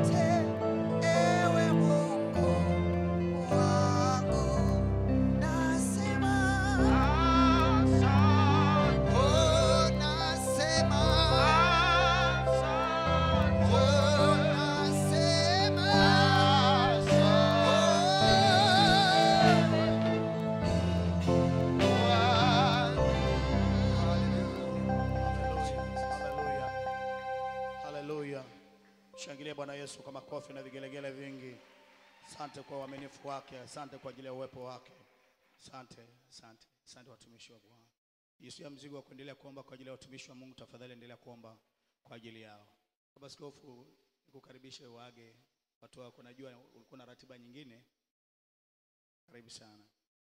Asante ewe Mungu wangu, nasema oh, nasema oh, nasema Haleluya. Haleluya. Shangilia Bwana Yesu kwa makofi na vigelegele vingi. Asante kwa uaminifu wake, asante kwa ajili ya uwepo wake. Asante, asante, asante watumishi wa Bwana. Yesu ya mzigo wa kuendelea kuomba kwa ajili ya watumishi wa Mungu, tafadhali endelea kuomba kwa ajili yao. Baba Askofu, nikukaribishe uage watu wako, najua ulikuwa na ratiba nyingine. Karibu sana.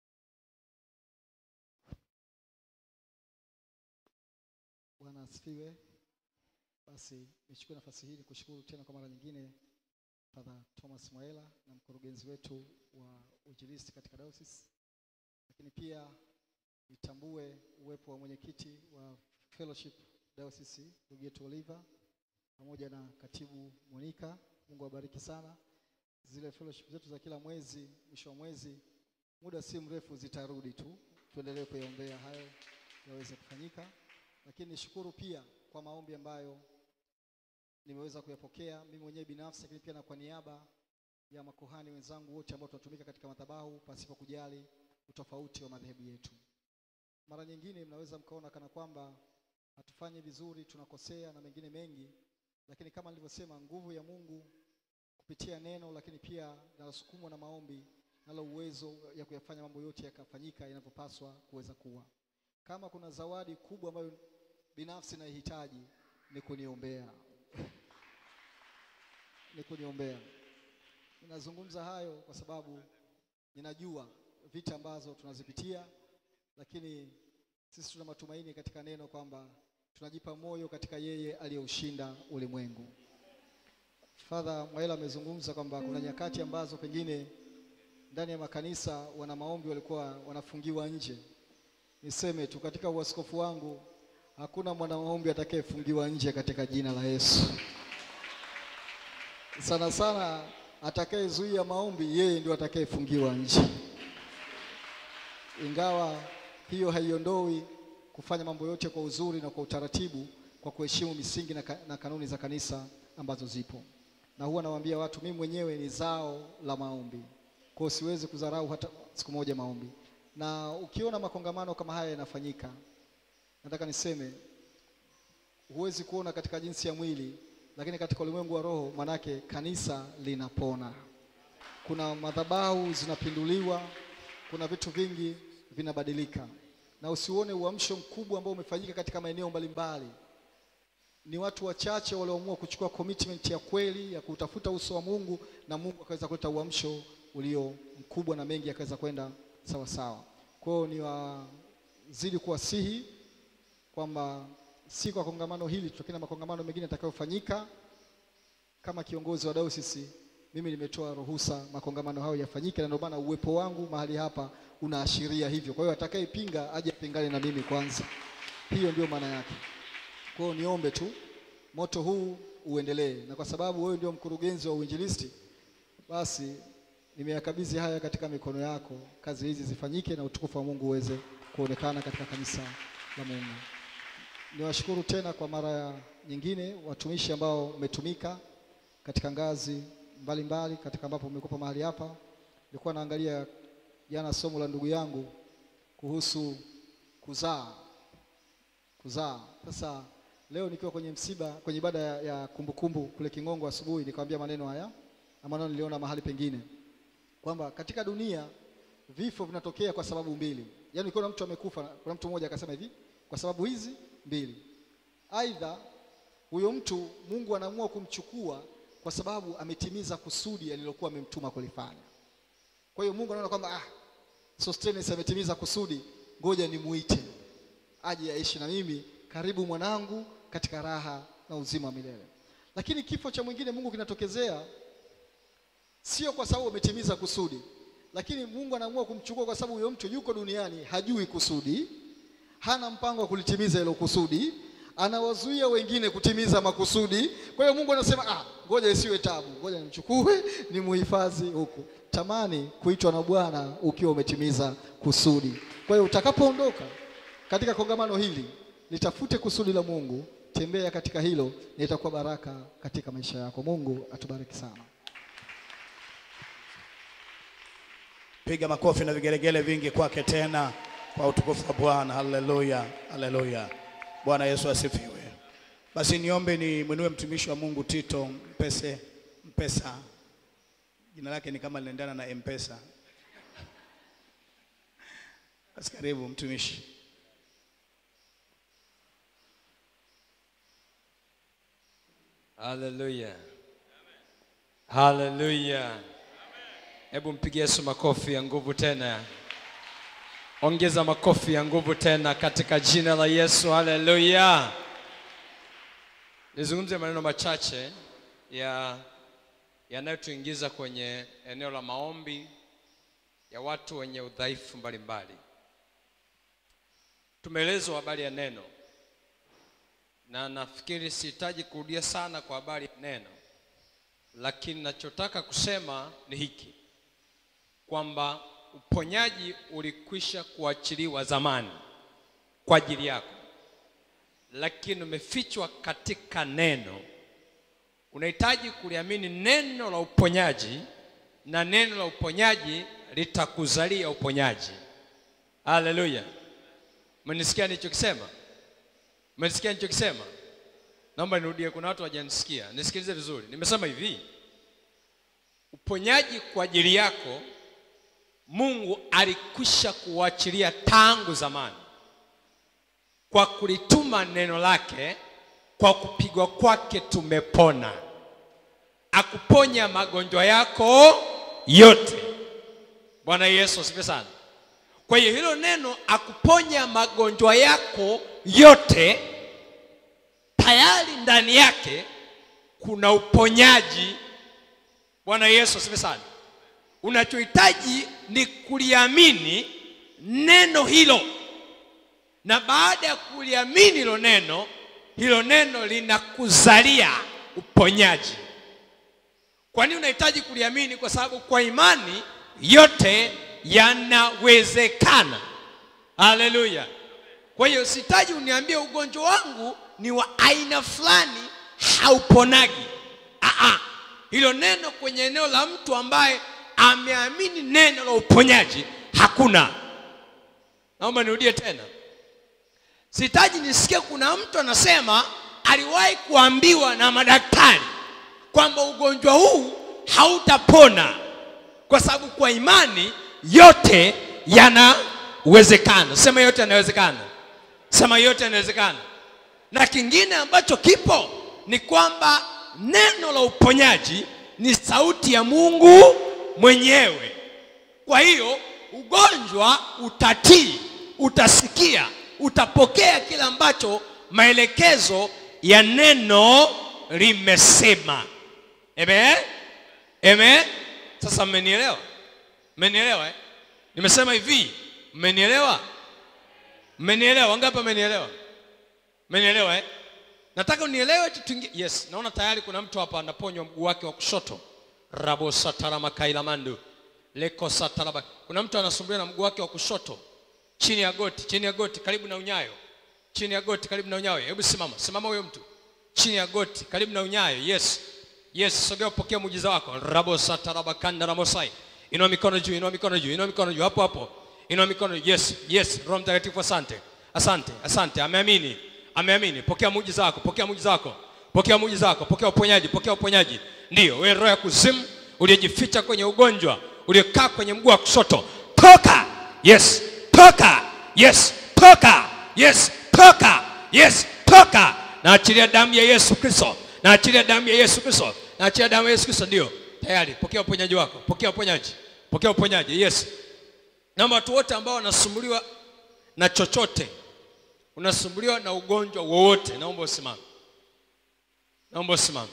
Bwana asifiwe. Basi nichukue nafasi hii kushukuru tena kwa mara nyingine Father Thomas Mwaela na mkurugenzi wetu wa uinjilisti katika diocese, lakini pia nitambue uwepo wa mwenyekiti wa fellowship diocese ndugu yetu Oliver pamoja na katibu Monica. Mungu awabariki sana. Zile fellowship zetu za kila mwezi, mwisho wa mwezi, muda si mrefu zitarudi tu, tuendelee kuyaombea hayo yaweze kufanyika lakini nishukuru pia kwa maombi ambayo nimeweza kuyapokea mimi mwenyewe binafsi, lakini pia na kwa niaba ya makuhani wenzangu wote ambao tunatumika katika madhabahu pasipo kujali utofauti wa madhehebu yetu. Mara nyingine mnaweza mkaona kana kwamba hatufanyi vizuri, tunakosea na mengine mengi, lakini kama nilivyosema, nguvu ya Mungu kupitia neno, lakini pia nalosukumwa na maombi, nalo uwezo ya kuyafanya mambo yote yakafanyika inavyopaswa kuweza kuwa. Kama kuna zawadi kubwa ambayo binafsi naihitaji ni kuniombea, ni kuniombea. Ninazungumza hayo kwa sababu ninajua vita ambazo tunazipitia, lakini sisi tuna matumaini katika neno kwamba tunajipa moyo katika yeye aliyeushinda ulimwengu. Father Mwaela amezungumza kwamba kuna nyakati ambazo pengine ndani ya makanisa wana maombi walikuwa wanafungiwa nje. Niseme tu katika uaskofu wangu hakuna mwana maombi atakayefungiwa nje katika jina la Yesu. Sana sana atakayezuia maombi yeye ndio atakayefungiwa nje, ingawa hiyo haiondoi kufanya mambo yote kwa uzuri na kwa utaratibu, kwa kuheshimu misingi na, ka, na kanuni za kanisa ambazo zipo. Na huwa nawaambia watu, mimi mwenyewe ni zao la maombi, kwa hiyo siwezi kudharau hata siku moja maombi. Na ukiona makongamano kama haya yanafanyika, nataka niseme huwezi kuona katika jinsi ya mwili, lakini katika ulimwengu wa roho, manake kanisa linapona. Kuna madhabahu zinapinduliwa, kuna vitu vingi vinabadilika, na usione uamsho mkubwa ambao umefanyika katika maeneo mbalimbali. Ni watu wachache walioamua kuchukua commitment ya kweli ya kutafuta uso wa Mungu, na Mungu akaweza kuleta uamsho ulio mkubwa na mengi yakaweza kwenda sawa sawa. Kwa hiyo ni wazidi kuwasihi kwamba si kwa kongamano hili tu, lakini na makongamano mengine yatakayofanyika. Kama kiongozi wa dayosisi, mimi nimetoa ruhusa makongamano hayo yafanyike, na ndio maana uwepo wangu mahali hapa unaashiria hivyo. Kwa hiyo atakayepinga aje apingane na mimi kwanza, hiyo ndio maana yake. Kwa hiyo niombe tu moto huu uendelee, na kwa sababu wewe ndio mkurugenzi wa uinjilisti, basi nimeyakabidhi haya katika mikono yako, kazi hizi zifanyike na utukufu wa Mungu uweze kuonekana katika kanisa la Mungu. Niwashukuru tena kwa mara nyingine watumishi ambao mmetumika katika ngazi mbalimbali mbali, katika ambapo mmekuwa mahali hapa. Nilikuwa naangalia jana somo la ndugu yangu kuhusu kuzaa kuzaa. Sasa leo nikiwa kwenye msiba, kwenye ibada ya, ya kumbukumbu kule Kingongo asubuhi, nikamwambia maneno haya na maneno niliona mahali pengine kwamba katika dunia vifo vinatokea kwa sababu mbili. Yaani ukiona mtu amekufa, kuna mtu mmoja akasema hivi, kwa sababu hizi mbili, aidha huyo mtu Mungu anaamua kumchukua kwa sababu ametimiza kusudi alilokuwa amemtuma kulifanya. Kwa hiyo Mungu anaona kwamba ah, Sostenes ametimiza kusudi, ngoja nimuite aje aishi na mimi, karibu mwanangu, katika raha na uzima wa milele. Lakini kifo cha mwingine Mungu kinatokezea sio kwa sababu ametimiza kusudi, lakini Mungu anaamua kumchukua kwa sababu huyo mtu yuko duniani, hajui kusudi, hana mpango wa kulitimiza hilo kusudi, anawazuia wengine kutimiza makusudi. Kwa hiyo Mungu anasema ah, ngoja isiwe tabu, ngoja nimchukue nimuhifadhi huku. Tamani kuitwa na Bwana ukiwa umetimiza kusudi. Kwa hiyo utakapoondoka katika kongamano hili, litafute kusudi la Mungu, tembea katika hilo, na itakuwa baraka katika maisha yako. Mungu atubariki sana. Piga makofi na vigelegele vingi kwake tena kwa utukufu wa Bwana. Haleluya, haleluya. Bwana Yesu asifiwe. Basi niombe ni mwinue mtumishi wa Mungu Tito Mpese Mpesa, jina lake ni kama linaendana na Mpesa. Basi karibu mtumishi. Haleluya. Haleluya. Hebu mpigie Yesu makofi ya nguvu tena. Ongeza makofi ya nguvu tena katika jina la Yesu. Haleluya. Nizungumze maneno machache ya yanayotuingiza kwenye eneo la maombi ya watu wenye udhaifu mbalimbali. Tumeelezwa habari ya neno na nafikiri sihitaji kurudia sana kwa habari ya neno, lakini nachotaka kusema ni hiki kwamba uponyaji ulikwisha kuachiliwa zamani kwa ajili yako, lakini umefichwa katika neno. Unahitaji kuliamini neno la uponyaji, na neno la uponyaji litakuzalia uponyaji. Haleluya! Mmenisikia nilichokisema? Mmenisikia nilichokisema? Naomba nirudie, kuna watu hawajanisikia. Nisikilize vizuri. Nimesema hivi, uponyaji kwa ajili yako Mungu alikwisha kuachilia tangu zamani kwa kulituma neno lake, kwa kupigwa kwake tumepona. Akuponya magonjwa yako yote. Bwana Yesu asifiwe sana. Kwa hiyo hilo neno akuponya magonjwa yako yote, tayari ndani yake kuna uponyaji. Bwana Yesu asifiwe sana. Unachohitaji ni kuliamini neno hilo, na baada ya kuliamini hilo neno, hilo neno linakuzalia uponyaji. Kwa nini unahitaji kuliamini? Kwa sababu kwa imani yote yanawezekana. Haleluya! Kwa hiyo sitaji uniambie ugonjwa wangu ni wa aina fulani hauponagi. Aa, hilo neno kwenye eneo la mtu ambaye ameamini neno la uponyaji hakuna. Naomba nirudie tena, sitaji nisikie kuna mtu anasema aliwahi kuambiwa na madaktari kwamba ugonjwa huu hautapona, kwa sababu kwa imani yote yanawezekana. Sema yote yanawezekana, sema yote yanawezekana. Na kingine ambacho kipo ni kwamba neno la uponyaji ni sauti ya Mungu mwenyewe. Kwa hiyo ugonjwa utatii, utasikia, utapokea kile ambacho maelekezo ya neno limesema. Amen? Amen? Sasa mmenielewa? Mmenielewa eh? Nimesema hivi, mmenielewa? Mmenielewa? Wangapi mmenielewa? Mmenielewa eh? Nataka unielewe kitu kingine. Yes, naona tayari kuna mtu hapa anaponywa mguu wake wa kushoto. Rabo satarama kailamandu. Leko sataraba. Kuna mtu anasumbuliwa na mguu wake wa kushoto. Chini ya goti, chini ya goti karibu na unyayo. Chini ya goti karibu na unyayo. Hebu simama. Simama huyo mtu. Chini ya goti karibu na unyayo. Yes. Yes, sogea upokea muujiza wako. Rabo sataraba kanda ramosai. Inua mikono juu, inua mikono juu, inua mikono juu hapo hapo. Inua mikono juu. Yes, yes. Roho Mtakatifu asante. Asante, asante. Ameamini. Ameamini. Pokea muujiza wako, pokea muujiza wako. Pokea muujiza wako, pokea uponyaji, pokea uponyaji. Ndiyo, wewe roho ya kuzimu uliyejificha kwenye ugonjwa, uliyekaa kwenye mguu wa kushoto, toka. Yes, toka. Yes, toka. Yes, toka. Yes, toka. Naachilia damu ya Yesu Kristo. Naachilia damu ya Yesu Kristo. Naachilia damu ya Yesu Kristo. Ndio, tayari. Pokea uponyaji wako. Pokea uponyaji. Pokea uponyaji. Yes. Naomba watu wote ambao wanasumbuliwa na chochote, unasumbuliwa na ugonjwa wowote, naomba usimame. Naomba usimame.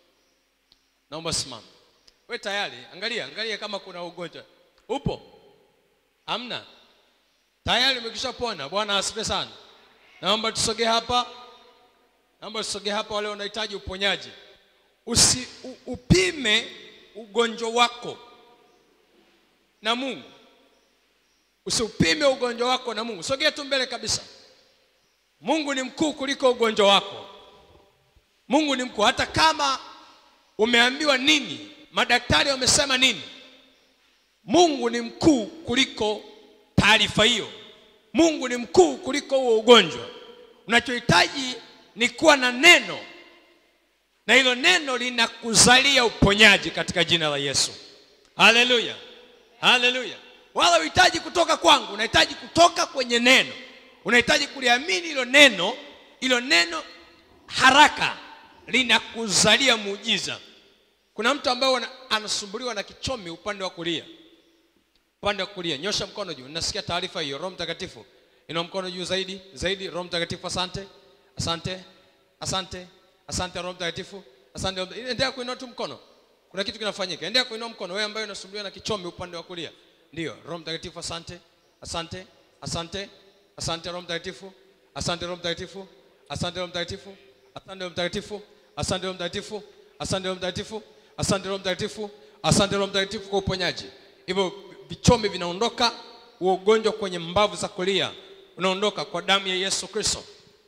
Naomba usimame. We tayari, angalia, angalia kama kuna ugonjwa. Upo? Hamna? Tayari umekwisha pona. Bwana asifiwe sana. Naomba tusogee hapa. naomba usogee hapa wale wanahitaji uponyaji usi u, upime ugonjwa wako na mungu usiupime ugonjwa wako na mungu sogea tu mbele kabisa mungu ni mkuu kuliko ugonjwa wako mungu ni mkuu hata kama umeambiwa nini madaktari wamesema nini mungu ni mkuu kuliko taarifa hiyo mungu ni mkuu kuliko huo ugonjwa unachohitaji ni kuwa na neno na hilo neno linakuzalia uponyaji katika jina la yesu haleluya haleluya wala uhitaji kutoka kwangu unahitaji kutoka kwenye neno unahitaji kuliamini hilo neno hilo neno haraka linakuzalia muujiza kuna mtu ambaye wana- anasumbuliwa na kichomi upande wa kulia upande wa kulia nyosha mkono juu nasikia taarifa hiyo roho mtakatifu inua mkono juu zaidi zaidi roho mtakatifu asante asante asante asante roho mtakatifu asante Roho Mta- endelea kuinua tu mkono kuna kitu kinafanyika endelea kuinua mkono wewe ambaye unasumbuliwa na kichomi upande wa kulia ndio roho mtakatifu asante asante asante asante roho mtakatifu asante roho mtakatifu asante roho mtakatifu asante roho mtakatifu asante roho mtakatifu asante roho mtakatifu asante roho mtakatifu asante roho mtakatifu kwa uponyaji hivyo vichomi vinaondoka huo ugonjwa kwenye mbavu za kulia unaondoka kwa damu ya yesu kristo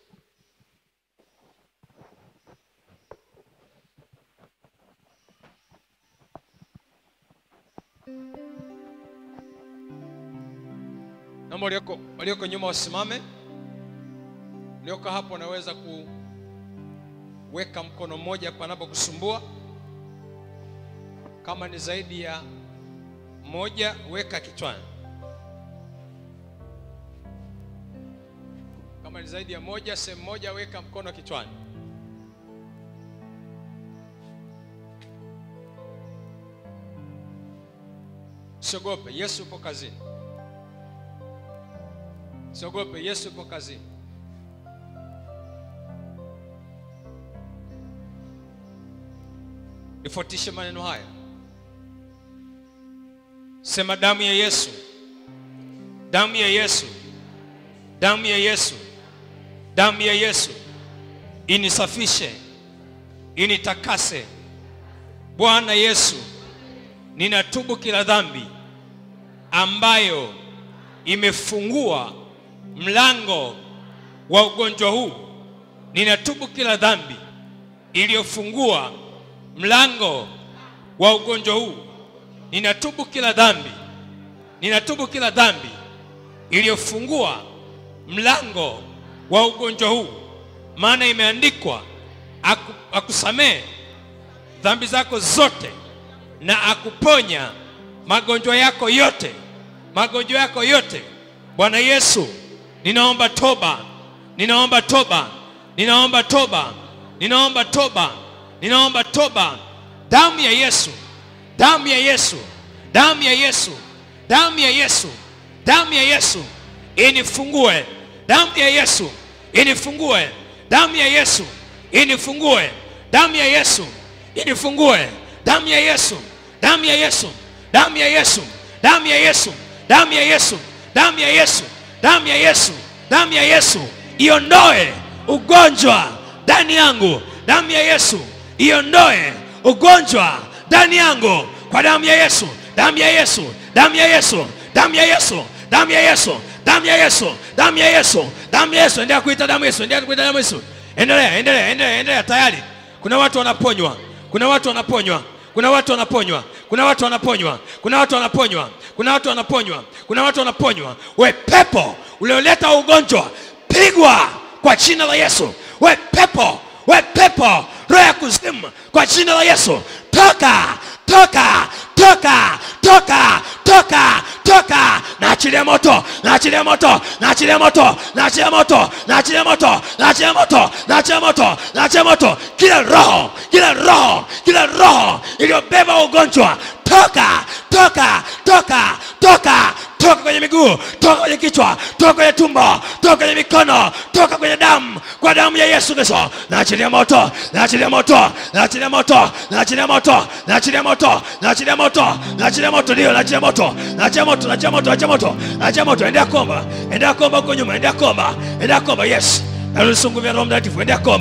naomba walioko, walioko nyuma wasimame ulioko hapo unaweza kuweka mkono mmoja panapokusumbua kama ni zaidi ya moja weka kichwani kama ni zaidi ya moja sehemu moja weka mkono kichwani siogope yesu yupo kazini siogope yesu yupo kazini nifuatishe maneno haya sema damu ya yesu damu ya yesu damu ya yesu damu ya yesu inisafishe initakase bwana yesu ninatubu kila dhambi ambayo imefungua mlango wa ugonjwa huu ninatubu kila dhambi iliyofungua mlango wa ugonjwa huu ninatubu kila dhambi ninatubu kila dhambi iliyofungua mlango wa ugonjwa huu maana imeandikwa aku, akusamehe dhambi zako zote na akuponya magonjwa yako yote magonjwa yako yote bwana yesu ninaomba toba ninaomba toba ninaomba toba ninaomba toba ninaomba toba damu ya yesu damu ya yesu damu ya yesu damu ya yesu damu ya yesu inifungue damu ya yesu inifungue damu ya yesu inifungue damu ya yesu inifungue damu ya yesu damu ya yesu damu ya yesu damu ya yesu damu ya yesu damu ya yesu damu ya yesu damu ya yesu iondoe ugonjwa ndani yangu damu ya yesu iondoe ugonjwa ndani yangu kwa damu ya yesu damu ya yesu damu ya yesu damu ya yesu damu ya yesu damu ya yesu damu ya yesu damu ya yesu endelea kuita damu ya yesu endelea kuita damu ya yesu endelea endelea endelea endelea tayari kuna watu wanaponywa kuna watu wanaponywa kuna watu wanaponywa kuna watu wanaponywa kuna watu wanaponywa kuna watu wanaponywa kuna watu wanaponywa we pepo ulioleta ugonjwa pigwa kwa jina la yesu we pepo we pepo roho ya kuzimu kwa jina la yesu toka toka toka toka toka toka naachilia moto naachilia moto naachilia moto naachilia moto naachilia moto naachilia moto naachilia moto naachilia moto kila roho kila roho kila roho iliyobeba ugonjwa toka toka toka toka toka kwenye miguu toka kwenye kichwa toka kwenye tumbo toka kwenye mikono toka kwenye damu kwa damu ya yesu kristo naachilia moto naachilia moto naachilia moto naachilia moto naachilia moto naachilia moto naachilia moto ndio naachilia moto naachilia moto naachilia moto naachilia moto naachilia moto endea komba endea komba huko nyuma endea komba endea komba yes nalusungu vya roho mtakatifu endea komba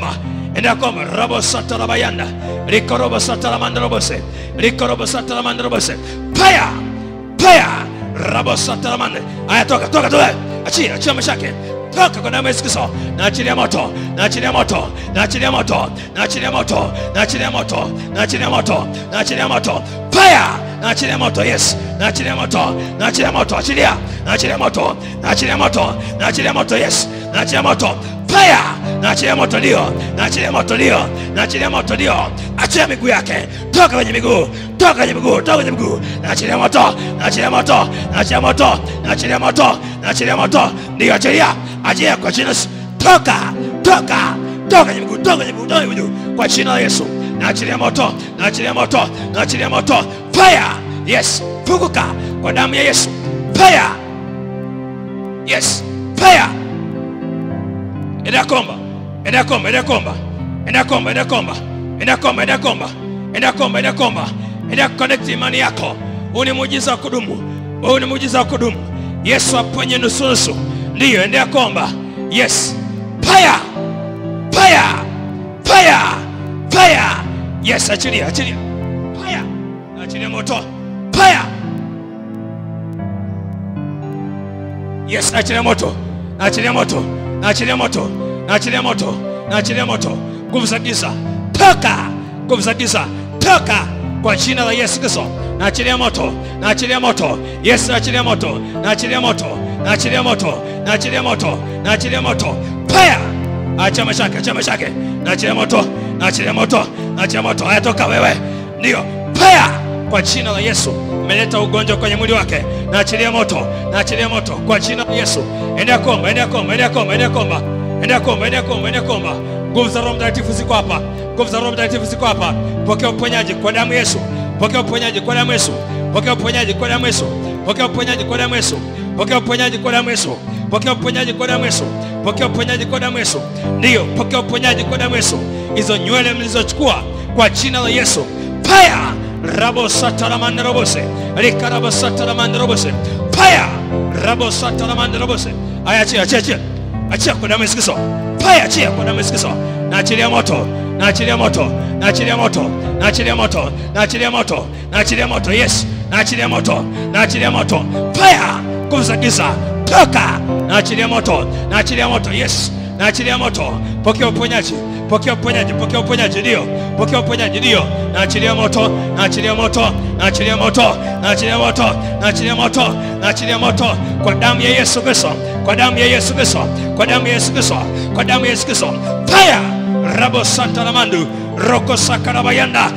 endelea kuomba robo sata la bayanda liko robo sata la mandrobose liko robo sata la mandrobose paya paya robo sata la mande aya toka toka toka achia achia mashake toka kwa damu ya Yesu Kristo na achilia moto na achilia moto na achilia moto na achilia moto na achilia moto na achilia moto na achilia moto fire na achilia moto yes na achilia moto na achilia moto achilia na achilia moto na achilia moto na achilia moto yes na achilia moto fire na achilia moto ndio na achilia moto ndio na achilia moto ndio achia miguu yake toka kwenye miguu toka kwenye miguu toka kwenye miguu na achilia moto na achilia moto na achilia moto na achilia moto na achilia moto ndio achilia achilia kwa jina la Yesu. toka toka toka kwenye miguu toka kwenye miguu toka kwenye miguu kwa jina la Yesu na achilia moto na achilia moto na achilia moto fire yes funguka kwa damu ya Yesu fire yes fire Enda komba. Enda komba, enda komba. Enda komba, enda komba. Enda komba, enda komba. Enda komba, enda komba. Enda connect imani yako. Huu ni muujiza wa kudumu. Huu ni muujiza wa kudumu. Yesu aponye nusu nusu. Ndiyo, endea komba. Yes. Fire. Fire. Fire. Fire. Yes, achilia, achilia. Fire. Achilia moto. Fire. Yes, naachilia moto, naachilia moto, naachilia moto, naachilia moto, naachilia moto. Nguvu za giza toka, nguvu za giza toka kwa jina la Yesu Kristo. Naachilia moto, naachilia moto. Yes, naachilia moto, naachilia moto, naachilia moto, naachilia moto, naachilia moto. Fire! Acha mashaka, acha mashaka. Naachilia moto, naachilia moto, naachilia moto. Haya toka wewe. Ndio. Fire! Kwa jina la Yesu. Umeleta ugonjwa kwenye mwili wake. Naachilia moto, naachilia moto kwa jina la Yesu. Endea komba, endea komba, endea komba, endea komba. Endea komba, endea komba, endea komba. Nguvu za Roho Mtakatifu ziko hapa. Nguvu za Roho Mtakatifu ziko hapa. Pokea uponyaji kwa damu ya Yesu. Pokea uponyaji kwa damu ya Yesu. Pokea uponyaji kwa damu ya Yesu. Pokea uponyaji kwa damu ya Yesu. Pokea uponyaji kwa damu ya Yesu. Pokea uponyaji kwa damu ya Yesu. Pokea uponyaji kwa damu ya Yesu. Ndiyo, pokea uponyaji kwa damu ya Yesu. Hizo nywele mlizochukua kwa jina la Yesu. Fire! Rabo sataramande robose. Rikarabo sataramande robose. Fire! Rabo sataramande robose. Aya, achia, achia, achia. Achia kwa damu ya Yesu Kristo. Fire, achia kwa damu ya Yesu Kristo. Naachilia moto, naachilia moto, naachilia moto, naachilia moto, naachilia moto, naachilia moto. Yes, naachilia moto, naachilia moto. Fire! Nguvu za giza toka. Naachilia moto, naachilia moto. Yes, naachilia moto. Pokea uponyaji, pokea uponyaji, pokea uponyaji, ndio, pokea uponyaji, ndio. Naachilia moto, naachilia moto, naachilia moto, naachilia moto, naachilia moto, naachilia moto kwa damu ya Yesu Kristo, kwa damu ya Yesu Kristo, kwa damu ya Yesu Kristo, kwa damu ya Yesu Kristo. Fire! Rabo Santa Lamandu, Roko Sakarabayanda.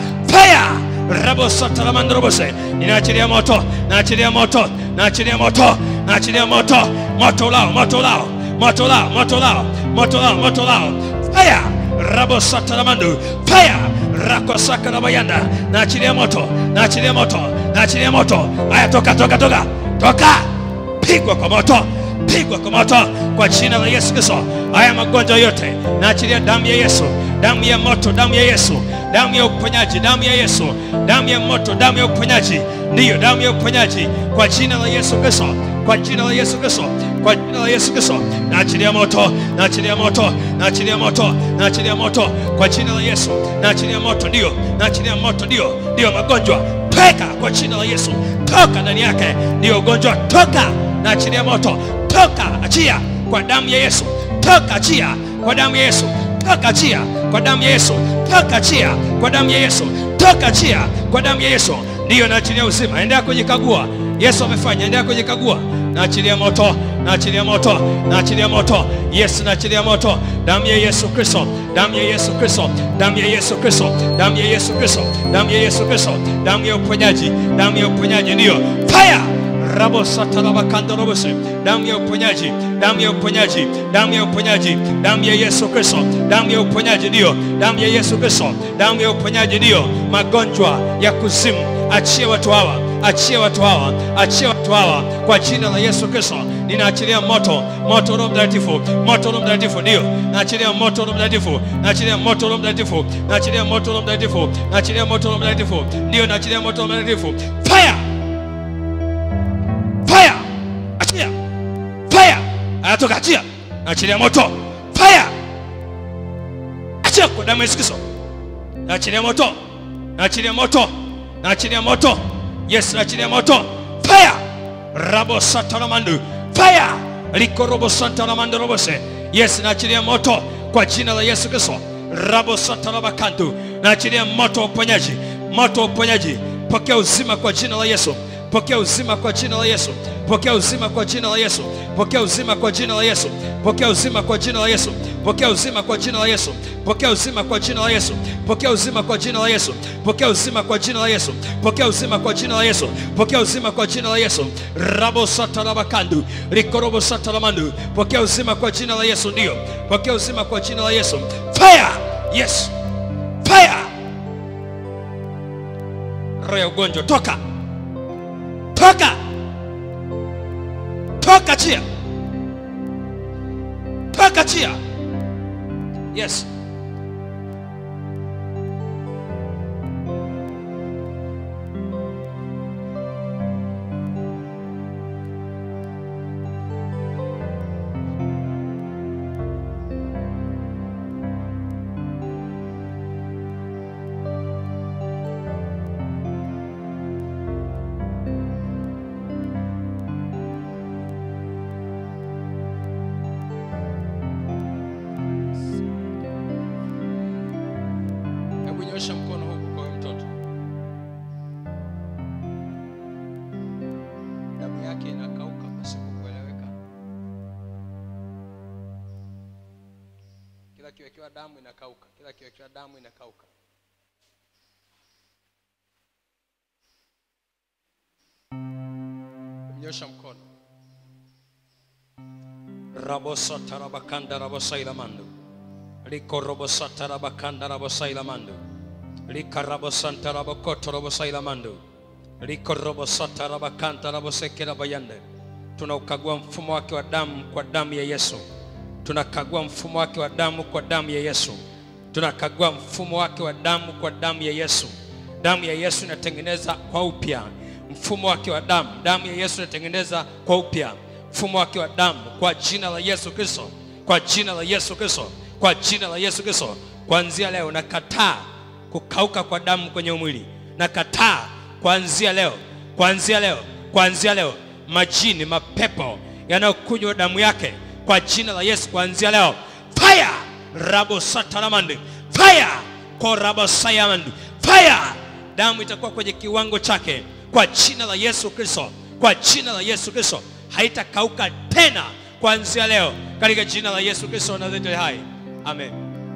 Fire! Rabo Santa Lamandu Robose. Ninaachilia moto, naachilia moto, naachilia moto, naachilia moto, moto lao, moto lao, moto lao, moto lao, moto lao, moto lao. Fire! Rabo Sataramandu. Fire! Rako Sakarabayanda. Naachilia moto, naachilia moto, naachilia moto. Aya, toka, toka, toka, toka. Pigwa kwa moto, pigwa kwa moto kwa jina la Yesu Kristo. Haya magonjwa yote naachilia damu ya Yesu, damu ya moto, damu ya Yesu, damu ya uponyaji, damu ya Yesu, damu ya moto, damu ya uponyaji, ndiyo damu ya uponyaji kwa jina la Yesu Kristo, kwa jina la Yesu Kristo, kwa jina la Yesu Kristo. Naachilia moto, naachilia moto, naachilia moto, naachilia moto kwa jina la Yesu, naachilia moto, ndio, naachilia moto, ndio, ndio magonjwa toka kwa jina la Yesu, toka ndani yake, ndio ugonjwa toka, naachilia moto, toka, achia kwa damu ya Yesu, toka, achia kwa damu ya Yesu, toka, achia kwa damu ya Yesu, toka, achia kwa damu ya Yesu, toka, achia kwa damu ya Yesu, ndiyo naachilia uzima. Endelea kujikagua, Yesu amefanya, endelea kujikagua. Naachilia moto, naachilia moto, naachilia moto. Yes, naachilia moto. Damu ya Yesu Kristo, damu ya Yesu Kristo, damu ya Yesu Kristo, damu ya Yesu Kristo, damu ya Yesu Kristo, damu ya uponyaji, damu ya uponyaji, ndiyo fire rabo satarabakando robose damu ya uponyaji damu ya uponyaji damu ya uponyaji damu ya yesu kristo damu ya uponyaji ndiyo damu ya yesu kristo damu ya uponyaji ndiyo magonjwa ya kuzimu achie watu hawa achie watu hawa achie watu hawa kwa jina la yesu kristo ninaachilia moto moto roho mtakatifu moto roho mtakatifu ndio naachilia moto roho mtakatifu naachilia moto roho mtakatifu naachilia moto roho mtakatifu naachilia moto roho mtakatifu ndio naachilia moto roho mtakatifu fire fire achia fire anatoka achia achilia moto fire achia kwa damu ya Yesu Kristo naachilia moto naachilia moto naachilia moto yes naachilia moto fire rabo sataramandu fire liko robo sataramandu robose yes naachilia moto kwa jina la yesu kristo rabo satarabakandu naachilia moto wa uponyaji moto wa uponyaji pokea uzima kwa jina la yesu pokea uzima kwa jina la yesu pokea uzima kwa jina la yesu pokea uzima kwa jina la yesu pokea uzima kwa jina la yesu pokea uzima kwa jina la yesu pokea uzima kwa jina la yesu pokea uzima kwa jina la yesu pokea uzima kwa jina la yesu pokea uzima kwa jina la yesu pokea uzima kwa jina la yesu rabo satarabakandu likorobo sataramandu pokea uzima kwa jina la yesu ndio pokea uzima kwa jina la yesu fire yes fire roho ya ugonjwa toka toka toka chia toka chia yes hebu nyosha mkono huku kwa huyo mtoto damu yake inakauka pasipo kueleweka kila kiwekewa damu inakauka kila kiwekewa damu inakauka nyosha mkono rabosatarabakanda rabosailamando likorobosatarabakanda rabosailamando likarabosantarabokoto robosailamando likorobosatarabakanta rabosekerabayande tunaukagua mfumo wake wa damu kwa damu ya yesu tunakagua mfumo wake wa damu kwa damu ya yesu tunakagua mfumo wake wa damu kwa damu ya yesu damu ya yesu inatengeneza kwa upya mfumo wake wa damu damu ya yesu inatengeneza kwa upya mfumo wake wa damu kwa jina la yesu kristo kwa jina la yesu kristo kwa jina la yesu kristo kuanzia leo nakataa kukauka kwa damu kwenye mwili nakataa kuanzia leo kuanzia leo kuanzia leo majini mapepo yanayokunywa damu yake kwa jina la yesu kuanzia leo fire rabo sataramandi fire korabo sayamandi fire damu itakuwa kwenye kiwango chake kwa jina la yesu kristo kwa jina la yesu kristo haitakauka tena kuanzia leo katika jina la yesu kristo nazareti hai amen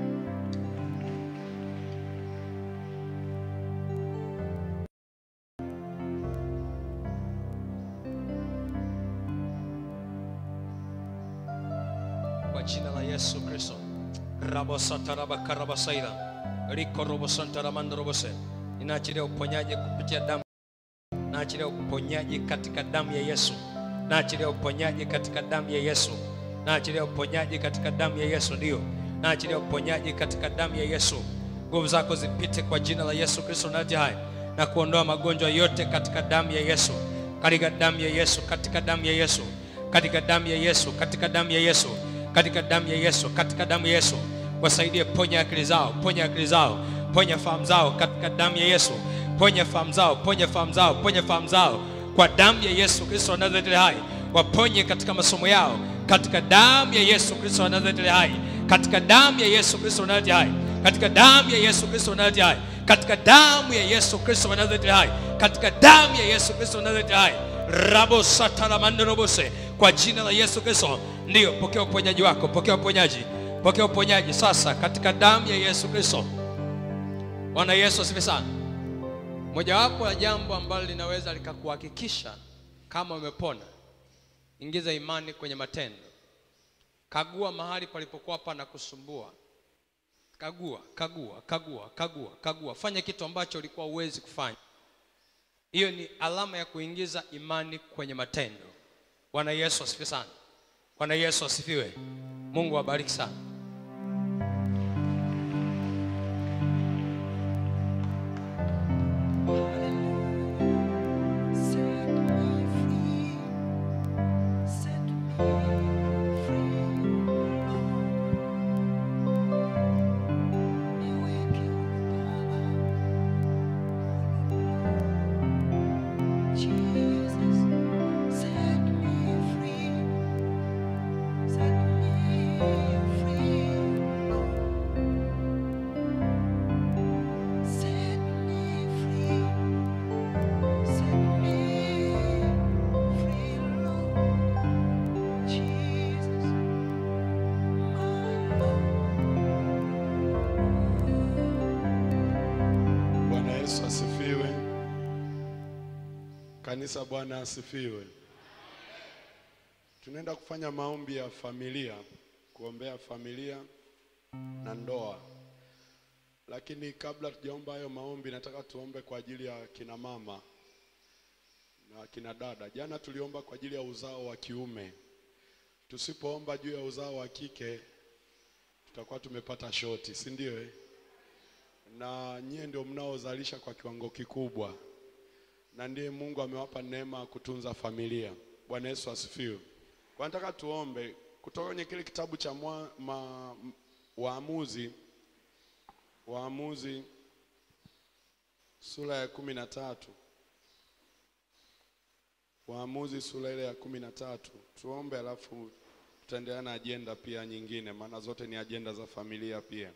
kwa jina la yesu kristo rabosatarabakarabasai라 rikorobosantaramandarobose ninaachilia uponyaji kupitia damu naachilia uponyaji katika damu ya yesu naachilia uponyaji katika damu ya yesu naachilia uponyaji katika damu ya yesu ndio naachilia uponyaji katika damu ya yesu nguvu zako zipite kwa jina la yesu kristo nati hai na kuondoa magonjwa yote katika damu ya yesu katika damu ya yesu katika damu ya yesu katika damu ya yesu katika damu ya yesu katika damu ya yesu katika damu ya yesu wasaidie ponya akili zao ponya akili zao ponya fahamu zao katika damu ya yesu ponya fahamu zao ponya fahamu zao ponya fahamu zao kwa damu ya yesu kristo wa nazareti hai waponye katika masomo yao katika damu ya yesu kristo wa nazareti hai katika damu ya yesu kristo wa nazareti hai katika damu ya yesu kristo wa nazareti hai katika damu ya yesu kristo wa nazareti hai katika damu ya yesu kristo wa nazareti hai rabo sataramanderobose kwa jina la yesu kristo ndiyo pokea uponyaji wako pokea uponyaji pokea uponyaji sasa katika damu ya yesu kristo bwana yesu asifi sana mojawapo la jambo ambalo linaweza likakuhakikisha kama umepona ingiza imani kwenye matendo kagua mahali palipokuwa pana kusumbua kagua kagua kagua kagua kagua fanya kitu ambacho ulikuwa huwezi kufanya hiyo ni alama ya kuingiza imani kwenye matendo bwana yesu asifiwe sana bwana yesu asifiwe mungu awabariki sana Set me free. Set me free. Kanisa, Bwana asifiwe. Tunaenda kufanya maombi ya familia, kuombea familia na ndoa. Lakini kabla tujaomba hayo maombi, nataka tuombe kwa ajili ya kina mama na kina dada. Jana tuliomba kwa ajili ya uzao wa kiume. Tusipoomba juu ya uzao wa kike, tutakuwa tumepata shoti, si ndio? Eh? Na nyie ndio mnaozalisha kwa kiwango kikubwa, na ndiye Mungu amewapa neema ya kutunza familia. Bwana Yesu asifiwe. Kwa nataka tuombe kutoka kwenye kile kitabu cha mwa, ma, Waamuzi Waamuzi sura ya kumi na tatu Waamuzi sura ile ya kumi na tatu tuombe, alafu tutaendelea na ajenda pia nyingine, maana zote ni ajenda za familia pia.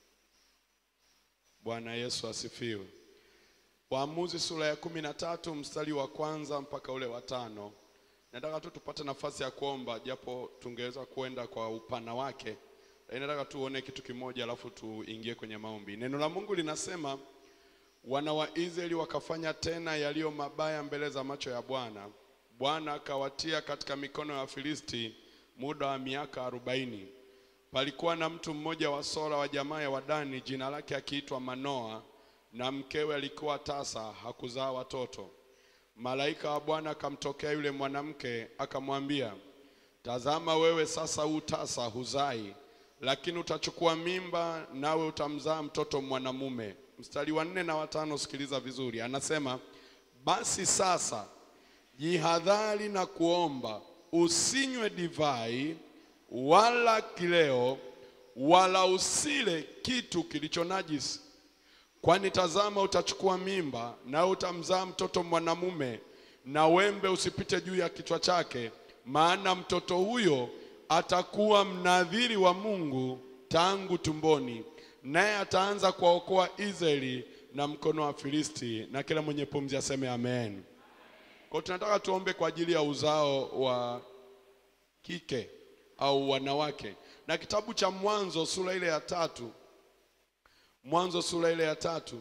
Bwana Yesu asifiwe. Waamuzi sura ya kumi na tatu mstari wa kwanza mpaka ule wa tano. Nataka tu tupate nafasi ya kuomba, japo tungeweza kuenda kwa upana wake, lakini nataka tuone kitu kimoja, alafu tuingie kwenye maombi. Neno la Mungu linasema wana wa Israeli wakafanya tena yaliyo mabaya mbele za macho ya Bwana. Bwana akawatia katika mikono ya Wafilisti muda wa miaka arobaini. Palikuwa na mtu mmoja wa Sora wa jamaa ya Wadani, jina lake akiitwa Manoa, na mkewe alikuwa tasa, hakuzaa watoto. Malaika wa Bwana akamtokea yule mwanamke akamwambia, tazama, wewe sasa huu tasa, huzai, lakini utachukua mimba, nawe utamzaa mtoto mwanamume. Mstari wa nne na watano, sikiliza vizuri, anasema basi sasa jihadhari na kuomba, usinywe divai wala kileo, wala usile kitu kilicho najisi kwani tazama, utachukua mimba nawe utamzaa mtoto mwanamume, na wembe usipite juu ya kichwa chake, maana mtoto huyo atakuwa mnadhiri wa Mungu tangu tumboni, naye ataanza kuwaokoa Israeli na mkono wa Filisti. Na kila mwenye pumzi aseme amen. Kwa hiyo tunataka tuombe kwa ajili ya uzao wa kike au wanawake, na kitabu cha Mwanzo sura ile ya tatu Mwanzo sura ile ya tatu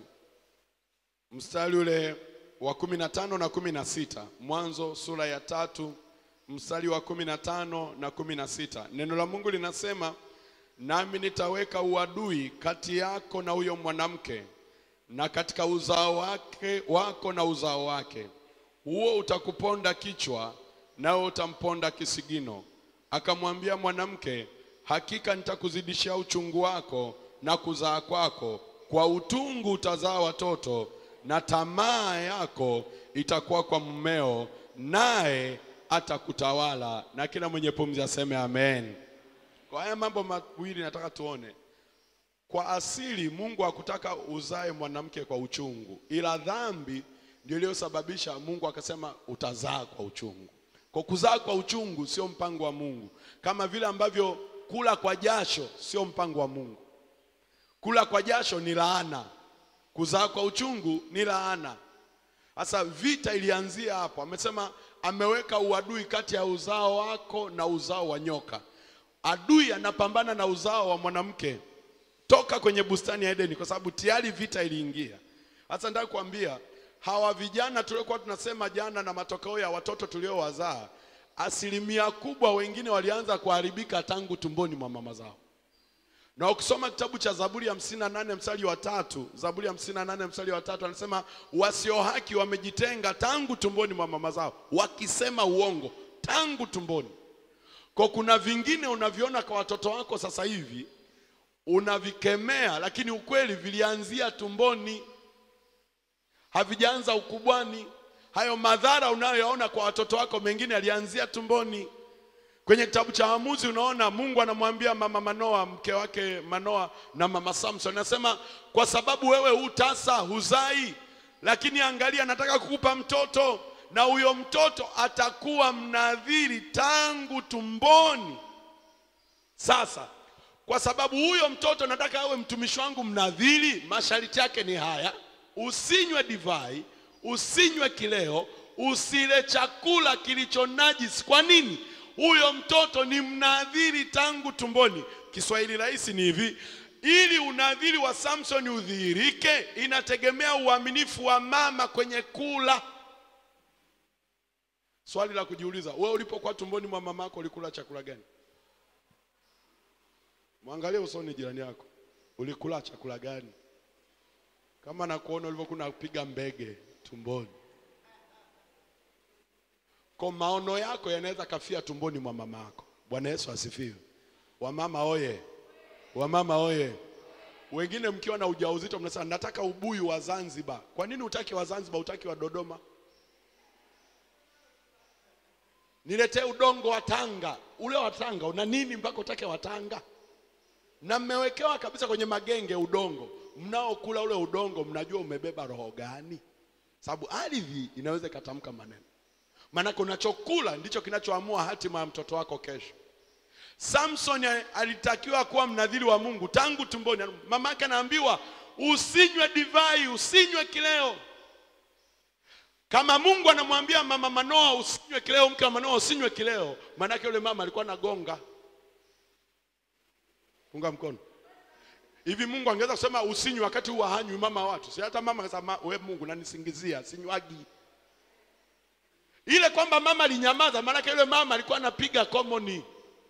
mstari ule wa kumi na tano na kumi na sita Mwanzo sura ya tatu mstari wa kumi na tano na kumi na sita Neno la Mungu linasema, nami nitaweka uadui kati yako na huyo mwanamke na katika uzao wake wako na uzao wake, huo utakuponda kichwa, nawe utamponda kisigino. Akamwambia mwanamke, hakika nitakuzidishia uchungu wako na kuzaa kwako, kwa utungu utazaa watoto, na tamaa yako itakuwa kwa mmeo, naye atakutawala. Na kila mwenye pumzi aseme amen. Kwa haya mambo mawili nataka tuone. Kwa asili Mungu hakutaka uzae mwanamke kwa uchungu, ila dhambi ndio iliyosababisha Mungu akasema utazaa kwa uchungu. Kwa kuzaa kwa uchungu sio mpango wa Mungu, kama vile ambavyo kula kwa jasho sio mpango wa Mungu. Kula kwa jasho ni laana, kuzaa kwa uchungu ni laana. Sasa vita ilianzia hapo. Amesema ameweka uadui kati ya uzao wako na uzao wa nyoka. Adui anapambana na uzao wa mwanamke toka kwenye bustani ya Edeni, kwa sababu tayari vita iliingia. Sasa nataka kuambia hawa vijana tuliokuwa tunasema jana na matokeo ya watoto tuliowazaa, asilimia kubwa wengine walianza kuharibika tangu tumboni mwa mama zao na ukisoma kitabu cha Zaburi ya hamsini na nane mstari wa tatu Zaburi ya hamsini na nane mstari wa tatu anasema wasio haki wamejitenga tangu tumboni mwa mama zao, wakisema uongo tangu tumboni. Kwa kuna vingine unaviona kwa watoto wako sasa hivi unavikemea, lakini ukweli vilianzia tumboni, havijaanza ukubwani. Hayo madhara unayoyaona kwa watoto wako mengine yalianzia tumboni. Kwenye kitabu cha Waamuzi unaona Mungu anamwambia mama Manoa, mke wake Manoa na mama Samson, anasema kwa sababu wewe hu tasa huzai, lakini angalia, nataka kukupa mtoto na huyo mtoto atakuwa mnadhiri tangu tumboni. Sasa kwa sababu huyo mtoto nataka awe mtumishi wangu mnadhiri, masharti yake ni haya: usinywe divai, usinywe kileo, usile chakula kilicho najisi. Kwa nini? huyo mtoto ni mnadhiri tangu tumboni. Kiswahili rahisi ni hivi, ili unadhiri wa Samson udhihirike, inategemea uaminifu wa mama kwenye kula. Swali la kujiuliza, wewe ulipokuwa tumboni mwa mamako ulikula chakula gani? Mwangalie usoni jirani yako, ulikula chakula gani? Kama nakuona ulivyokuwa unapiga mbege tumboni, kwa maono yako yanaweza kafia tumboni mwa mama yako. Bwana Yesu asifiwe. Wamama oye, wamama oye. Wengine mkiwa na ujauzito mnasema nataka ubuyu wa Zanzibar. Kwa nini utaki wa Zanzibar, utaki wa Dodoma? Niletee udongo wa Tanga. Ule wa Tanga una nini mpaka utake wa Tanga? Na mmewekewa kabisa kwenye magenge udongo, mnaokula ule udongo, mnajua umebeba roho gani? Sababu ardhi inaweza ikatamka maneno, maanake unachokula ndicho kinachoamua hatima ya mtoto wako kesho. Samson alitakiwa kuwa mnadhiri wa Mungu tangu tumboni. Mama yake anaambiwa usinywe divai, usinywe kileo. Kama Mungu anamwambia mama Manoa usinywe kileo, mke wa Manoa usinywe kileo, maanake yule mama alikuwa anagonga. Unga mkono hivi. Mungu angeweza kusema usinywe wakati huwa hanywi mama watu? Si hata mama akasema we Mungu nanisingizia, sinywagi. Ile kwamba mama alinyamaza, maanake yule mama alikuwa anapiga komoni.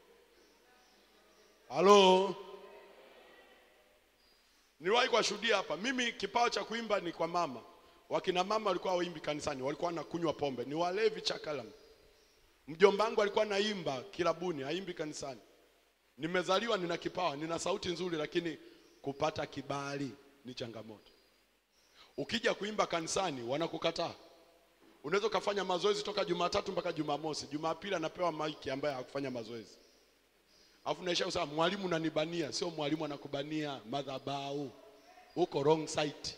Halo, niliwahi kuwashuhudia hapa. Mimi kipawa cha kuimba ni kwa mama. Wakina mama walikuwa waimbi kanisani, walikuwa wanakunywa pombe, ni walevi chakalam. Mjomba wangu alikuwa naimba kilabuni, haimbi kanisani. Nimezaliwa nina kipawa, nina sauti nzuri, lakini kupata kibali ni changamoto. Ukija kuimba kanisani wanakukataa. Unaweza ukafanya mazoezi toka Jumatatu mpaka Jumamosi, Jumapili anapewa maiki ambaye hakufanya mazoezi Alafu naisha kusema mwalimu unanibania, sio mwalimu anakubania, madhabahu. Uko wrong site.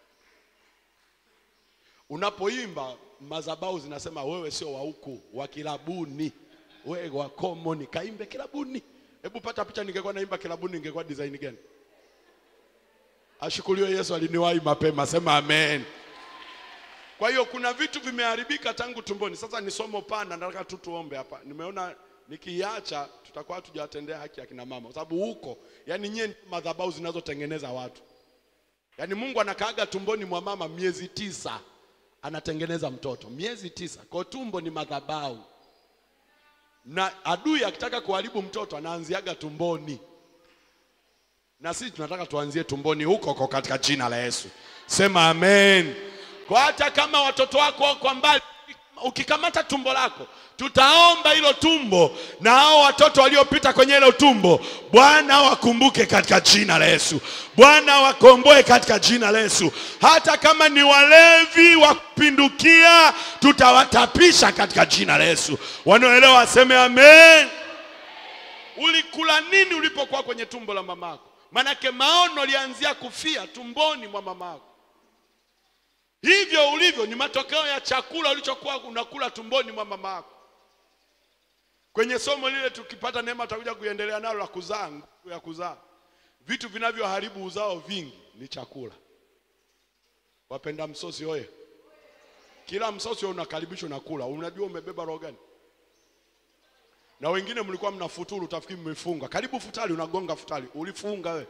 Unapoimba madhabahu zinasema wewe sio wa huku, wa kilabuni. Wewe wa common, kaimbe kilabuni. Hebu pata picha ningekuwa naimba kilabuni ningekuwa design gani? Ashukuriwe Yesu aliniwahi mapema, sema amen. Kwa hiyo kuna vitu vimeharibika tangu tumboni. Sasa ni somo pana, nataka tu tuombe hapa. Nimeona nikiacha tutakuwa tujawatendea haki ya kina mama, kwa sababu huko, yani nyie madhabahu zinazotengeneza watu. Yani Mungu anakaaga tumboni mwa mama miezi tisa, anatengeneza mtoto miezi tisa. Kwa tumbo ni madhabahu, na adui akitaka kuharibu mtoto anaanziaga tumboni, na sisi tunataka tuanzie tumboni huko huko katika jina la Yesu, sema amen. Kwa hata kama watoto wako wako mbali ukikamata tumbo lako, tutaomba hilo tumbo na hao watoto waliopita kwenye hilo tumbo, Bwana wakumbuke katika jina la Yesu. Bwana wakomboe katika jina la Yesu. Hata kama ni walevi wa kupindukia, tutawatapisha katika jina la Yesu. Wanaoelewa waseme amen. Ulikula nini ulipokuwa kwenye tumbo la mamako? Manake maono alianzia kufia tumboni mwa mamako. Hivyo ulivyo ni matokeo ya chakula ulichokuwa unakula tumboni mwa mama yako. Kwenye somo lile tukipata neema tutakuja kuendelea nalo la kuzaa, nguvu ya kuzaa. Vitu vinavyoharibu uzao vingi ni chakula. Wapenda msosi oye! Kila msosi unakaribishwa na kula. Unajua umebeba roho gani? Na wengine mlikuwa mnafuturu, utafikiri mmefunga. Karibu futari, unagonga futari, ulifunga wewe.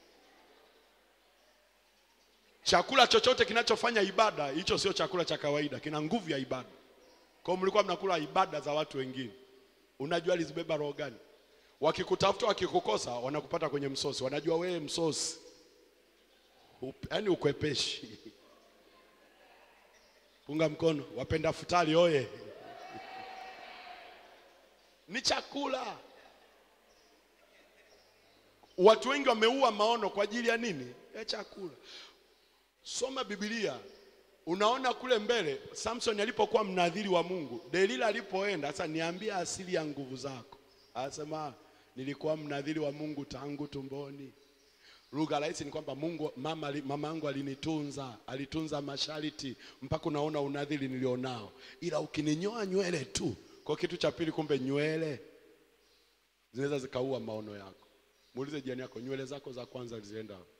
Chakula chochote kinachofanya ibada, hicho sio chakula cha kawaida, kina nguvu ya ibada. Kwa hiyo mlikuwa mnakula ibada za watu wengine. Unajua alizibeba roho gani? Wakikutafuta wakikukosa, wanakupata kwenye msosi, wanajua wewe msosi, yaani ukwepeshi. Punga mkono, wapenda futari oye! Ni chakula. Watu wengi wameua maono kwa ajili ya nini? Ya chakula. Soma Biblia, unaona kule mbele Samson alipokuwa mnadhiri wa Mungu, Delila alipoenda sasa, niambia asili ya nguvu zako, anasema nilikuwa mnadhiri wa Mungu tangu tumboni. Lugha rahisi ni kwamba Mungu mama, mama yangu alinitunza, alitunza masharti mpaka unaona unadhiri nilionao, ila ukininyoa nywele tu. Kwa kitu cha pili, kumbe nywele zinaweza zikaua maono yako. Muulize jirani yako, nywele zako za kwanza zilienda wapi?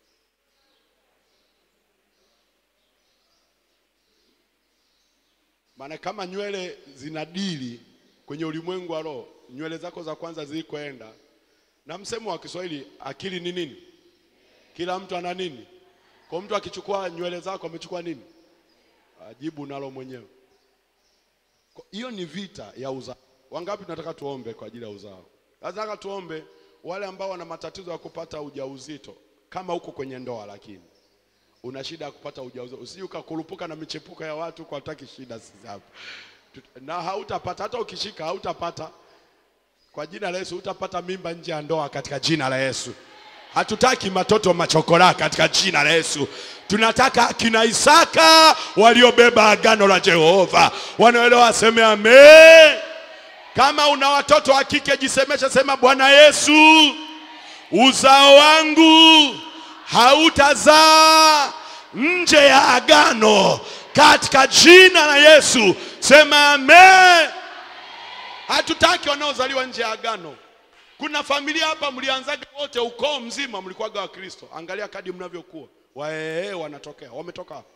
Maana kama nywele zinadili kwenye ulimwengu wa roho, nywele zako za kwanza zilikoenda. Na msemo wa Kiswahili, akili ni nini? Kila mtu ana nini? Kwa mtu akichukua nywele zako amechukua nini? Ajibu nalo mwenyewe. Kwa- hiyo ni vita ya uzao wangapi tunataka tuombe kwa ajili ya uzao nataka tuombe wale ambao wana matatizo ya kupata ujauzito kama uko kwenye ndoa lakini una shida ya kupata ujauzito usije ukakurupuka na michepuko ya watu kwa hataki shida sisi hapa Tut- na hautapata hata ukishika hautapata kwa jina la Yesu utapata mimba nje ya ndoa katika jina la Yesu. Hatutaki matoto machokora katika jina la Yesu. Tunataka kina Isaka waliobeba agano la Jehova. Wanaelewa waseme amen. Kama una watoto wa kike jisemeshe, sema Bwana Yesu, uzao wangu hautazaa nje ya agano katika jina la Yesu. Sema amen. Hatutaki wanaozaliwa nje ya agano. Kuna familia hapa mlianzaga wote, ukoo mzima mlikuwaga wa Kristo. Angalia kadi mnavyokuwa, waee wanatokea, wametoka hapa.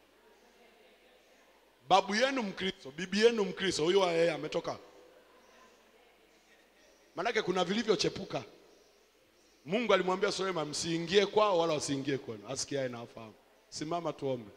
Babu yenu Mkristo, bibi yenu Mkristo, huyo waee ametoka hapa. Manake kuna vilivyochepuka. Mungu alimwambia Suleiman, msiingie kwao wala wasiingie kwenu. Asikiaye na afahamu. Simama tuombe.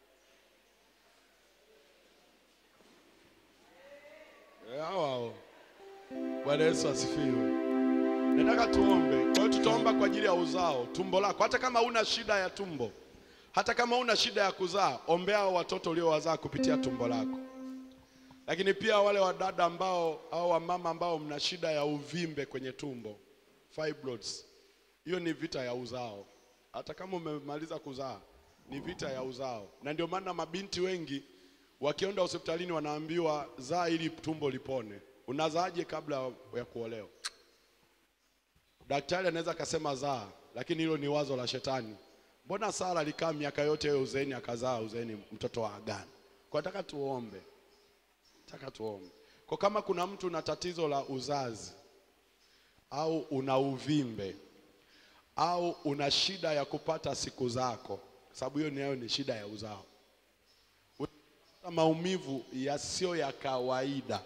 Eh, hao hao. Bwana Yesu asifiwe. Nataka tuombe. Kwa hiyo tutaomba kwa ajili ya uzao, tumbo lako. Hata kama una shida ya tumbo, hata kama una shida ya kuzaa, ombea hao watoto uliowazaa kupitia tumbo lako. Lakini pia wale wadada ambao au wamama ambao mna shida ya uvimbe kwenye tumbo, fibroids, hiyo ni vita ya uzao. Hata kama umemaliza kuzaa, ni vita ya uzao, na ndio maana mabinti wengi wakienda hospitalini wanaambiwa zaa ili tumbo lipone. Unazaaje kabla ya kuolewa? Daktari anaweza akasema zaa, lakini hilo ni wazo la shetani. Mbona Sara alikaa miaka yote hiyo uzeeni akazaa uzeeni mtoto wa agano? Kwa nataka tuombe, nataka tuombe. Kwa kama kuna mtu una tatizo la uzazi au una uvimbe au una shida ya kupata siku zako, sababu hiyo nayo ni shida ya uzao, Unapata maumivu yasiyo ya kawaida,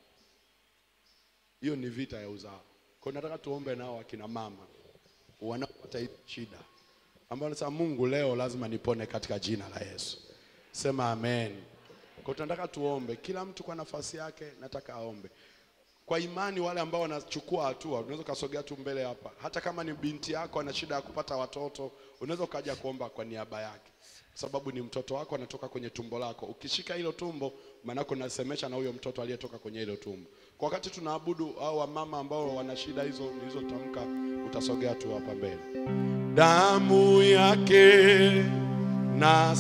hiyo ni vita ya uzao. Kwa hiyo nataka tuombe nao akina mama wanaopata hii shida, ambao nasema Mungu, leo lazima nipone katika jina la Yesu. Sema amen. Kwa hiyo tunataka tuombe, kila mtu kwa nafasi yake, nataka aombe kwa imani. Wale ambao wanachukua hatua, unaweza ukasogea tu mbele hapa, hata kama ni binti yako ana shida ya kupata watoto, unaweza ukaja kuomba kwa niaba yake, kwa sababu ni mtoto wako anatoka kwenye tumbo lako. Ukishika hilo tumbo, maanake unasemesha na huyo mtoto aliyetoka kwenye hilo tumbo. Kwa wakati tunaabudu, au wamama ambao wana shida hizo nilizotamka, utasogea tu hapa mbele. Damu yake na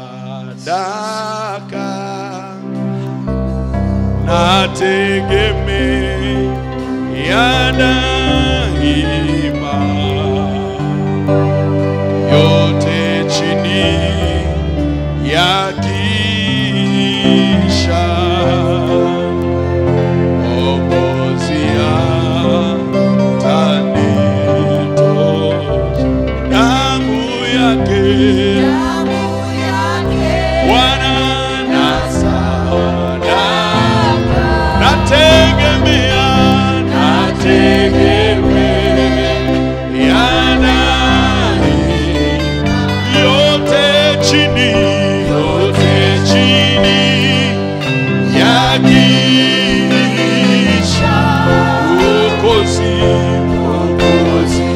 sadaka nategemea daima, yote chini ya kisha Mwokozi atanitosha. Damu yake Bwana na sadaka nategemea nategemea naye yote chini yote chini ya kisha uokozi uokozi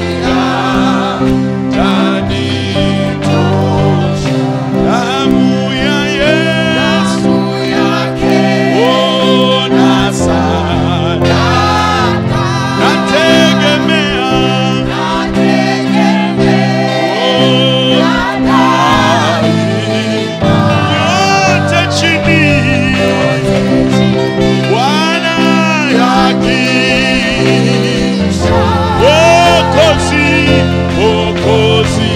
atanitosha damu ya Yesu ona sana nategemea yote chini Bwana yakisha wokozi wokozi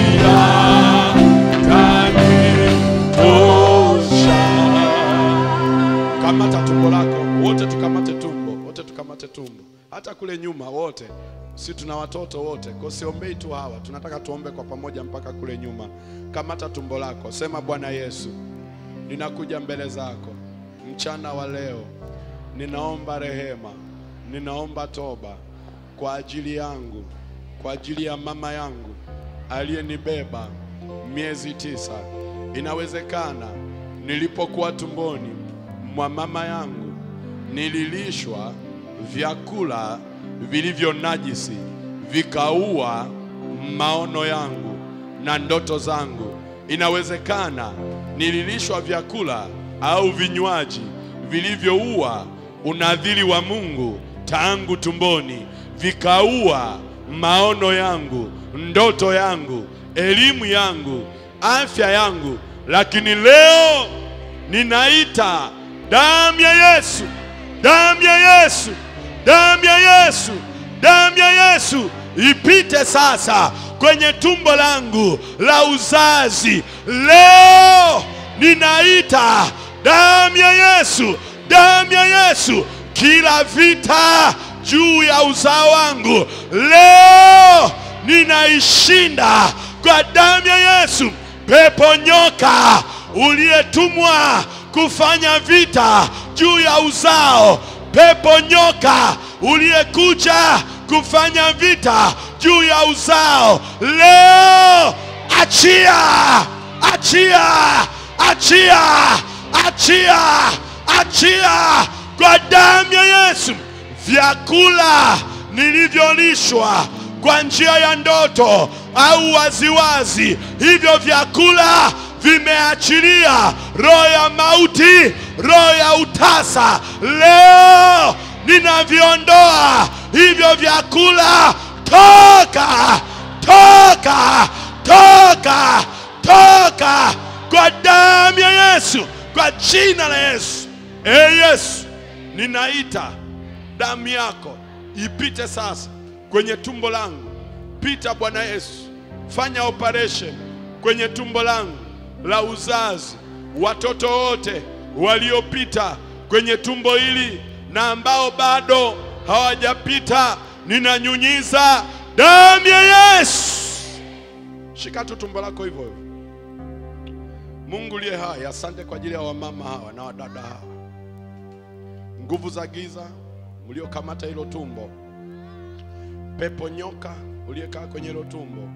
atanitosha kamata tumbo lako wote tukamate tumbo wote tukamate tumbo hata kule nyuma wote si tuna watoto wote kwa siombei tu hawa tunataka tuombe kwa pamoja mpaka kule nyuma kamata tumbo lako sema bwana yesu ninakuja mbele zako mchana wa leo ninaomba rehema ninaomba toba kwa ajili yangu kwa ajili ya mama yangu aliyenibeba miezi tisa inawezekana nilipokuwa tumboni mwa mama yangu nililishwa vyakula vilivyo najisi, vikaua maono yangu na ndoto zangu. Inawezekana nililishwa vyakula au vinywaji vilivyoua unadhiri wa Mungu tangu tumboni, vikaua maono yangu, ndoto yangu, elimu yangu, afya yangu, lakini leo ninaita damu ya Yesu, damu ya Yesu, damu ya Yesu, damu ya Yesu ipite sasa kwenye tumbo langu la uzazi. Leo ninaita damu ya Yesu, damu ya Yesu, kila vita juu ya uzao wangu leo ninaishinda kwa damu ya Yesu. Pepo nyoka uliyetumwa kufanya vita juu ya uzao, pepo nyoka uliyekuja kufanya vita juu ya uzao, leo achia, achia, achia, achia, achia kwa damu ya Yesu. Vyakula nilivyolishwa kwa njia ya ndoto au waziwazi, hivyo vyakula vimeachilia roho ya mauti, roho ya utasa. Leo ninaviondoa hivyo vyakula, toka, toka, toka, toka kwa damu ya Yesu, kwa jina la Yesu. E Yesu, ninaita damu yako ipite sasa kwenye tumbo langu. Pita Bwana Yesu, fanya operation kwenye tumbo langu la uzazi, watoto wote waliopita kwenye tumbo hili na ambao bado hawajapita, ninanyunyiza damu ya Yesu. Shika tu tumbo lako hivyo hivyo. Mungu liye hai, asante kwa ajili ya wamama hawa na wadada hawa, nguvu za giza mliokamata hilo tumbo, pepo nyoka uliyekaa kwenye hilo tumbo,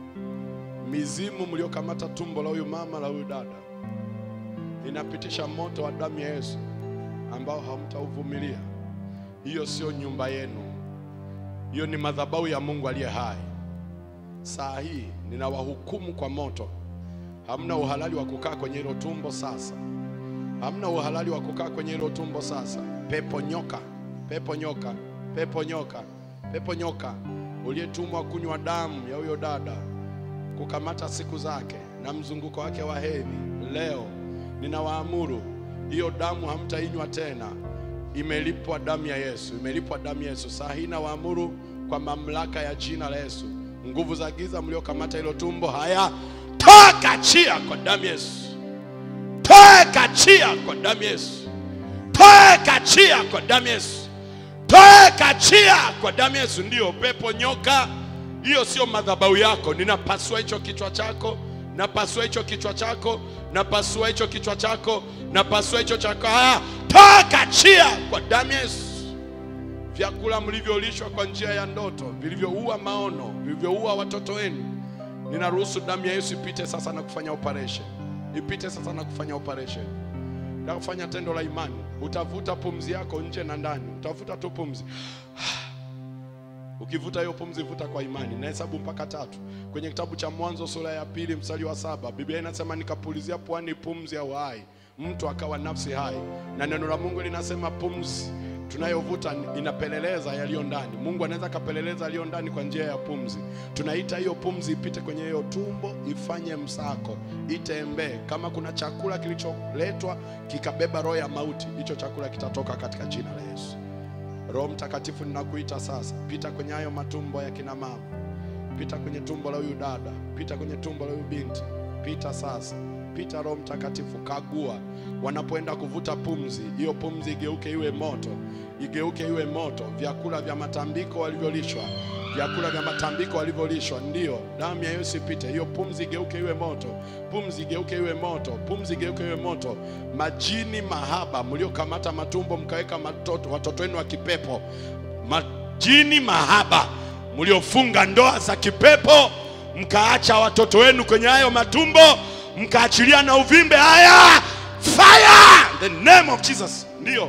mizimu mliokamata tumbo la huyu mama la huyu dada, inapitisha moto wa damu ya Yesu ambao hamtauvumilia. Hiyo sio nyumba yenu, hiyo ni madhabahu ya Mungu aliye hai. Saa hii ninawahukumu kwa moto. Hamna uhalali wa kukaa kwenye hilo tumbo sasa, hamna uhalali wa kukaa kwenye hilo tumbo sasa. Pepo nyoka, pepo nyoka, pepo nyoka, pepo nyoka uliyetumwa kunywa damu ya huyo dada, kukamata siku zake na mzunguko wake wa hedhi, leo ninawaamuru hiyo damu hamtainywa tena. Imelipwa damu ya Yesu, imelipwa damu ya Yesu. Saa hii nawaamuru kwa mamlaka ya jina la Yesu, nguvu za giza mliokamata hilo tumbo, haya toka chia kwa damu ya Yesu, toka chia kwa damu ya Yesu, toka chia kwa damu ya Yesu, toka chia kwa damu ya Yesu. Ndiyo pepo nyoka, hiyo sio madhabahu yako. Ninapasua hicho kichwa chako, napasua hicho kichwa chako, napasua hicho kichwa chako, napasua hicho chako. Haya, toka chia kwa damu ya Yesu. Vyakula mlivyolishwa kwa njia ya ndoto, vilivyoua maono, vilivyoua watoto wenu, ninaruhusu damu ya Yesu ipite sasa na kufanya operation, ipite sasa na kufanya operation na kufanya tendo la imani. Utavuta pumzi yako nje na ndani, utavuta tu pumzi. Ukivuta hiyo pumzi, vuta kwa imani. Nahesabu mpaka tatu. Kwenye kitabu cha Mwanzo sura ya pili mstari wa saba Biblia inasema nikapulizia puani pumzi ya uhai, mtu akawa nafsi hai. Na neno la Mungu linasema pumzi tunayovuta inapeleleza yaliyo ndani. Mungu anaweza akapeleleza yaliyo ndani kwa njia ya pumzi. Tunaita hiyo pumzi ipite kwenye hiyo tumbo, ifanye msako, itembee. Kama kuna chakula kilicholetwa kikabeba roho ya mauti, hicho chakula kitatoka katika jina la Yesu. Roho Mtakatifu, ninakuita sasa, pita kwenye hayo matumbo ya kina mama, pita kwenye tumbo la huyu dada, pita kwenye tumbo la huyu binti, pita sasa, pita. Roho Mtakatifu, kagua wanapoenda kuvuta pumzi, hiyo pumzi igeuke iwe moto, igeuke iwe moto. Vyakula vya matambiko walivyolishwa, vyakula vya matambiko walivyolishwa, ndio damu ya Yesu ipite, hiyo pumzi igeuke iwe moto, pumzi igeuke iwe moto, pumzi igeuke iwe moto. Majini mahaba mliokamata matumbo mkaweka matoto, watoto wenu wa kipepo, majini mahaba mliofunga ndoa za kipepo mkaacha watoto wenu kwenye hayo matumbo mkaachilia na uvimbe. Haya, fire the name of Jesus, ndio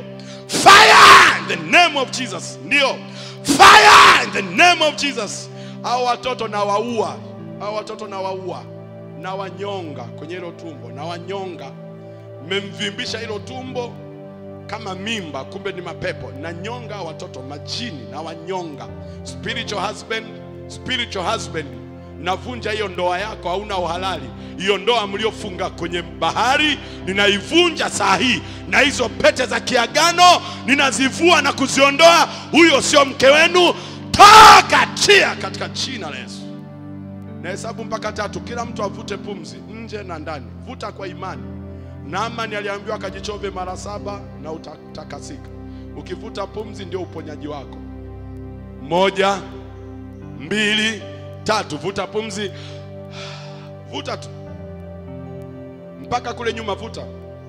fire in the name of jesus ndio fire in the name of jesus au watoto na waua au watoto na waua na wanyonga kwenye hilo tumbo na wanyonga mmemvimbisha hilo tumbo kama mimba kumbe ni mapepo na nyonga watoto majini na wanyonga spiritual husband spiritual husband navunja hiyo ndoa yako hauna uhalali hiyo ndoa mliofunga kwenye bahari ninaivunja saa hii na hizo pete za kiagano ninazivua na kuziondoa huyo sio mke wenu toka chia katika jina la yesu nahesabu mpaka tatu kila mtu avute pumzi nje na ndani vuta kwa imani Naamani aliambiwa akajichove mara saba na utatakasika. Ukivuta pumzi ndio uponyaji wako. Moja, mbili, tatu. Vuta pumzi, vuta tu mpaka kule nyuma, vuta,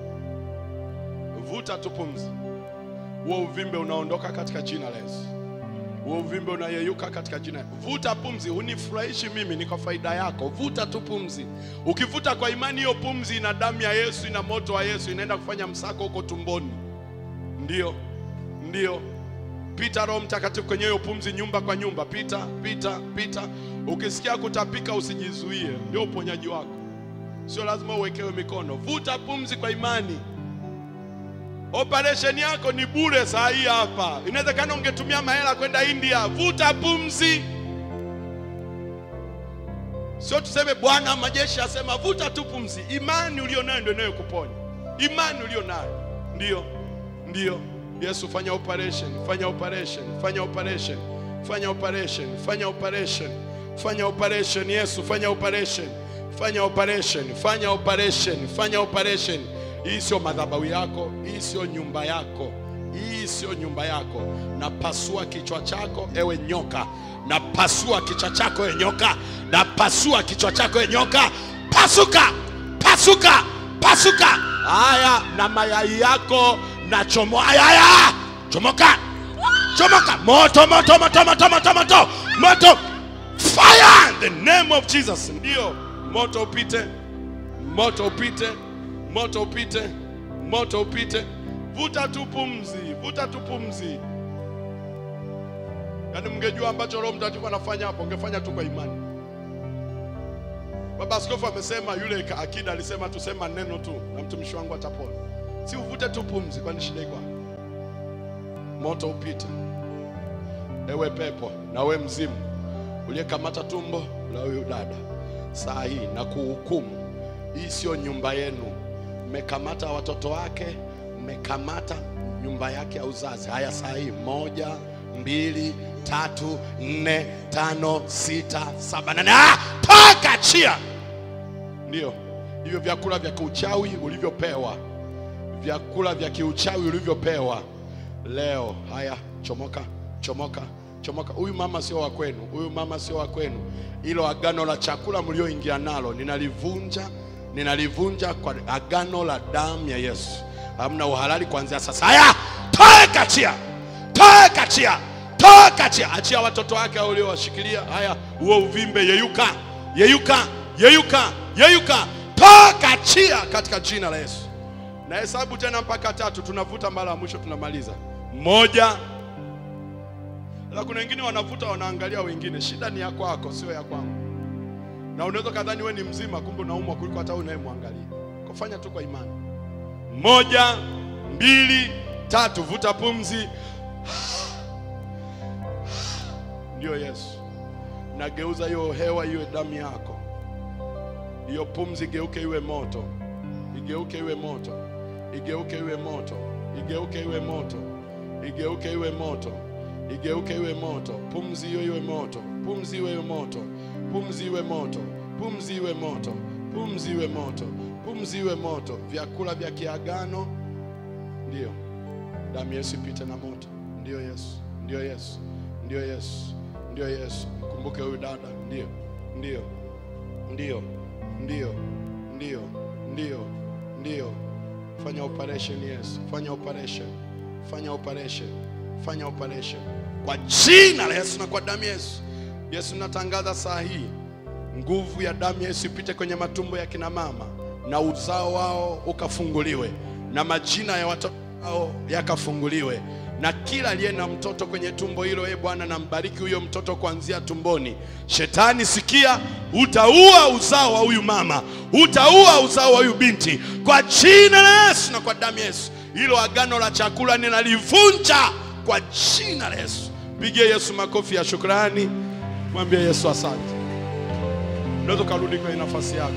vuta tu pumzi. Huo uvimbe unaondoka katika jina la Yesu. Huo uvimbe unayeyuka katika jina. Vuta pumzi, unifurahishi mimi, ni kwa faida yako. Vuta tu pumzi. Ukivuta kwa imani, hiyo pumzi ina damu ya Yesu, ina moto wa Yesu, inaenda kufanya msako huko tumboni. Ndio, ndio. Pita Roho Mtakatifu kwenye hiyo pumzi, nyumba kwa nyumba, pita, pita, pita. Ukisikia kutapika, usijizuie, ndio uponyaji wako. Sio lazima uwekewe mikono. Vuta pumzi kwa imani. Operation yako ni bure saa hii hapa. Inawezekana ungetumia mahela kwenda India. Vuta pumzi. Sio tuseme Bwana majeshi asema vuta tu pumzi. Imani ulio nayo ndio inayokuponya. Imani ulio nayo ndio, ndio. Yesu, fanya operation, fanya operation, fanya operation, fanya operation, fanya operation, fanya operation. Yesu, fanya operation, fanya operation, fanya operation, fanya operation. Hii sio madhabahu yako, hii sio nyumba yako, hii sio nyumba yako. Napasua kichwa chako ewe nyoka, napasua kichwa chako ewe nyoka, napasua kichwa chako ewe nyoka. Pasuka, pasuka, pasuka. Haya, na mayai yako na chomo. Haya, haya, chomoka, chomoka. Moto, moto, moto, moto, moto, moto, moto. Fire in the name of Jesus. Ndio, moto upite, moto upite moto upite, moto upite. Vuta tu pumzi, vuta tu pumzi. Yaani mngejua ambacho Roho Mtakatifu anafanya hapo, ungefanya tu kwa imani. Baba Askofu amesema, yule ka- akida alisema tusema neno tu na mtumishi wangu atapona. Si uvute tu pumzi, kwani shida iko wapi? Moto upite, ewe pepo na we mzimu uliyekamata tumbo la huyu dada, saa hii na kuhukumu, hii sio nyumba yenu mmekamata watoto wake, mmekamata nyumba yake ya uzazi. Haya, saa hii moja, mbili, tatu, nne, tano, sita, saba, nane. Ah, toka chia! Ndio hivyo vyakula vya kiuchawi ulivyopewa, vyakula vya kiuchawi ulivyopewa leo. Haya, chomoka, chomoka, chomoka. Huyu mama sio wa kwenu, huyu mama sio wa kwenu. Hilo agano la chakula mlioingia nalo ninalivunja ninalivunja kwa agano la damu ya Yesu. Hamna uhalali kuanzia sasa. Haya, toka chia, toka chia, toka chia. Achia watoto wake uliowashikilia. Haya, huo uvimbe yeyuka, yeyuka, yeyuka, yeyuka, toka chia katika jina la Yesu. Na hesabu tena mpaka tatu, tunavuta mara ya mwisho, tunamaliza. Moja. La, kuna wengine wanavuta, wanaangalia wengine. Shida ni ya kwako, sio ya kwangu na unaweza kadhani wewe ni mzima, kumbe unaumwa kuliko hata wewe unayemwangalia. Kufanya tu kwa imani. Moja, mbili, tatu. Vuta pumzi. Ndiyo Yesu, nageuza hiyo hewa iwe damu yako, hiyo pumzi igeuke iwe moto, igeuke iwe moto, igeuke iwe moto, igeuke iwe moto, igeuke iwe moto, igeuke iwe moto. Pumzi hiyo iwe moto, pumzi iwe moto pumzi iwe moto, pumzi iwe moto, pumzi iwe moto, pumzi iwe moto. Vyakula vya kiagano, ndio damu Yesu ipite na moto. Ndio Yesu, ndio Yesu, ndio Yesu, ndio Yesu. Mkumbuke huyu dada, ndio, ndio, ndio, ndio, ndio, ndio, ndio. Fanya operation Yesu, fanya operation, fanya operation, fanya operation kwa jina la Yesu na kwa damu ya Yesu. Yesu, natangaza saa hii nguvu ya damu ya Yesu ipite kwenye matumbo ya kina mama na uzao wao ukafunguliwe, na majina ya watoto au yakafunguliwe na kila aliye na mtoto kwenye tumbo hilo, e Bwana, nambariki huyo mtoto kuanzia tumboni. Shetani, sikia, utaua uzao wa huyu mama, utaua uzao wa huyu binti kwa jina la Yesu na kwa damu ya Yesu. Hilo agano la chakula ninalivunja kwa jina la Yesu. Pigie Yesu makofi ya shukrani, mwambie Yesu asante. Unaweza ukarudi kwenye nafasi yako.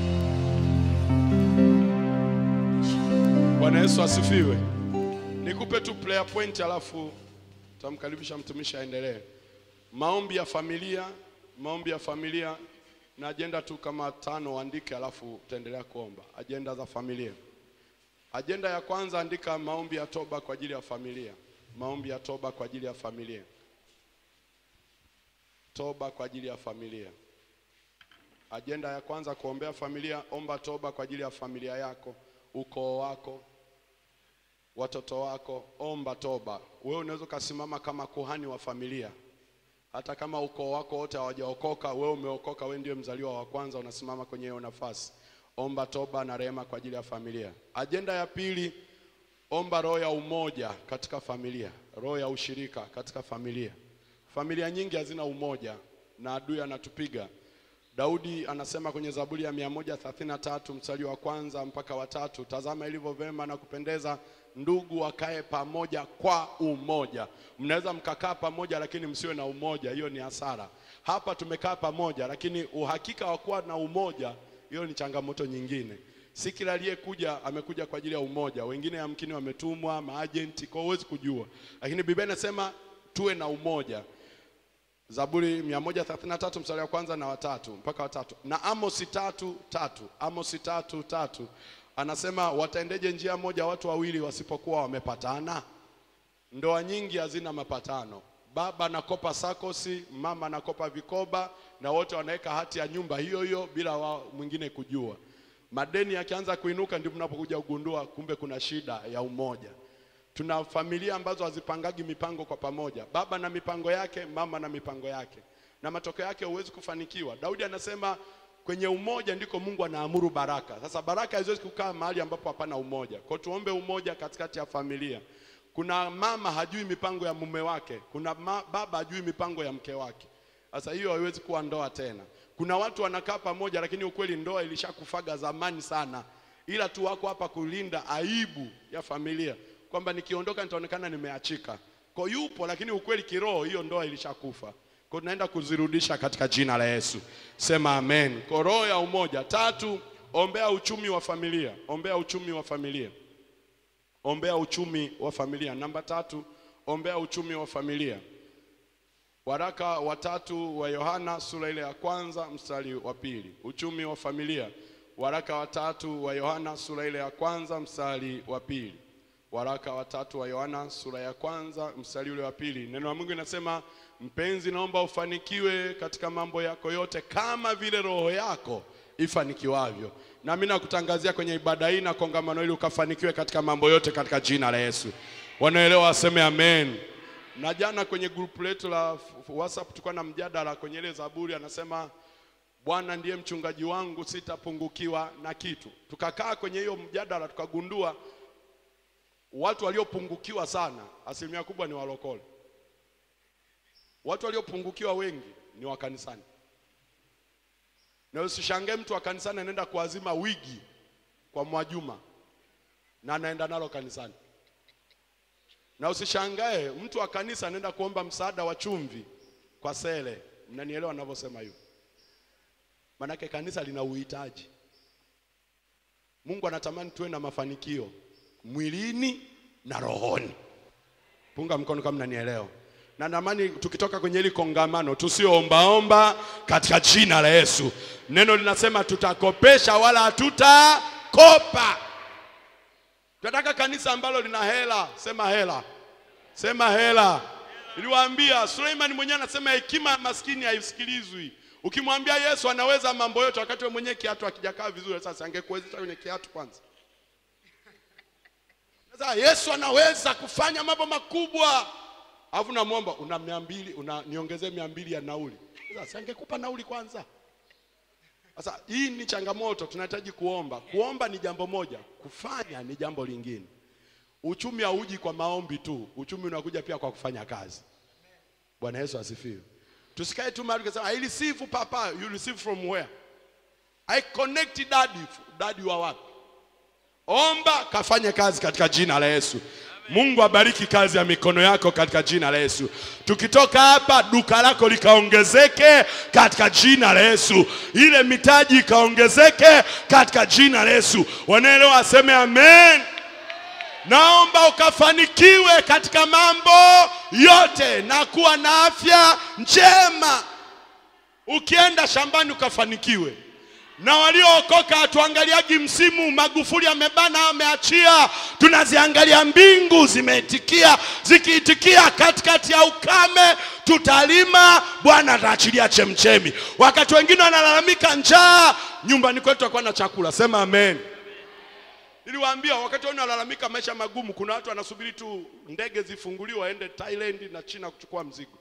Bwana Yesu asifiwe. Nikupe tu prayer point alafu tamkaribisha mtumishi aendelee. Maombi ya familia, maombi ya familia na ajenda tu kama tano andike, alafu utaendelea kuomba. Ajenda za familia. Ajenda ya kwanza andika maombi ya toba kwa ajili ya familia. Maombi ya toba kwa ajili ya familia. Toba kwa ajili ya familia. Ajenda ya kwanza kuombea familia, omba toba kwa ajili ya familia yako, ukoo wako, watoto wako, omba toba. Wewe unaweza ukasimama kama kuhani wa familia, hata kama ukoo wako wote hawajaokoka, wewe umeokoka, wewe ndiye mzaliwa wa kwanza, unasimama kwenye hiyo nafasi. Omba toba na rehema kwa ajili ya familia. Ajenda ya pili, omba roho ya umoja katika familia, roho ya ushirika katika familia. Familia nyingi hazina umoja na adui anatupiga. Daudi anasema kwenye Zaburi ya 133 mstari wa kwanza mpaka wa tatu, tazama ilivyo vema na kupendeza ndugu wakae pamoja kwa umoja. Mnaweza mkakaa pamoja lakini msiwe na umoja, hiyo ni hasara. Hapa tumekaa pamoja, lakini uhakika wa kuwa na umoja, hiyo ni changamoto nyingine. Si kila aliyekuja amekuja kwa ajili ya umoja, wengine yamkini wametumwa maajenti, kwa huwezi kujua, lakini Biblia inasema tuwe na umoja. Zaburi 133 mstari wa kwanza na watatu mpaka watatu na Amosi tatu tatu Amosi tatu tatu anasema wataendeje njia moja watu wawili wasipokuwa wamepatana? Ndoa nyingi hazina mapatano. Baba anakopa sakosi, mama anakopa vikoba, na wote wanaweka hati ya nyumba hiyo hiyo bila wa mwingine kujua. Madeni yakianza kuinuka, ndipo mnapokuja kugundua kumbe kuna shida ya umoja. Tuna familia ambazo hazipangagi mipango kwa pamoja, baba na mipango yake, mama na mipango yake, na matokeo yake huwezi kufanikiwa. Daudi anasema kwenye umoja ndiko Mungu anaamuru baraka. Sasa baraka haziwezi kukaa mahali ambapo hapana umoja. Kwa tuombe umoja katikati ya familia. Kuna mama hajui mipango ya mume wake, kuna ma, baba hajui mipango ya mke wake. Sasa hiyo haiwezi kuwa ndoa tena. Kuna watu wanakaa pamoja, lakini ukweli ndoa ilishakufaga zamani sana, ila tu wako hapa kulinda aibu ya familia kwamba nikiondoka nitaonekana nimeachika. Kwa yupo, lakini ukweli kiroho hiyo ndoa ilishakufa. Kwa tunaenda kuzirudisha katika jina la Yesu. Sema amen. Kwa roho ya umoja. Tatu, ombea uchumi wa familia. Ombea uchumi wa familia. Ombea uchumi wa familia. Namba tatu, ombea uchumi wa familia. Waraka watatu wa Yohana sura ile ya kwanza mstari wa pili. Uchumi wa familia. Waraka watatu wa Yohana sura ile ya kwanza mstari wa pili. Waraka watatu wa Yohana sura ya kwanza mstari ule wa pili. Neno la Mungu linasema, mpenzi, naomba ufanikiwe katika mambo yako yote kama vile roho yako ifanikiwavyo. Na mimi nakutangazia kwenye ibada hii na kongamano hili ukafanikiwe katika mambo yote katika jina la Yesu. Wanaelewa waseme amen. Na jana kwenye grupu letu la WhatsApp tulikuwa na mjadala kwenye ile Zaburi, anasema Bwana ndiye mchungaji wangu, sitapungukiwa na kitu. Tukakaa kwenye hiyo mjadala tukagundua watu waliopungukiwa sana asilimia kubwa ni walokole. Watu waliopungukiwa wengi ni wa kanisani, na usishangae mtu wa kanisani anaenda kuazima wigi kwa Mwajuma na anaenda nalo kanisani, na usishangae mtu wa kanisa anaenda kuomba msaada wa chumvi kwa Sele. Mnanielewa ninavyosema hivyo? Manake kanisa lina uhitaji. Mungu anatamani tuwe na mafanikio mwilini na rohoni. Punga mkono kama mnanielewa. Na natamani tukitoka kwenye hili kongamano tusioombaomba katika jina la Yesu. Neno linasema tutakopesha wala hatutakopa. Tunataka kanisa ambalo lina hela, sema hela. Sema hela. Niliwaambia Suleiman mwenyewe anasema hekima ya maskini haisikilizwi. Ukimwambia Yesu anaweza mambo yote wakati wewe mwenyewe kiatu hakijakaa vizuri, sasa angekuwezesha kwenye kiatu kwanza. Sasa Yesu anaweza kufanya mambo makubwa. Alafu namwomba una mia mbili, una niongezee mia mbili ya nauli. Sasa angekupa nauli kwanza. Sasa hii ni changamoto, tunahitaji kuomba. Kuomba ni jambo moja, kufanya ni jambo lingine. uchumi hauji kwa maombi tu, uchumi unakuja pia kwa kufanya kazi. Bwana Yesu asifiwe. Tusikae tu mahali tukasema I receive papa, you receive from where? I connect daddy. Daddy wa wapi? Omba kafanye kazi katika jina la Yesu. Mungu abariki kazi ya mikono yako katika jina la Yesu. Tukitoka hapa, duka lako likaongezeke katika jina la Yesu, ile mitaji ikaongezeke katika jina la Yesu. Wanaelewa, aseme amen. Naomba ukafanikiwe katika mambo yote na kuwa na afya njema. Ukienda shambani ukafanikiwe. Na waliookoka hatuangaliagi msimu, Magufuli amebana, ameachia, tunaziangalia mbingu zimeitikia. Zikiitikia katikati ya ukame, tutalima, Bwana ataachilia chemchemi. Wakati wengine wanalalamika njaa, nyumbani kwetu hakuwa na chakula. Sema amen. Niliwaambia wakati wao wanalalamika maisha magumu, kuna watu wanasubiri tu ndege zifunguliwe waende Thailand na China kuchukua mzigo.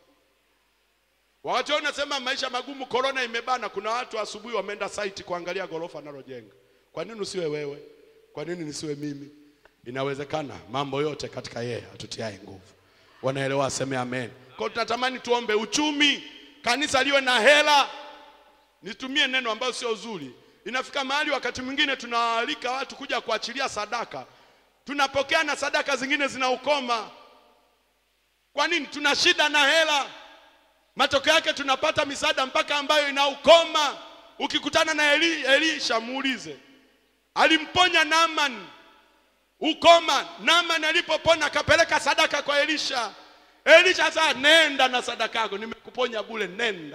Wakati wao nasema maisha magumu, corona imebana, kuna watu asubuhi wameenda site kuangalia gorofa analojenga. Kwa nini usiwe wewe? Kwa nini nisiwe mimi? Inawezekana mambo yote katika yeye atutiaye nguvu. Wanaelewa, aseme amen. Kwa hiyo tunatamani tuombe uchumi, kanisa liwe na hela. Nitumie neno ambayo sio zuri. Inafika mahali wakati mwingine tunawaalika watu kuja kuachilia sadaka, tunapokea na sadaka zingine zina ukoma. Kwa nini? Tuna shida na hela. Matokeo yake tunapata misaada mpaka ambayo ina ukoma. Ukikutana na Eli, Elisha muulize, alimponya Naaman ukoma. Naaman alipopona akapeleka sadaka kwa Elisha. Elisha sasa, nenda na sadaka yako, nimekuponya bure, nenda.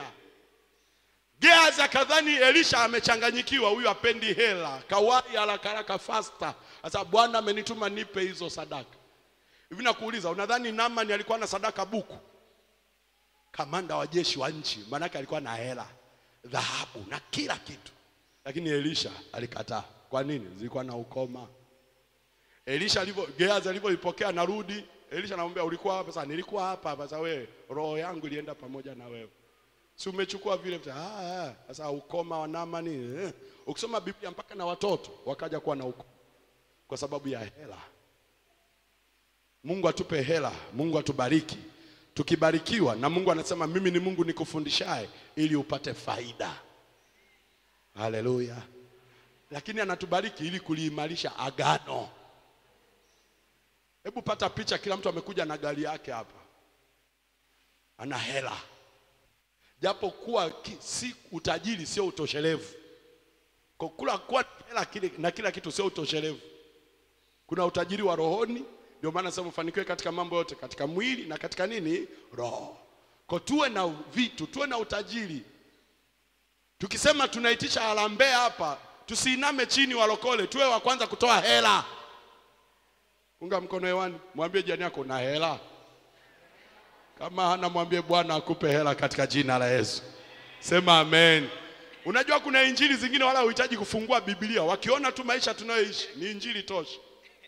Gehazi akadhani Elisha amechanganyikiwa, huyu apendi hela, kawai haraka haraka fasta. Sasa Bwana amenituma nipe hizo sadaka. Hivi nakuuliza, unadhani Naaman alikuwa na sadaka buku? Kamanda wa jeshi wa nchi, maanake alikuwa na hela, dhahabu na kila kitu, lakini Elisha alikataa. Kwa nini? Zilikuwa na ukoma. Elisha alivyo Gehazi alivyoipokea narudi, Elisha anamwambia ulikuwa hapa? Sasa nilikuwa hapa. Sasa wewe, roho yangu ilienda pamoja na wewe si umechukua vile vile. Ah, ah, sasa ukoma wa Naamani eh. Ukisoma Biblia mpaka na watoto wakaja kuwa na ukoma kwa sababu ya hela. Mungu atupe hela, Mungu atubariki. Tukibarikiwa na Mungu anasema mimi ni Mungu nikufundishaye ili upate faida. Haleluya! Lakini anatubariki ili kuliimarisha agano. Hebu pata picha, kila mtu amekuja na gari yake hapa, ana hela japo kuwa ki, si utajiri sio utoshelevu. Kwa kula kuwa na hela kile, na kila kitu sio utoshelevu. Kuna utajiri wa rohoni, ndio maana sasa mfanikiwe katika mambo yote, katika mwili na katika nini, roho. Kwa tuwe na vitu, tuwe na utajiri. Tukisema tunaitisha harambee hapa, tusiiname chini walokole, tuwe wa kwanza kutoa hela. Unga mkono hewani, mwambie jirani yako na hela. Kama hana mwambie Bwana akupe hela katika jina la Yesu. Sema amen. Unajua kuna injili zingine wala huhitaji kufungua Biblia, wakiona tu maisha tunayoishi ni injili tosha.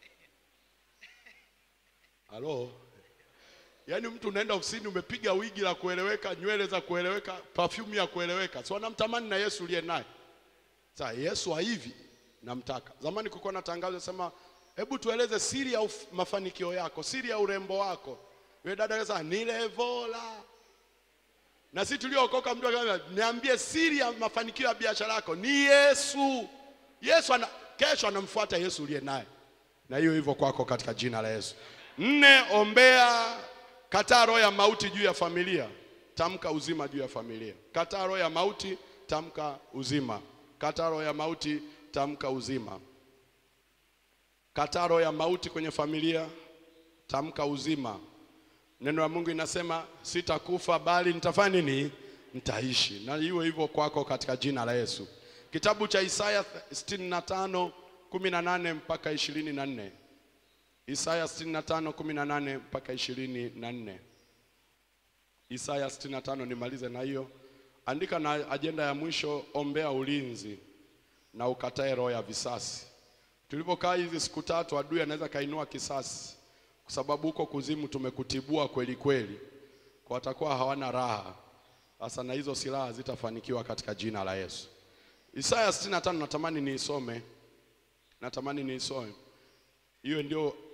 Halo, yaani mtu unaenda ofisini umepiga wigi la kueleweka, nywele za kueleweka, perfume ya kueleweka, si wanamtamani na Yesu uliye naye. Sasa Yesu wa hivi namtaka. Zamani kulikuwa na tangazo sema, hebu tueleze siri ya uf- mafanikio yako, siri ya urembo wako. Yule dada akasema ni levola. Na sisi tuliookoka, mtu akasema niambie siri ya mafanikio ya biashara yako ni Yesu. Yesu ana, kesho anamfuata Yesu uliye naye, na hiyo hivyo kwako katika jina la Yesu. Nne, ombea, kataa roho ya mauti juu ya familia, tamka uzima juu ya familia. Kataa roho ya mauti, tamka uzima. Kataa roho ya mauti, tamka uzima. Kataa roho ya mauti kwenye familia, tamka uzima. Neno la Mungu inasema sitakufa bali nitafanya nini? Nitaishi. Na iwe hivyo kwako katika jina la Yesu. Kitabu cha Isaya 65 18 mpaka 24. Isaya 65 18 mpaka 24. Isaya 65 nimalize na hiyo. Andika na ajenda ya mwisho, ombea ulinzi na ukatae roho ya visasi. Tulipokaa hizi siku tatu, adui anaweza kainua kisasi kwa sababu huko kuzimu tumekutibua kweli kweli, kwa watakuwa hawana raha sasa, na hizo silaha zitafanikiwa katika jina la Yesu. Isaya 65 natamani niisome, natamani niisome hiyo, ndio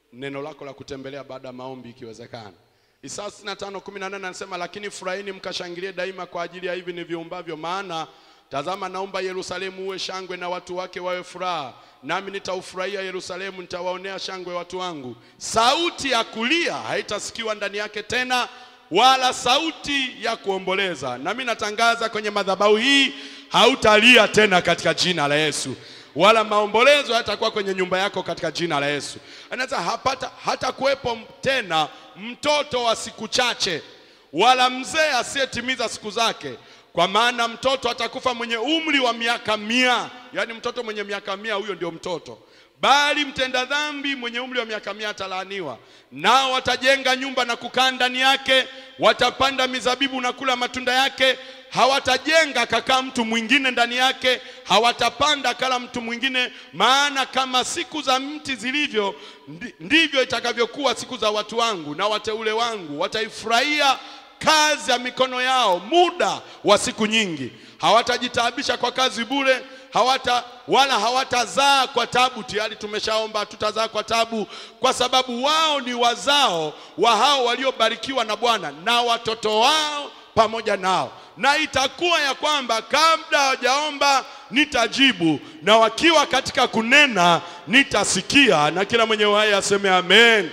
neno lako la kutembelea baada ya maombi ikiwezekana. Isaya 65:18 anasema lakini furahini mkashangilie daima kwa ajili ya hivi niviumbavyo, maana tazama naumba Yerusalemu uwe shangwe na watu wake wawe furaha, nami nitaufurahia Yerusalemu, nitawaonea shangwe watu wangu. Sauti ya kulia haitasikiwa ndani yake tena, wala sauti ya kuomboleza. Nami natangaza kwenye madhabahu hii, hautalia tena katika jina la Yesu wala maombolezo hatakuwa kwenye nyumba yako katika jina la Yesu. Anaweza hapata hata kuwepo tena mtoto wa siku chache, wala mzee asiyetimiza siku zake, kwa maana mtoto atakufa mwenye umri wa miaka mia. Yaani mtoto mwenye miaka mia, huyo ndio mtoto bali mtenda dhambi mwenye umri wa miaka mia atalaaniwa. Nao watajenga nyumba na kukaa ndani yake, watapanda mizabibu na kula matunda yake. Hawatajenga kakaa mtu mwingine ndani yake, hawatapanda kala mtu mwingine. Maana kama siku za mti zilivyo, ndi- ndivyo itakavyokuwa siku za watu wangu na wateule wangu. Wataifurahia kazi ya mikono yao muda wa siku nyingi. Hawatajitaabisha kwa kazi bure, hawata wala hawatazaa kwa tabu. Tayari tumeshaomba tutazaa kwa tabu, kwa sababu wao ni wazao wa hao waliobarikiwa na Bwana na watoto wao pamoja nao. Na itakuwa ya kwamba kabla hawajaomba nitajibu, na wakiwa katika kunena nitasikia. Na kila mwenye uhai aseme amen.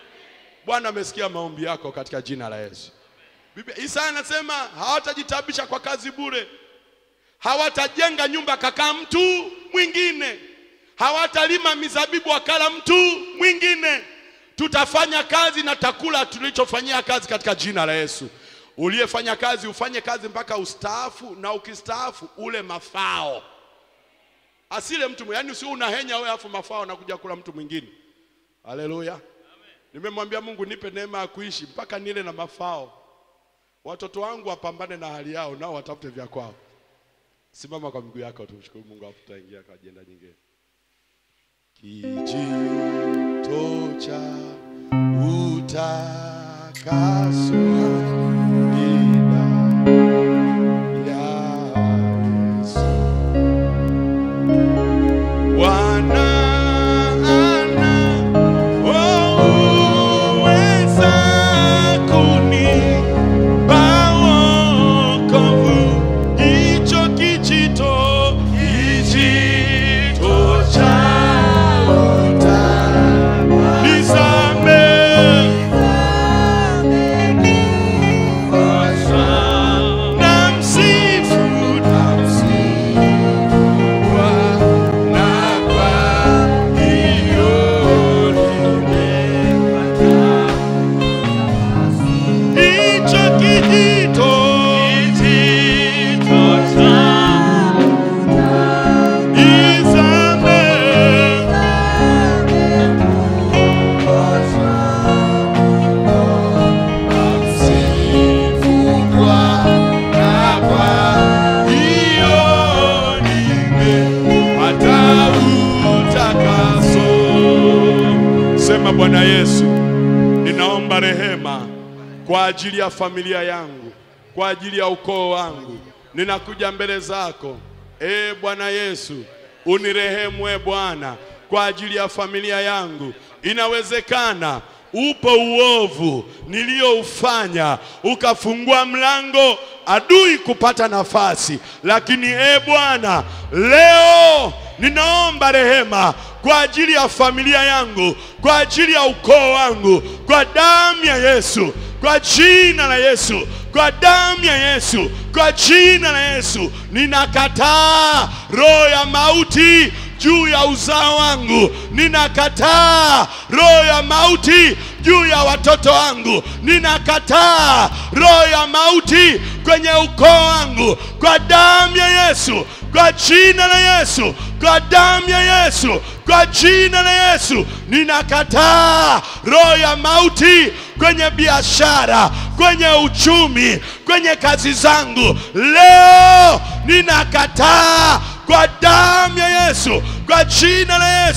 Bwana amesikia maombi yako katika jina la Yesu. Biblia Isaya anasema hawatajitabisha kwa kazi bure, hawatajenga nyumba kakaa mtu mwingine, hawatalima mizabibu akala mtu mwingine. Tutafanya kazi na takula tulichofanyia kazi katika jina la Yesu. Uliyefanya kazi ufanye kazi mpaka ustaafu, na ukistaafu ule mafao, asile mtu yani, usio unahenya wewe afu mafao nakuja kula mtu mwingine. Haleluya! Nimemwambia Mungu nipe neema ya kuishi mpaka nile na mafao watoto wangu wapambane na hali yao, nao watafute vya kwao. Simama kwa miguu yako, tumshukuru Mungu, afu tutaingia kwa ajenda nyingine. Kijito cha utakaso ni damu ya Yesu. Bwana ana uweza kunipa wokovu. Hicho kijito, kijito cha utakaso. Nisamehe na msifu Bwana kwa hiyo nimepata. Hicho kijito, kijito cha nisamehe Sema Bwana Yesu, ninaomba rehema kwa ajili ya familia yangu, kwa ajili ya ukoo wangu. Ninakuja mbele zako, e Bwana Yesu, unirehemu e Bwana, kwa ajili ya familia yangu. Inawezekana upo uovu niliyoufanya ukafungua mlango adui kupata nafasi, lakini e Bwana, leo ninaomba rehema kwa ajili ya familia yangu, kwa ajili ya ukoo wangu, kwa damu ya Yesu, kwa jina la Yesu, kwa damu ya Yesu, kwa jina la Yesu, ninakataa roho ya mauti juu ya uzao wangu, ninakataa roho ya mauti juu ya watoto wangu, ninakataa roho ya mauti kwenye ukoo wangu, kwa damu ya Yesu, kwa jina la Yesu, kwa damu ya Yesu, kwa jina la Yesu, ninakataa roho ya mauti kwenye biashara, kwenye uchumi, kwenye kazi zangu. Leo ninakataa kwa damu ya Yesu, kwa jina la Yesu,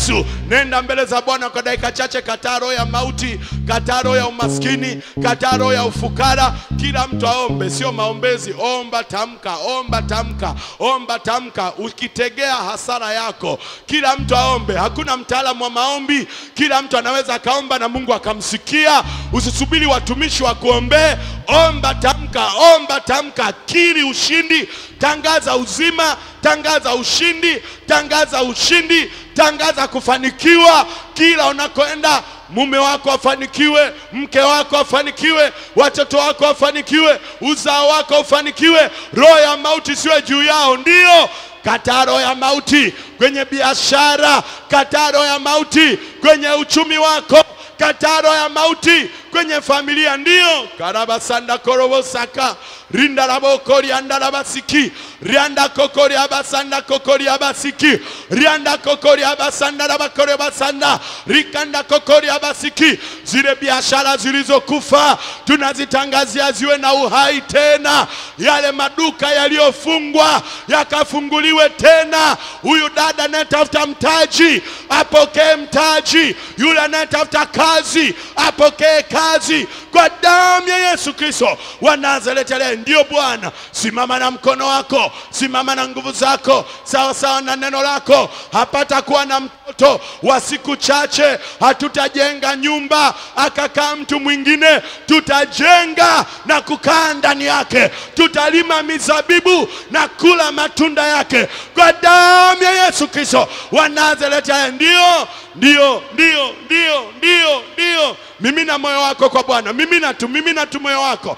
nenda mbele za bwana kwa dakika chache kataa roho ya mauti kataa roho ya umaskini kataa roho ya ufukara kila mtu aombe sio maombezi omba tamka omba tamka omba tamka ukitegea hasara yako kila mtu aombe hakuna mtaalamu wa maombi kila mtu anaweza akaomba na mungu akamsikia usisubiri watumishi wa kuombee omba tamka omba tamka kiri ushindi tangaza uzima tangaza ushindi tangaza ushindi tangaza kufanikiwa kila unakoenda mume wako afanikiwe mke wako afanikiwe watoto wako afanikiwe uzao wako ufanikiwe roho ya mauti siwe juu yao ndio kataa roho ya mauti kwenye biashara kataa roho ya mauti kwenye uchumi wako kataa roho ya mauti kwenye familia ndio karabasanda korobosaka rinda rabokori andarabasiki rianda kokori abasanda kokori abasiki rianda kokori abasanda rabakori abasanda rikanda kokori abasiki zile biashara zilizokufa tunazitangazia ziwe na uhai tena yale maduka yaliyofungwa yakafunguliwe tena huyu dada anayetafuta mtaji apokee mtaji yule anayetafuta kazi apokee kazi kwa damu ya yesu kristo wa nazareti aliye ndio bwana simama na mkono wako simama na nguvu zako sawa sawa na neno lako hapata kuwa na mtoto wa siku chache hatutajenga nyumba akakaa mtu mwingine tutajenga na kukaa ndani yake tutalima mizabibu na kula matunda yake kwa damu ya yesu kristo wa nazareti aliye ndio ndio ndio ndio ndio ndio mimina moyo wako kwa bwana mimina tu mimina tu moyo wako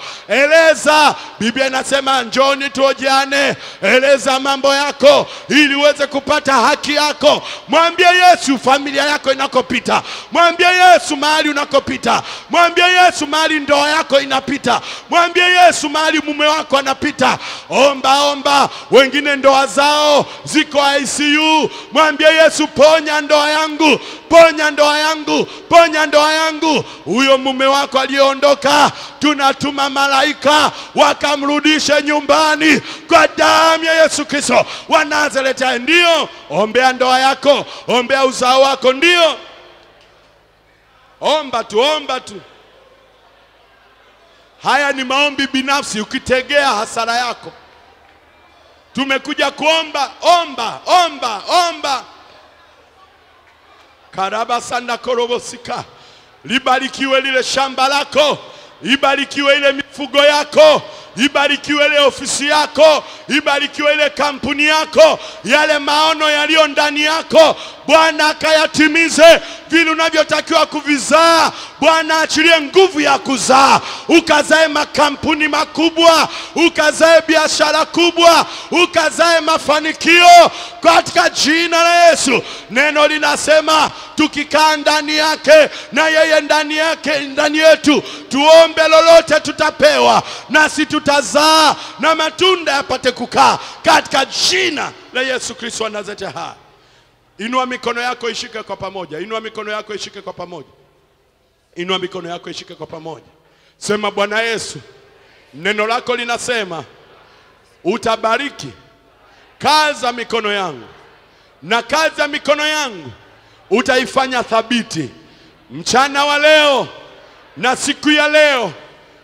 eleza biblia inasema njoni tuojeane eleza mambo yako ili uweze kupata haki yako mwambie yesu familia yako inakopita mwambie yesu mahali unakopita mwambie yesu mahali ndoa yako inapita mwambie yesu mahali mume wako anapita omba omba wengine ndoa zao ziko icu mwambie yesu ponya ndoa yangu ponya ndoa yangu ponya ndoa yangu huyo mume wako aliyeondoka tunatuma malaika wakamrudishe nyumbani kwa damu ya yesu kristo wa nazareti ndio ombea ndoa yako ombea uzao wako ndio omba tu omba tu haya ni maombi binafsi ukitegea hasara yako tumekuja kuomba omba omba omba karabasanda korobosika libarikiwe lile shamba lako ibarikiwe ile mifugo yako ibarikiwe ile ofisi yako ibarikiwe ile kampuni yako yale maono yaliyo ndani yako bwana akayatimize vile unavyotakiwa kuvizaa bwana achilie nguvu ya kuzaa ukazae makampuni makubwa ukazae biashara kubwa ukazae mafanikio katika jina la yesu neno linasema tukikaa ndani yake na yeye ndani yake ndani yetu tuombe lolote tutapewa nasi tutazaa na matunda yapate kukaa katika jina la yesu kristo wa nazareti hai inua mikono yako ishike kwa pamoja inua mikono yako ishike kwa pamoja inua mikono yako ishike kwa pamoja sema bwana yesu neno lako linasema utabariki kazi ya mikono yangu na kazi ya mikono yangu utaifanya thabiti mchana wa leo na siku ya leo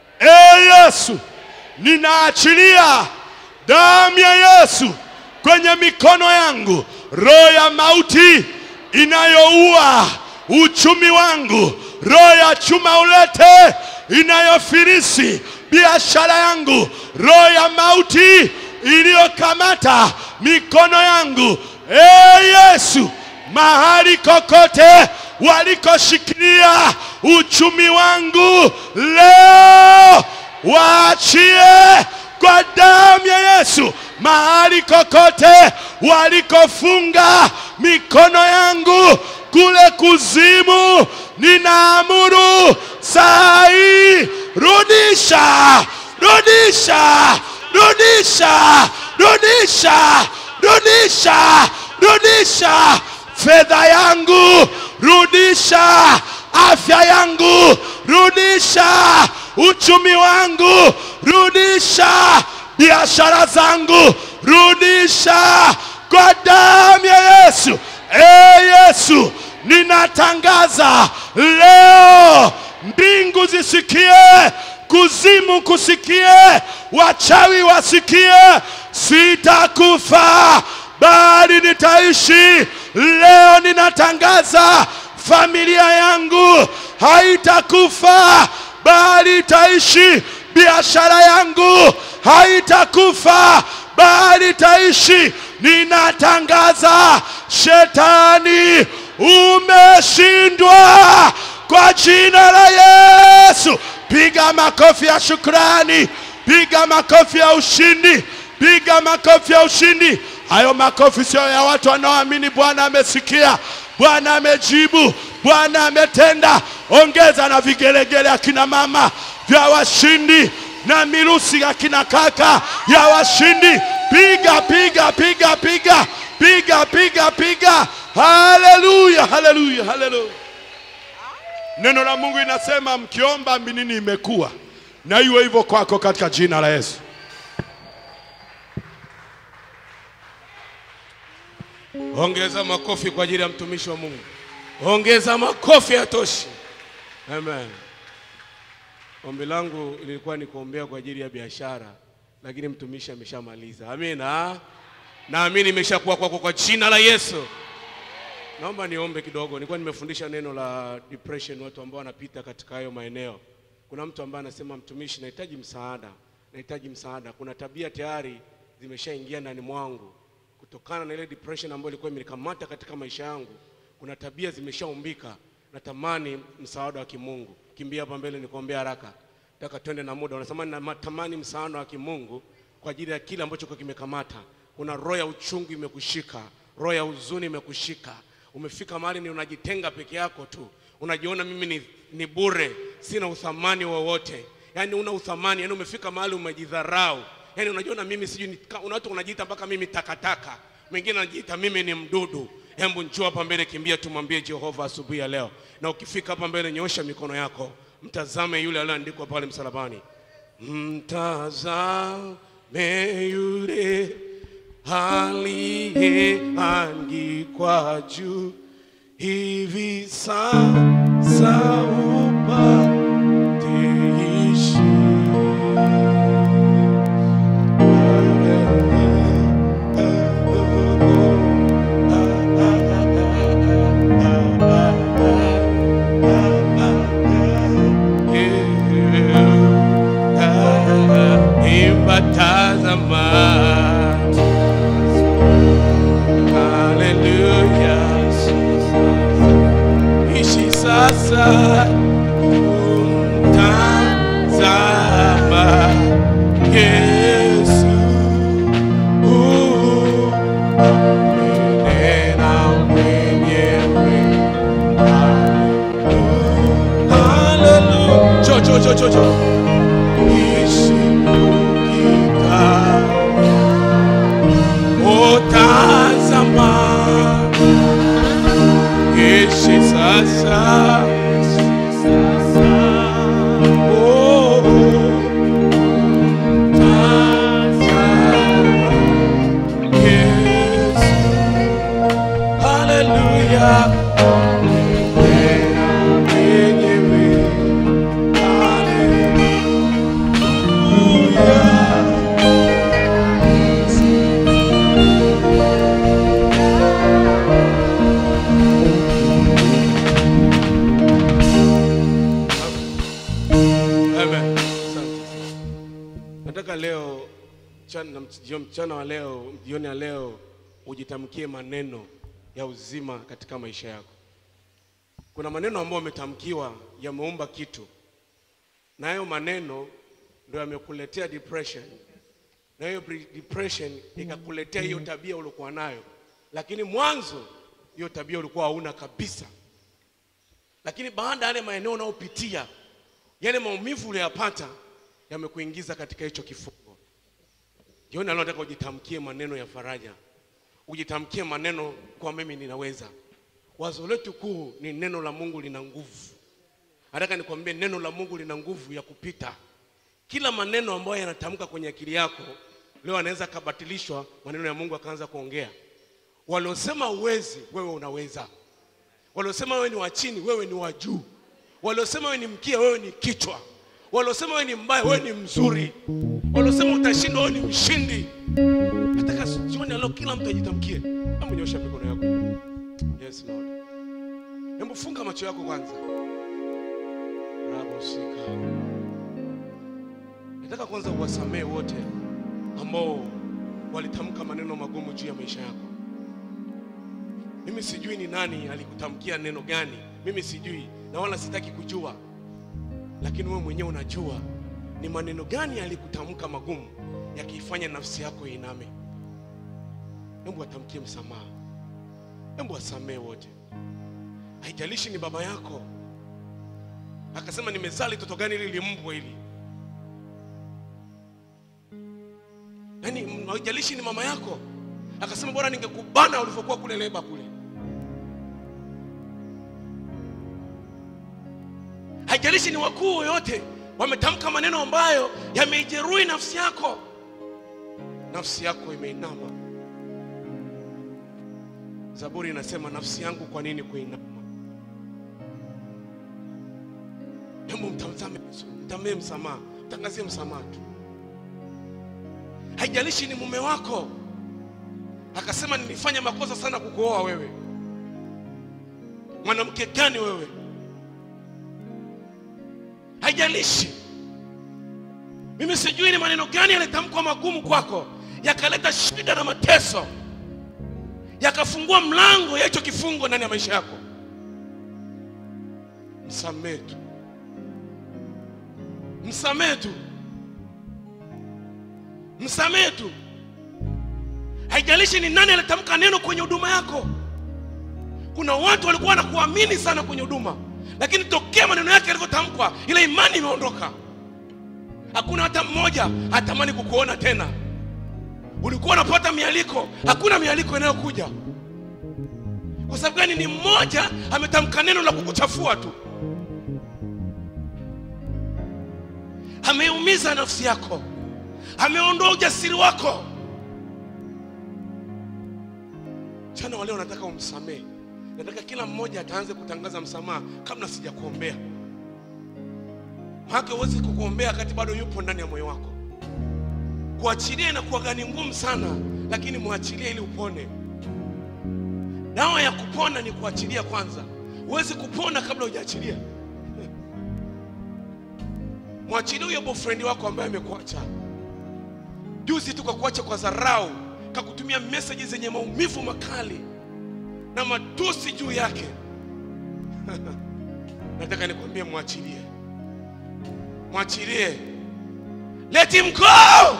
e yesu ninaachilia damu ya yesu kwenye mikono yangu roho ya mauti inayoua uchumi wangu roho ya chuma ulete inayofirisi biashara yangu roho ya mauti iliyokamata mikono yangu e yesu mahali kokote walikoshikilia uchumi wangu leo waachie kwa damu ya Yesu mahali kokote walikofunga mikono yangu kule kuzimu, ninaamuru saa hii, rudisha, rudisha, rudisha, rudisha, rudisha, rudisha fedha yangu, rudisha afya yangu, rudisha uchumi wangu, rudisha biashara zangu, rudisha kwa damu ya Yesu. E Yesu, ninatangaza leo, mbingu zisikie, kuzimu kusikie, wachawi wasikie, sitakufa bali nitaishi. Leo ninatangaza familia yangu haitakufa bali itaishi. Biashara yangu haitakufa bali itaishi. Ninatangaza shetani umeshindwa kwa jina la Yesu. Piga makofi ya shukrani, piga makofi ya ushindi, piga makofi ya ushindi. Hayo makofi sio ya watu wanaoamini Bwana amesikia, Bwana amejibu, Bwana ametenda. Ongeza na vigelegele akina mama vya washindi na mirusi akina kaka ya washindi. Piga piga piga piga piga piga piga. Haleluya, haleluya, haleluya. Neno la Mungu inasema mkiomba minini imekuwa na iwe hivyo kwako katika jina la Yesu. Ongeza makofi kwa ajili ya mtumishi wa Mungu. Ongeza makofi ya toshi. Amen. Ombi langu lilikuwa ni kuombea kwa ajili ya biashara, lakini mtumishi ameshamaliza. Amina. Naamini imeshakuwa kwako kwa jina la Yesu. Naomba niombe kidogo. Nilikuwa nimefundisha neno la depression, watu ambao wanapita katika hayo maeneo. Kuna mtu ambaye anasema mtumishi, nahitaji msaada, nahitaji msaada. Kuna tabia tayari zimeshaingia ndani mwangu kutokana na ile depression ambayo ilikuwa imenikamata katika maisha yangu. Kuna tabia zimeshaumbika, natamani msaada wa kimungu. Kimbia hapa mbele nikuombea haraka, nataka twende na muda. Unasema natamani msaada wa kimungu kwa ajili ya kile ambacho kwa kimekamata. Kuna roho ya uchungu imekushika, roho ya huzuni imekushika. Umefika mahali ni unajitenga peke yako tu, unajiona mimi ni, ni bure, sina uthamani wowote, yaani una uthamani, yaani umefika mahali umejidharau yaani unajiona mimi sijui ni- ka- una watu wanajiita mpaka mimi takataka mwingine anajiita mimi ni mdudu hebu njoo hapa mbele kimbia tumwambie jehova asubuhi ya leo na ukifika hapa mbele nyoosha mikono yako mtazame yule aliyoandikwa pale msalabani mtazame yule aliyeangikwa juu hivi sasa upate ishi Imbatazama Haleluya Ishi sasa Umtazama Yesu Uh, Nena mwenyewe Haleluya Cho cho cho cho cho Ishikukika Otazama Ishi sasa Oh, tazama Yesu Hallelujah Mwenyewe Amen. Asante. Nataka leo mchana, na mch- jio- mchana wa leo, jioni ya leo ujitamkie maneno ya uzima katika maisha yako. Kuna maneno ambayo umetamkiwa yameumba kitu, na hayo maneno ndio yamekuletea depression, na hiyo pre- depression ikakuletea hiyo tabia uliokuwa nayo, lakini mwanzo hiyo tabia ulikuwa hauna kabisa, lakini baada ya yale maeneo unayopitia yale maumivu uliyopata yamekuingiza katika hicho kifungo. Jioni leo nataka ujitamkie maneno ya faraja, ujitamkie maneno kwa mimi ninaweza. Wazo letu kuu ni neno la Mungu lina nguvu. Nataka nikwambie neno la Mungu lina nguvu ya kupita kila maneno ambayo yanatamka kwenye akili yako leo anaweza kabatilishwa, maneno ya Mungu akaanza kuongea. Waliosema uwezi, wewe unaweza. waliosema wewe ni wa chini wewe ni wa juu waliosema wewe ni mkia wewe ni kichwa waliosema wewe ni mbaya wewe ni mzuri waliosema utashindwa wewe ni mshindi nataka jioni leo kila mtu ajitamkie hebu nyosha mikono yako yes lord hebu funga macho yako kwanza raboshika nataka kwanza uwasamee wote ambao walitamka maneno magumu juu ya maisha yako mimi sijui ni nani alikutamkia neno gani mimi sijui na wala sitaki kujua lakini wewe mwenyewe unajua ni maneno gani alikutamka magumu yakiifanya nafsi yako iname hebu atamkie msamaha hebu wasamee wote haijalishi ni baba yako akasema nimezaa litoto gani hili limbwa hili yaani m- haijalishi ni mama yako akasema bora ningekubana ulivyokuwa kule leba kule haijalishi ni wakuu yoyote wametamka maneno ambayo yameijeruhi nafsi yako nafsi yako imeinama zaburi inasema nafsi yangu kwa nini kuinama hebu mtazame Yesu, mtamee msamaha mtangazie msamaha tu haijalishi ni mume wako akasema nilifanya makosa sana kukuoa wewe mwanamke gani wewe haijalishi mimi sijui ni maneno gani yalitamkwa magumu kwako yakaleta shida na mateso yakafungua mlango ya hicho kifungo ndani ya maisha yako msamee tu msamee tu msamee tu haijalishi ni nani alitamka neno kwenye huduma yako kuna watu walikuwa wanakuamini sana kwenye huduma lakini tokea maneno yake yalivyotamkwa ile imani imeondoka hakuna hata mmoja hatamani kukuona tena ulikuwa unapata mialiko hakuna mialiko inayokuja kwa sababu gani ni mmoja ametamka neno la kukuchafua tu ameumiza nafsi yako ameondoa ujasiri wako chana waleo nataka umsamehe nataka kila mmoja ataanze kutangaza msamaha kabla sijakuombea hake huwezi kukuombea wakati bado yupo ndani ya moyo wako kuachilia inakuwa gani ngumu sana lakini mwachilie ili upone dawa ya kupona ni kuachilia kwanza huwezi kupona kabla hujaachilia mwachilie huyo boyfriend wako ambaye amekuacha juzi tu kakuacha kwa dharau kakutumia meseji zenye maumivu makali na matusi juu yake nataka nikwambie mwachilie mwachilie let him go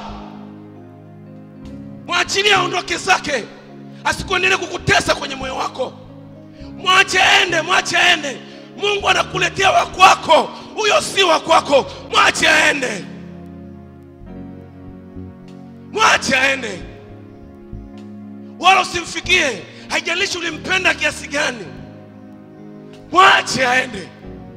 mwachilie aondoke zake asikuendelee kukutesa kwenye moyo wako mwache aende mwache aende mungu anakuletea wa kwako huyo si wa kwako mwache aende mwache aende wala usimfikie haijalishi ulimpenda kiasi gani mwache aende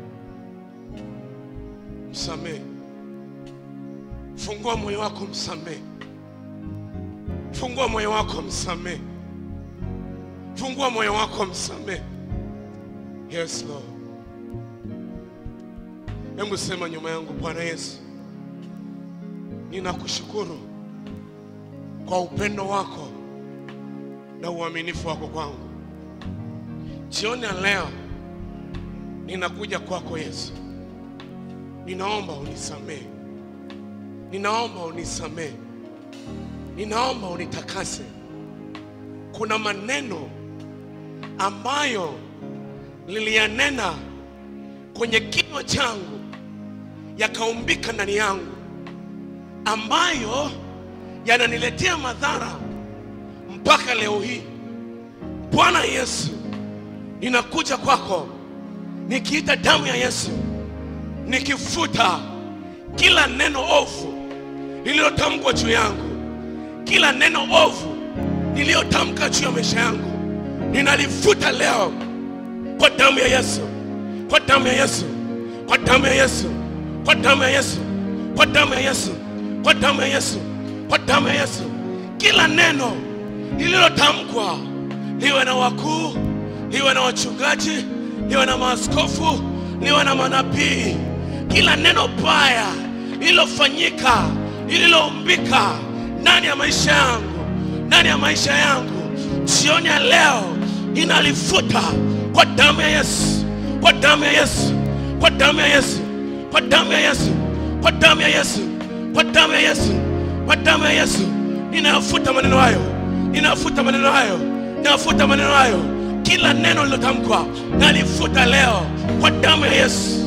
msamehe fungua moyo wako msamehe fungua moyo wako msamehe fungua moyo wako msamehe yes lord hebu sema nyuma yangu bwana yesu ninakushukuru kwa upendo wako na uaminifu wako kwangu jioni ya leo ninakuja kwako yesu ninaomba unisamehe ninaomba unisamehe ninaomba unitakase kuna maneno ambayo niliyanena kwenye kinywa changu yakaumbika ndani yangu ambayo yananiletea madhara mpaka leo hii bwana yesu ninakuja kwako nikiita damu ya yesu nikifuta kila neno ovu lililotamkwa juu yangu kila neno ovu niliyotamka juu ya maisha yangu ninalifuta leo kwa damu ya yesu kwa damu ya yesu kwa damu ya yesu kwa damu ya yesu kwa damu ya yesu kwa damu ya yesu kwa damu ya yesu kila neno lililotamkwa liwe na wakuu liwe na wachungaji, liwe na maaskofu, liwe na manabii. Kila neno baya lililofanyika, lililoumbika ndani ya maisha yangu, ndani ya maisha yangu, jioni ya leo inalifuta kwa damu ya Yesu, kwa damu ya Yesu, kwa damu ya Yesu, kwa damu ya Yesu, kwa damu ya Yesu, kwa damu ya Yesu, kwa damu ya Yesu. Ninayafuta maneno hayo, ninayafuta maneno hayo, ninayafuta maneno hayo. Kila neno lilotamkwa nalifuta leo kwa damu ya Yesu.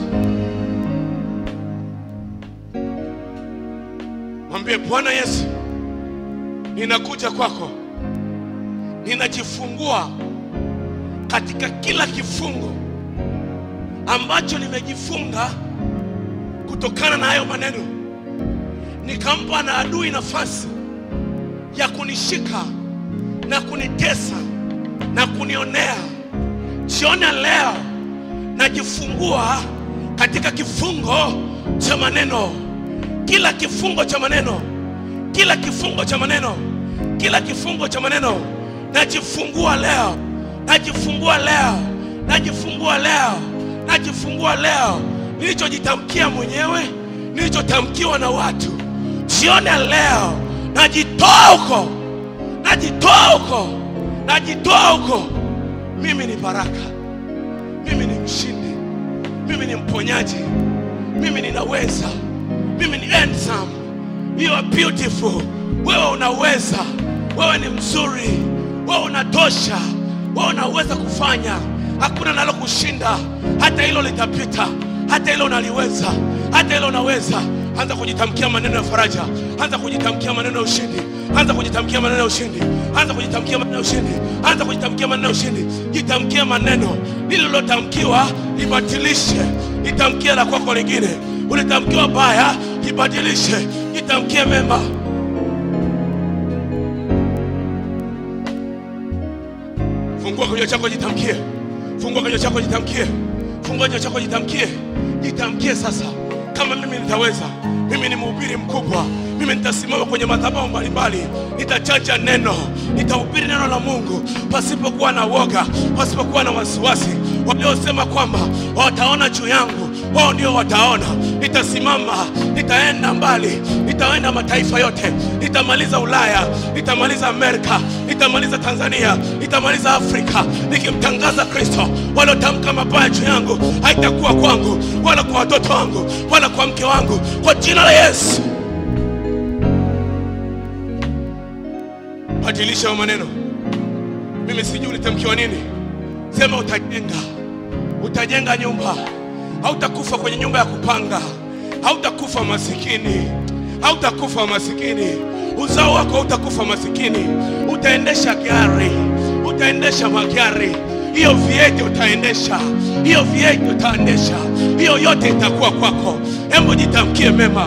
Mwambie Bwana Yesu, ninakuja kwako, ninajifungua katika kila kifungo ambacho nimejifunga kutokana na hayo maneno, nikampa na adui nafasi ya kunishika na kunitesa na kunionea. Jioni ya leo najifungua katika kifungo cha maneno, kila kifungo cha maneno, kila kifungo cha maneno, kila kifungo cha maneno najifungua leo, najifungua leo, najifungua leo, najifungua leo, nilichojitamkia mwenyewe, nilichotamkiwa na watu. Jioni ya leo najitoa huko, najitoa huko, najitoa huko. Mimi ni baraka, mimi ni mshindi, mimi ni mponyaji, mimi ninaweza, mimi ni handsome, you are beautiful. Wewe unaweza, wewe ni mzuri, wewe unatosha, wewe unaweza kufanya, hakuna nalo kushinda. Hata hilo litapita, hata hilo unaliweza, hata hilo unaweza. Anza kujitamkia maneno ya faraja, anza kujitamkia maneno ya ushindi, anza kujitamkia maneno ya ushindi, anza kujitamkia maneno ya ushindi, anza kujitamkia maneno ya ushindi. Jitamkie maneno lililotamkiwa, libatilishe, litamkie la kwako lingine. Ulitamkiwa baya, libadilishe, jitamkie mema. Fungua kinywa chako, jitamkie. Fungua kinywa chako, jitamkie. Fungua kinywa chako, jitamkie. Jitamkie sasa, kama mimi nitaweza. Mimi ni mhubiri mkubwa, mimi nitasimama kwenye madhabahu mbalimbali, nitachacha neno, nitahubiri neno la Mungu pasipokuwa na woga, pasipokuwa na wasiwasi. Waliosema kwamba wataona juu yangu, wao ndio wataona. Nitasimama, nitaenda mbali, nitaenda mataifa yote, nitamaliza Ulaya, nitamaliza Amerika, nitamaliza Tanzania, nitamaliza Afrika, nikimtangaza Kristo. Waliotamka mabaya juu yangu haitakuwa kwangu, wala kwa watoto wangu, wala kwa mke wangu, kwa jina la Yesu. Badilisha hayo maneno. Mimi sijui ulitamkiwa nini. Sema utajenga, utajenga nyumba, hautakufa kwenye nyumba ya kupanga, hautakufa masikini, hautakufa masikini, uzao wako hautakufa masikini, utaendesha gari, utaendesha magari, hiyo vieti utaendesha, hiyo vieti utaendesha, hiyo yote itakuwa kwako. Hebu jitamkie mema.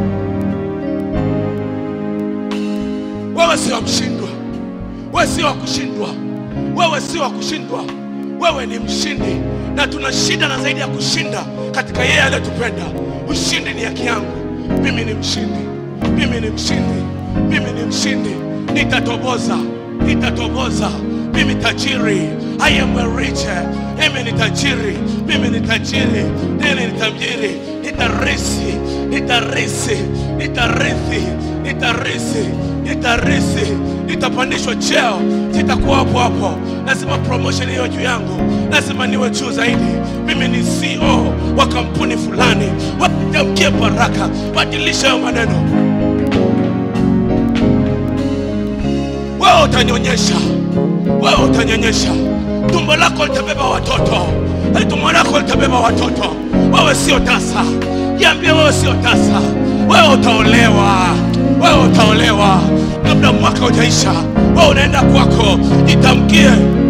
Wewe sio mshindwa, wewe sio wa kushindwa, wewe sio wa kushindwa, wewe ni mshindi, na tuna shida na zaidi ya kushinda katika yeye aliyetupenda. Ushindi ni haki yangu, mimi ni mshindi, mimi ni mshindi, mimi ni mshindi, nitatoboza, nitatoboza, mimi tajiri, I am a rich, mimi ni tajiri, mimi ni tajiri, mimi ni tajiri, nitarisi, nitarisi, nitarithi, nitarisi, nitarisi, nitapandishwa cheo, sitakuwa hapo hapo. Lazima promotion hiyo juu yangu, lazima niwe juu zaidi. Mimi ni CEO wa kampuni fulani, watamkie baraka, badilisha hayo maneno. Wewe utanyonyesha, wewe utanyonyesha, tumbo lako litabeba watoto, Eh, tumbo lako litabeba watoto. Wewe sio tasa, jiambie wewe sio tasa, wewe utaolewa, wewe utaolewa kabla mwaka ujaisha. Wewe unaenda kwako, jitamkie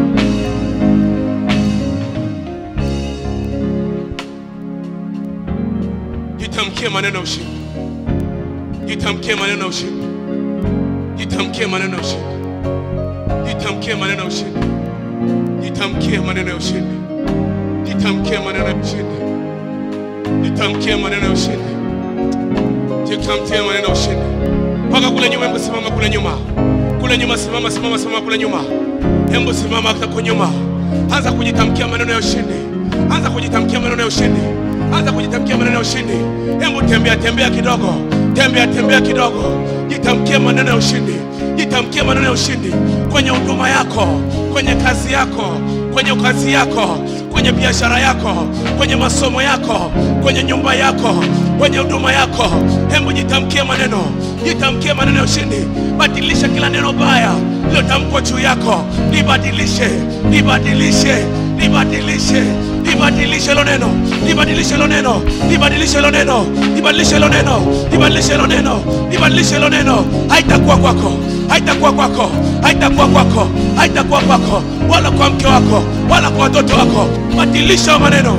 jitamkie maneno ya ushindi, jitamkie maneno ya ushindi, jitamkie maneno ya ushindi, jitamkie maneno ya ushindi, jitamkie maneno ya ushindi, jitamkie maneno ya ushindi, jitamkie maneno ya ushindi, jitamkie maneno ya ushindi. Mpaka kule nyuma, hebu simama kule nyuma, kule nyuma, simama, simama, simama kule nyuma, hebu simama hata kwa nyuma, anza kujitamkia maneno ya ushindi anza kujitamkia maneno ya ushindi anza kujitamkia maneno ya ushindi hebu tembea tembea kidogo tembea tembea kidogo jitamkie maneno ya ushindi jitamkie maneno ya ushindi kwenye huduma yako kwenye kazi yako kwenye kazi yako kwenye biashara yako kwenye masomo yako kwenye nyumba yako kwenye huduma yako hebu jitamkie maneno jitamkie maneno ya ushindi badilisha kila neno baya lilotamkwa juu yako libadilishe libadilishe libadilishe libadilishe hilo neno libadilishe hilo neno libadilishe hilo neno libadilishe hilo neno libadilishe hilo neno libadilishe hilo neno haitakuwa kwako haitakuwa kwako haitakuwa kwako haitakuwa kwako wala kwa mke wako wala kwa watoto wako badilisha hayo maneno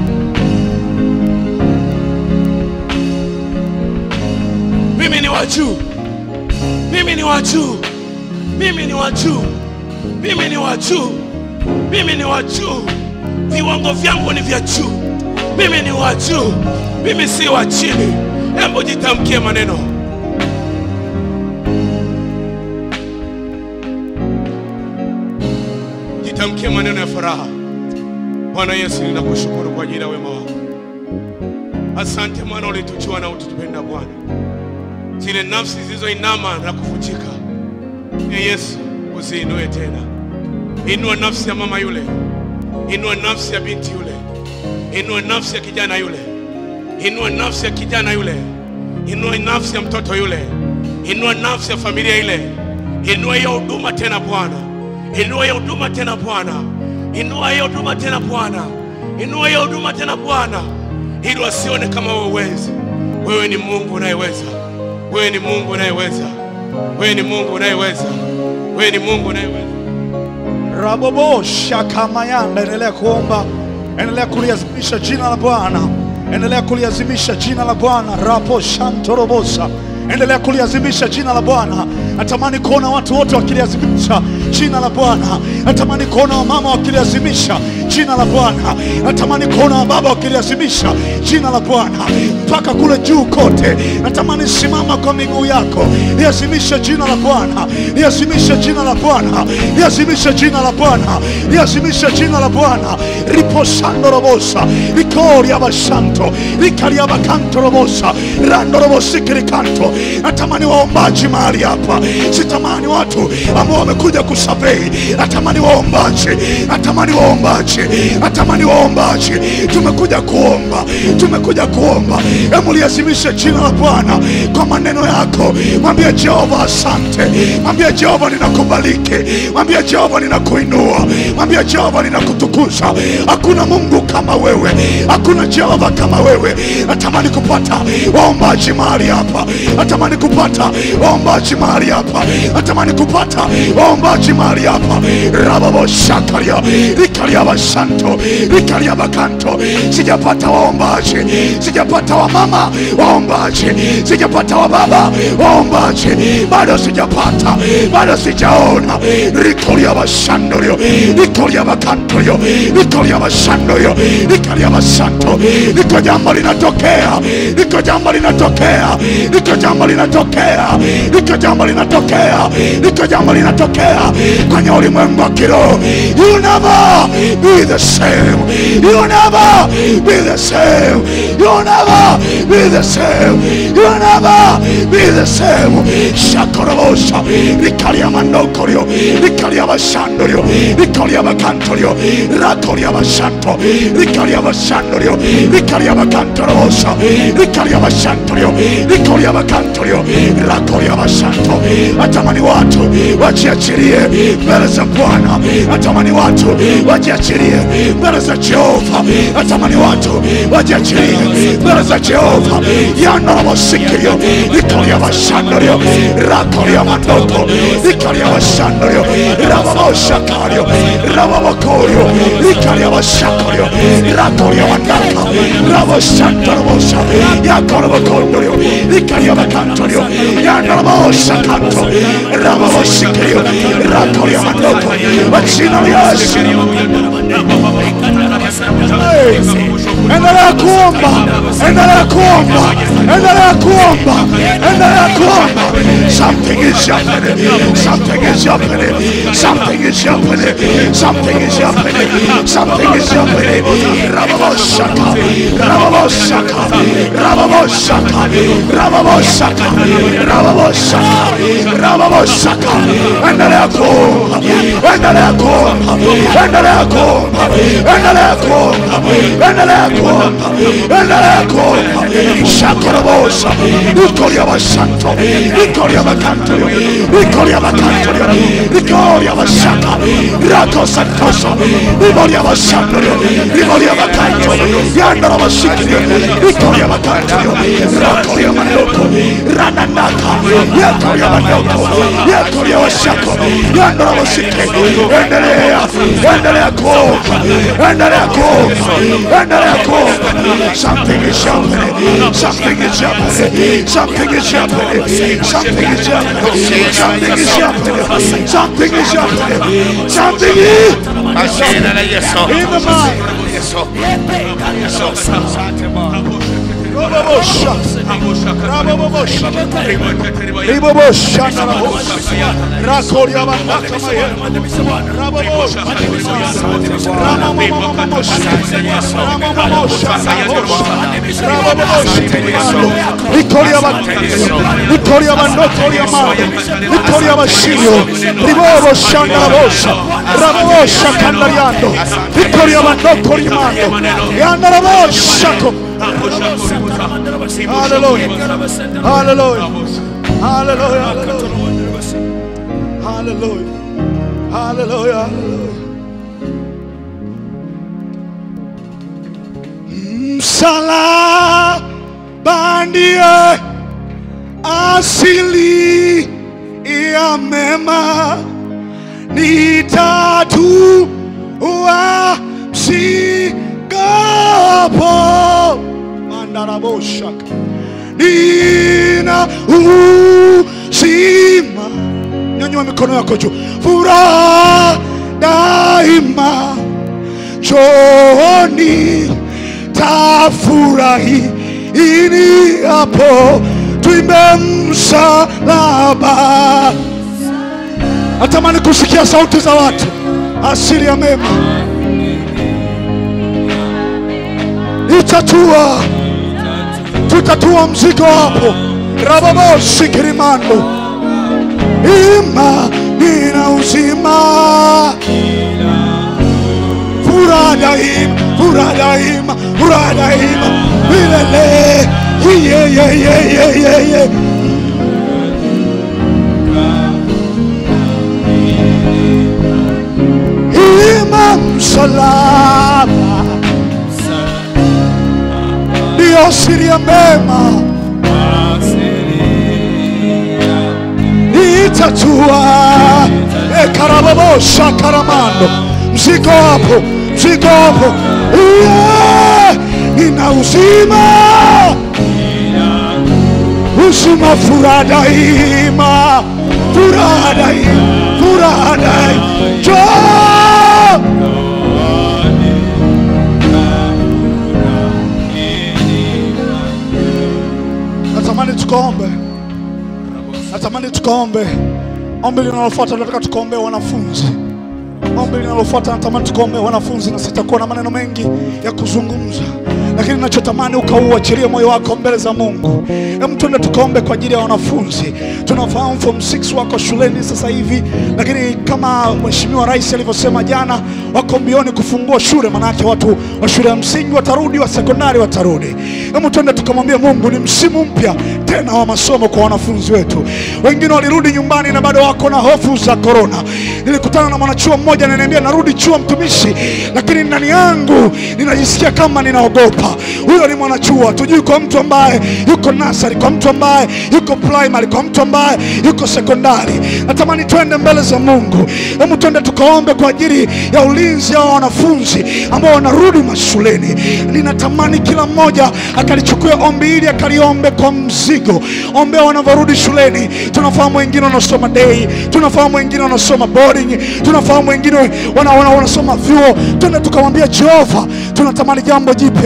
mimi ni wa juu mimi ni wa juu mimi ni wa juu mimi ni wa juu mimi ni wa juu viwango vyangu ni vya juu mimi ni wa juu mimi si wa chini hebu jitamkie maneno jitamkie maneno ya furaha bwana yesu ninakushukuru kwa ajili ya wema wako asante mwana ulitujua na ututupenda bwana zile nafsi zilizoinama na kuvunjika e yesu uziinue tena inua nafsi ya mama yule inua nafsi ya binti yule inua nafsi ya kijana yule inua nafsi ya kijana yule inua nafsi ya mtoto yule inua nafsi ya familia ile inua hiyo huduma tena bwana inua hiyo huduma tena bwana inua hiyo huduma tena bwana inua hiyo huduma tena bwana ili wasione kama wewe uwezi wewe ni mungu unayeweza wewe ni mungu unayeweza wewe ni mungu unayeweza wewe ni mungu unayeweza Rabobo shakamayanda, endelea kuomba, endelea kuliazimisha jina la Bwana, endelea kuliazimisha jina la Bwana. Rapo shantorobosa, endelea kuliazimisha jina la Bwana. Natamani kuona watu wote wakiliazimisha jina la Bwana. Natamani kuona wamama wakiliazimisha jina la Bwana. Natamani kuona wababa wakiliazimisha jina la Bwana mpaka kule juu kote. Natamani simama kwa miguu yako, liazimisha jina la Bwana, liazimisha jina la Bwana, liazimisha jina la Bwana, liazimisha jina la Bwana. riposando robosa rikoria bashanto rikaria bakanto robosa rando robosikiri kanto. Natamani waombaji mahali hapa, sitamani watu ambao wamekuja kusafiri. Natamani waombaji, natamani waombaji, natamani waombaji. Tumekuja kuomba, tumekuja kuomba. Hebu liazimishe jina la Bwana kwa maneno yako. Mwambie Jehova asante, mwambie Jehova ninakubariki, mwambie Jehova ninakuinua, mwambie Jehova ninakutukuza. Hakuna Mungu kama wewe, hakuna Jehova kama wewe. Natamani kupata waombaji mahali hapa, natamani kupata waombaji mahali hapa, natamani kupata waombaji mahali hapa. rababo shakaria rikaria basanto rikaria bakanto. Sijapata waombaji, sijapata wamama waombaji, sijapata wababa waombaji, bado sijapata, bado sijaona. rikoria basandorio rikoria bakantorio rikoria basandorio rikaria basanto. Liko jambo linatokea, liko jambo linatokea, liko jambo linatokea, liko jambo linatokea, liko jambo linatokea kwenye ulimwengu wa kiroho. You never be the same, you never be the same, you never be the same, you never be the same. Shakorobosa, rikalia mandokorio, rikalia basandorio, rikalia bakantorio, rakoria basanto, rikalia basandorio, rikalia bakantorobosa, rikalia basantorio, rikalia bakantorio, rakoria basanto. Natamani watu wajiachilie mbele za Bwana, natamani watu wajiachilie mbele za Jehova, natamani watu wajiachilie mbele za Jehova. Yanorobosikio, rikalia basandorio, rakoria mandoko, rikalia basandorio, rababoshakario, rababokorio, rikalia basakorio, rakoria mandaka, rabosantorobosa, yakorobokondorio, rikalia bakantorio, yanorobosakanto, rababosikio, rakoria mandoko, kwa jina la Yesu. Hey. endelea kuomba, endelea kuomba, endelea kuomba, endelea kuomba. Something is happening, something is happening, something is happening, something is happening, something is happening. Rababoshaka, Rababoshaka, Rababoshaka, Rababoshaka, Rababoshaka, Rababoshaka. Endelea kuomba, endelea kuomba, endelea kuomba, endelea kuomba, endelea kuomba, endelea kuomba. Shakorobosa, Ikoria Basanto, Ikoria Bacantorio, Ikoria Bacantorio, Ikoria Basaka, Raco Santoso, Imoria Basantorio, Imoria Bacanto, Yandara Basikio, Ikoria Bacantorio, Racoria Manoko, Rananaka, Yakoria Manoko, Yakoria Basako, Yandara Basike, endelea, endelea kuomba, endelea kuomba, endelea kuomba. Something is happening, something is happening, something is happening, something is happening, something is happening, something is happening, something is Jina la Yesu. in the mind. Yesu. Rababosha, Rababosha, Ribobosha, Rababosha, Rakoria Bandaka Maya, Rababosha, Ramamamamamosha, Ramamamosha, Rababosha, Ikoria Bandaka, Ikoria Bandokoria Maya, Ikoria Bashio, Ribobosha, Rababosha, Rababosha, Kandariando, Ikoria Bandokoria Maya, Yanda Rababosha, Hallelujah. Hallelujah. Hallelujah. Hallelujah. Hallelujah. Msalaba ndiye asili ya mema, nitatua msigapo mandaraboshaka nina uzima. Nyanyua mikono yako juu, furaha daima chooni tafurahi ini hapo tuimbe msalaba. Natamani kusikia sauti za watu, asili ya mema itatua tutatua mzigo hapo rababosi kirimando ima nina uzima furaha daima furaha daima furaha daima milele iyeyeyeyeyeye ima msalaba ndiyo siri ya mema itatua ekarababosha karamando mzigo hapo mzigo hapo Iye, nina uzima uzima furaha daima furaha daima furaha daima Njoo! natamani tukaombe natamani tukaombe ombi linalofuata tunataka tukaombe wanafunzi ombi linalofuata natamani tukaombe wanafunzi na sitakuwa na maneno mengi ya kuzungumza lakini nachotamani ukauachilie moyo wako mbele za mungu hem twende tukaombe kwa ajili ya wanafunzi tunafahamu form 6 wako shuleni sasa hivi lakini kama mheshimiwa rais alivyosema jana wako mbioni kufungua shule manake watu wa shule ya msingi watarudi wa sekondari watarudi hemu twende tukamwambia mungu ni msimu mpya tena wa masomo kwa wanafunzi wetu wengine walirudi nyumbani na bado wako na hofu za korona nilikutana na mwanachuo mmoja ananiambia narudi chuo mtumishi lakini ndani yangu ninajisikia kama ninaogopa huyo ni mwanachuo hatujui kwa mtu ambaye yuko nasari kwa mtu ambaye yuko primary kwa mtu ambaye yuko sekondari natamani twende mbele za mungu hebu twende tukaombe kwa ajili ya ulinzi wa wanafunzi ambao wanarudi mashuleni ninatamani kila mmoja akalichukua ombi hili akaliombe kwa mzigo ombea wanavyorudi shuleni tunafahamu wengine wanasoma day tunafahamu wengine wanasoma boarding tunafahamu wengine wana, wana, wanasoma vyuo twende tukamwambia jehova tunatamani jambo jipya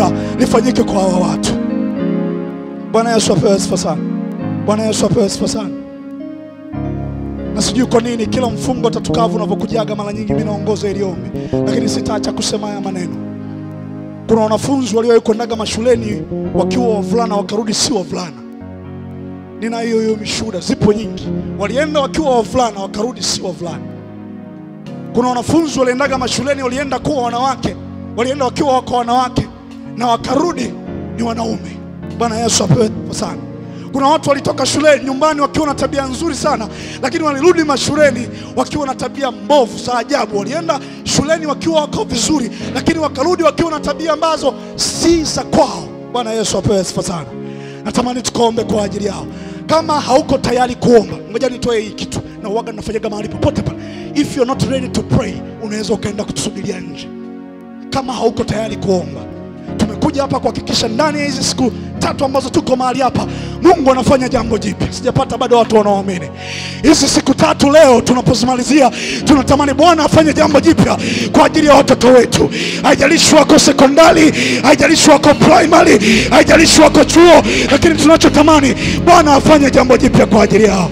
lifanyike kwa hawa watu. Bwana Yesu apewe sifa sana. Bwana Yesu apewe sifa sana. Na sijui kwa nini kila mfungo tatukavu unavyokujaga mara nyingi mimi naongoza ili ombi, lakini sitaacha kusema haya maneno. Kuna wanafunzi waliowahi kwendaga mashuleni wakiwa wavulana wakarudi si wavulana. Nina hiyo hiyo mishuhuda, zipo nyingi. Walienda wakiwa wavulana wakarudi si wavulana. Kuna wanafunzi waliendaga mashuleni, walienda kuwa wanawake, walienda wakiwa wako wanawake na wakarudi ni wanaume. Bwana Yesu apewe sifa sana. Kuna watu walitoka shuleni nyumbani wakiwa na tabia nzuri sana, lakini walirudi mashuleni wakiwa na tabia mbovu za ajabu. Walienda shuleni wakiwa wako vizuri, lakini wakarudi wakiwa na tabia ambazo si za kwao. Bwana Yesu apewe sifa sana. Natamani tukaombe kwa ajili yao. Kama hauko tayari kuomba, ngoja nitoe hii kitu na uwaga nafanyaga mahali popote pale. If you're not ready to pray, unaweza ukaenda kutusubiria nje kama hauko tayari kuomba. Tumekuja hapa kuhakikisha ndani ya hizi siku tatu ambazo tuko mahali hapa, Mungu anafanya jambo jipya. Sijapata bado watu wanaoamini. Hizi siku tatu leo tunapozimalizia, tunatamani Bwana afanye jambo jipya kwa ajili ya watoto wetu. Haijalishi wako sekondari, haijalishi wako primary, haijalishi wako chuo, lakini tunachotamani Bwana afanye jambo jipya kwa ajili yao.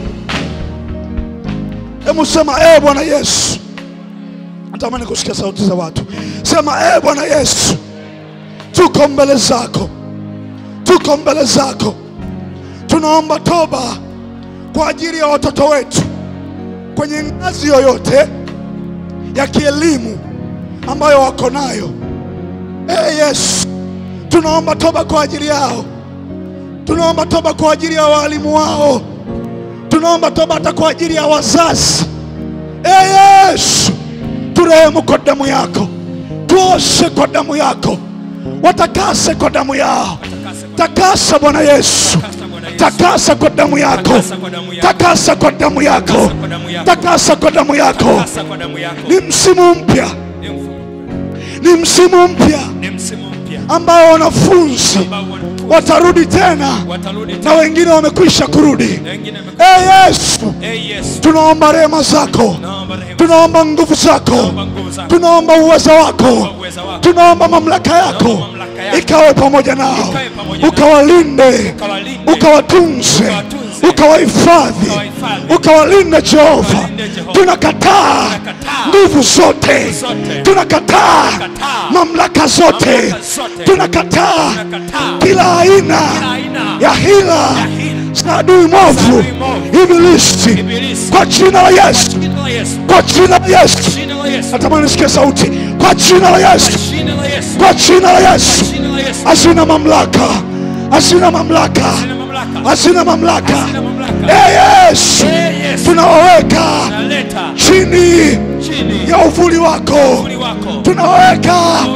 Hebu sema eh, Bwana Yesu. Natamani kusikia sauti za watu. Sema eh, Bwana Yesu, tuko mbele zako, tuko mbele zako, tunaomba toba kwa ajili ya watoto wetu kwenye ngazi yoyote ya kielimu ambayo wako nayo. Eh, Yesu, tunaomba toba kwa ajili yao, tunaomba toba kwa ajili ya walimu wao, tunaomba toba hata kwa ajili ya wazazi. Eh, Yesu, turehemu kwa damu yako, tuoshe kwa damu yako, watakase kwa damu yao. Takasa Bwana Yesu, takasa kwa damu yako, takasa kwa damu yako, takasa kwa damu yako. Ni msimu mpya, ni msimu mpya ambao wanafunzi watarudi tena na wengine wamekwisha kurudi. Ee Yesu, tunaomba rehema zako, tunaomba nguvu zako, tunaomba uwezo wako, tunaomba mamlaka yako ikawe pamoja nao, ukawalinde, ukawatunze, ukawahifadhi, ukawalinde Jehova. Tunakataa nguvu zote, tunakataa mamlaka zote, tunakataa kila aina ya hila za adui mwovu ibilisi, kwa jina la Yesu, kwa jina la Yesu. Natamani nisikie sauti, kwa jina la Yesu, kwa jina la Yesu. Hazina mamlaka, hazina mamlaka, hazina mamlaka. Ee Yesu, tunawaweka chini ya uvuli wako, tunawaweka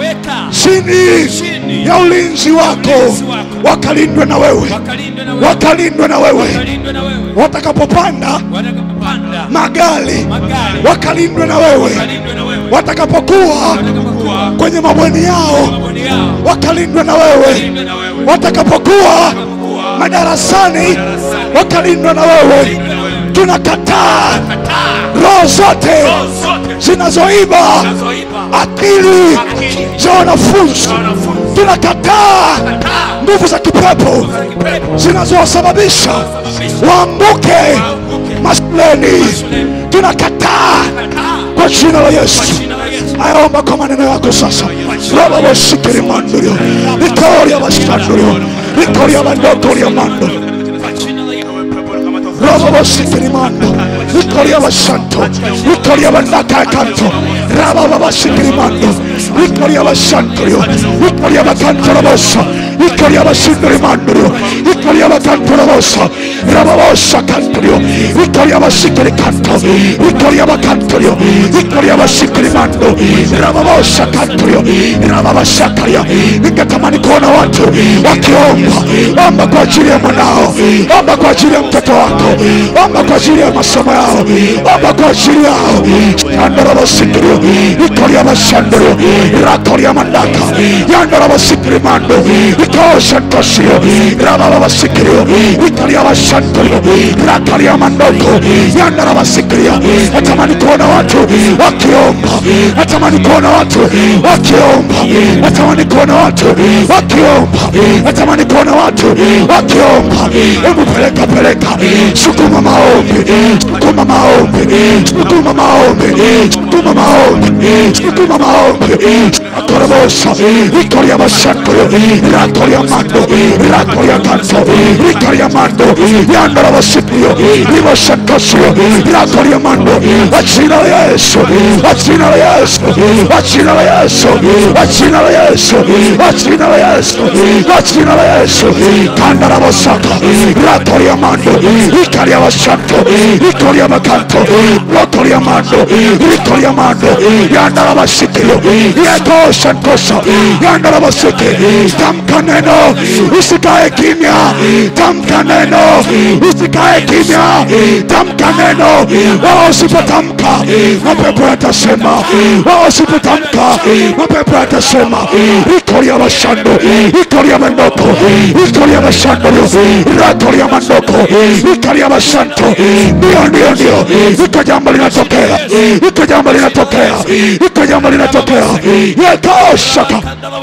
chini ya ulinzi wako, wakalindwe na wewe, wakalindwe na wewe, watakapopanda magari wakalindwe na wewe, watakapokuwa kwenye mabweni yao wakalindwe na wewe, watakapokuwa madarasani wakalindwe na wewe. Tunakataa roho zote zinazoiba akili za wanafunzi. Tunakataa nguvu za kipepo zinazowasababisha waanguke mashuleni. Tunakataa kwa jina la Yesu. Ayaomba kwa maneno yako sasa. Raba wasikiri mandurio vitoria vasandurio vitoria vandokoria mando Raba wasikiri mando vitoria vasanto vitoria vandaka kanto Raba wasikiri mando vitoria vasanturio vitoria vakanto rabosa vitoria vasindiri mandurio vitoria vakanto rabosa Raba wasakanturio vitoria vasikiri kanto vitoria vakanturio vitoria vasikiri mando Raba wasakanturio Raba wasakaria ningetamani kuona watu wakiomba omba kwa ajili ya mwanao omba kwa ajili ya mtoto wako omba kwa ajili ya masomo yao omba kwa ajili yao shandorobosikrio ikoria bashandorio rakoria mandaka yandorobosikiri mando iko Santosio, Rababa Sikrio, Italia Santorio, Ratalia Mandoko, Yandaraba Sikria. Natamani kuona watu wakiomba, natamani kuona watu wakiomba, natamani kuona watu wakiomba, natamani kuona watu wakiomba. Hebu peleka peleka, sukuma maombi, sukuma maombi, sukuma maombi, sukuma maombi, sukuma maombi. Akorobosa, Ikoria Masantoyo, Ratoria Mando, Ratoria Canto, Ikoria Mando, Yandara Vasipio, Rivo Santosio, Ratoria Mando, Vacina la Yesu, Vacina la Yesu, Vacina la Yesu, Vacina la Yesu, Vacina la Yesu, Vacina la Yesu, Candara Vasata, Ratoria Mando, Ikaria Vasanto, Ikoria Macanto, Rotoria Mando, Ikoria Mando, Yandara Vasipio, Yeto Santosa, Yandara Vasike, tamka neno, usikae kimya, tamka neno, usikae kimya, tamka neno, wao usipotamka mapepo yatasema, wao usipotamka mapepo yatasema, ikoria mashando, ikoria mandoko, ikoria mashando, ratoria mandoko, ikoria masanto, ndio ndio ndio, iko jambo linatokea, iko jambo linatokea, iko jambo linatokea, yetoshaka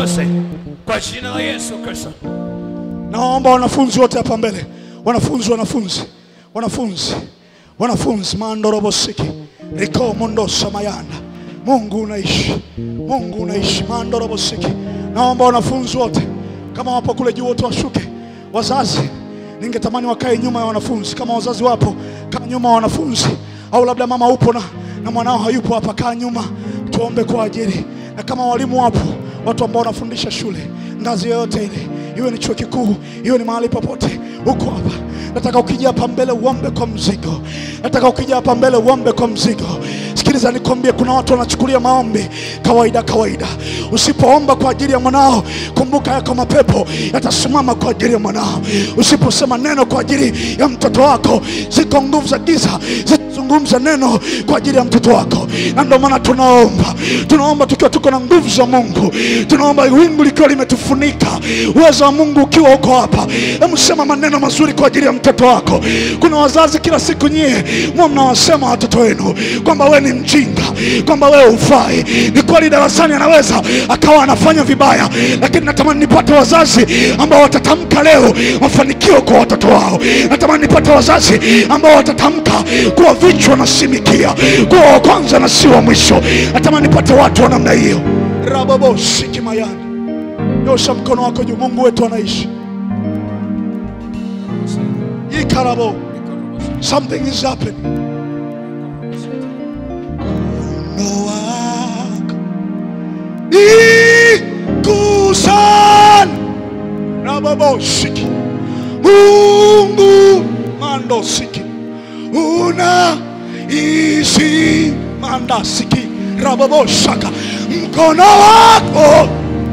kwa jina la Yesu Kristo. naomba wanafunzi wote hapa mbele wanafunzi wanafunzi wanafunzi wanafunzi mandorobosiki riko mondosa mayanda mungu unaishi mungu unaishi mandorobosiki naomba wanafunzi wote kama wapo kule juu wote washuke wazazi ningetamani wakae nyuma ya wanafunzi kama wazazi wapo kaa nyuma ya wanafunzi au labda mama upo na, na mwanao hayupo hapa kaa nyuma tuombe kwa ajili na kama walimu wapo watu ambao wanafundisha shule ngazi yoyote ile iwe ni chuo kikuu iwe ni mahali popote huko hapa nataka ukija hapa mbele uombe kwa mzigo nataka ukija hapa mbele uombe kwa mzigo sikiliza nikwambie kuna watu wanachukulia maombi kawaida kawaida usipoomba kwa ajili ya mwanao kumbuka yako mapepo yatasimama kwa ajili ya mwanao usiposema neno kwa ajili ya mtoto wako ziko nguvu za giza zitazungumza neno kwa ajili ya mtoto wako na ndio maana tunaomba tunaomba tukiwa tuko na nguvu za mungu tunaomba wingu likiwa limetufunika uwezo wa mungu ukiwa uko hapa hebu sema maneno mazuri kwa ajili ya mtoto wako kuna wazazi kila siku nyie mwa mnawasema watoto wenu kwamba we ni mjinga kwamba wewe ufai ni kweli darasani anaweza akawa anafanya vibaya lakini natamani nipate wazazi ambao watatamka leo mafanikio kwa watoto wao natamani nipate wazazi ambao watatamka kuwa vichwa na si mikia kuwa wa kwanza na si wa mwisho natamani nipate watu wa namna hiyo raboboshiki-mayani nyosha mkono wako juu mungu wetu anaishi ikarabo something is happening mkono wako ikusan raboboshiki mungu mandosiki una isi mandasiki raboboshaka mkono wako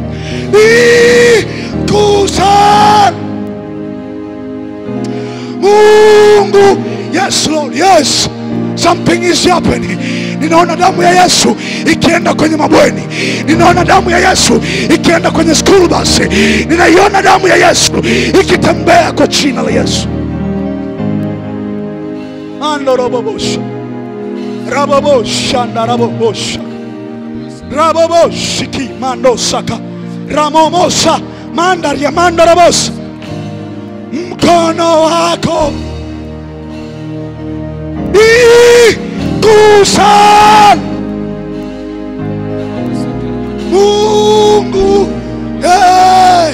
ikusan mungu yes lord yes something is happening ninaona damu ya yesu ikienda kwenye mabweni ninaona damu ya yesu ikienda kwenye school bus ninaiona damu ya yesu ikitembea kwa jina la yesu andorobobosha rabobosha ndarabobosha raboboshiki mandosaka ramomosa mandaria mandarabosa mkono wako ikusan mungu hey,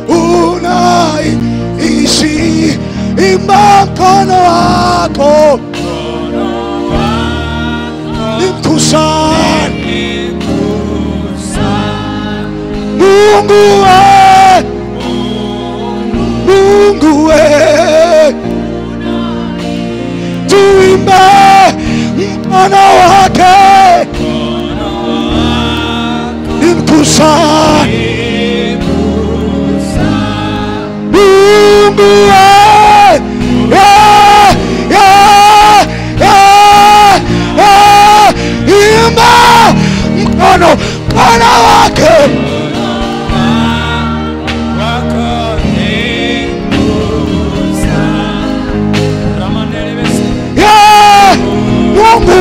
unaishi imba mkono wako ikusan mungu we mungu we tuimbe mkono wake imkusani mungu we yeah, yeah, yeah, yeah. imba mkono mkono wake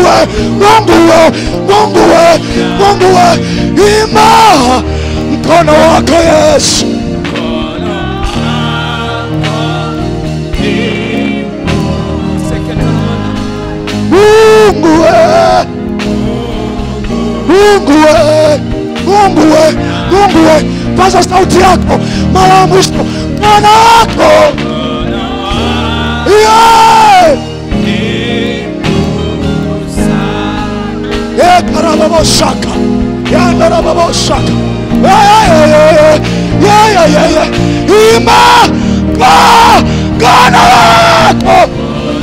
we, Mungu we, Mungu we, Mungu we, ima mkono wako Yesu. Mungu we, Mungu we, Mungu we, Mungu we, paza sauti yako mara ya mwisho, mkono wako yeah. Yekarababosaka, yandarababosaka, yayayayaya, ima kwa mkono wako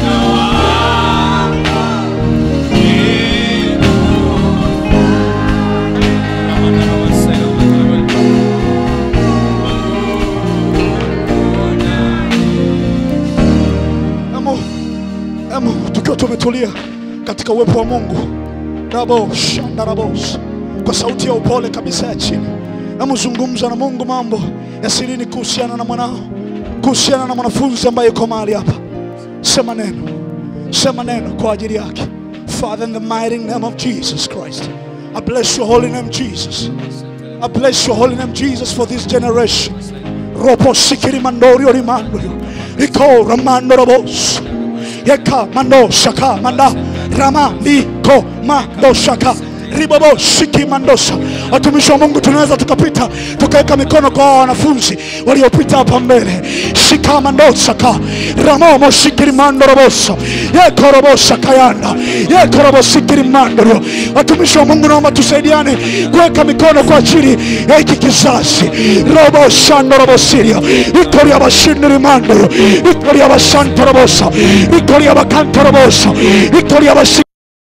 Emu, emu, tukiwa tumetulia katika uwepo wa Mungu rabo shandarabos kwa sauti ya upole kabisa ya chini, namzungumza na Mungu mambo ya sirini kuhusiana na mwanao, kuhusiana na mwanafunzi ambaye yuko mahali hapa. Sema neno, sema neno kwa ajili yake. Father, in the mighty name of Jesus Christ, I bless your holy name, Jesus. I bless your holy name, Jesus, for this generation. Ropo sikiri mandorio rimandorio. Iko ramando robos. Yeka mando shaka manda. Rama liko mando shaka. Ribobo shiki mandosa. Watumishi wa Mungu tunaweza tukapita tukaweka mikono kwa hawa wanafunzi waliopita hapa mbele. Shika mandosaka. Ramomo shikiri mando robosa. Yeko robosa kayanda. Yeko robo sikiri mandorio. Watumishi wa Mungu naomba tusaidiane kuweka mikono kwa ajili ya hiki kizazi. Robo shando robo siria. Ikoria bashindiri mandoro. Ikoria bashanto robosa. Ikoria bakanto robosa. Ikoria basi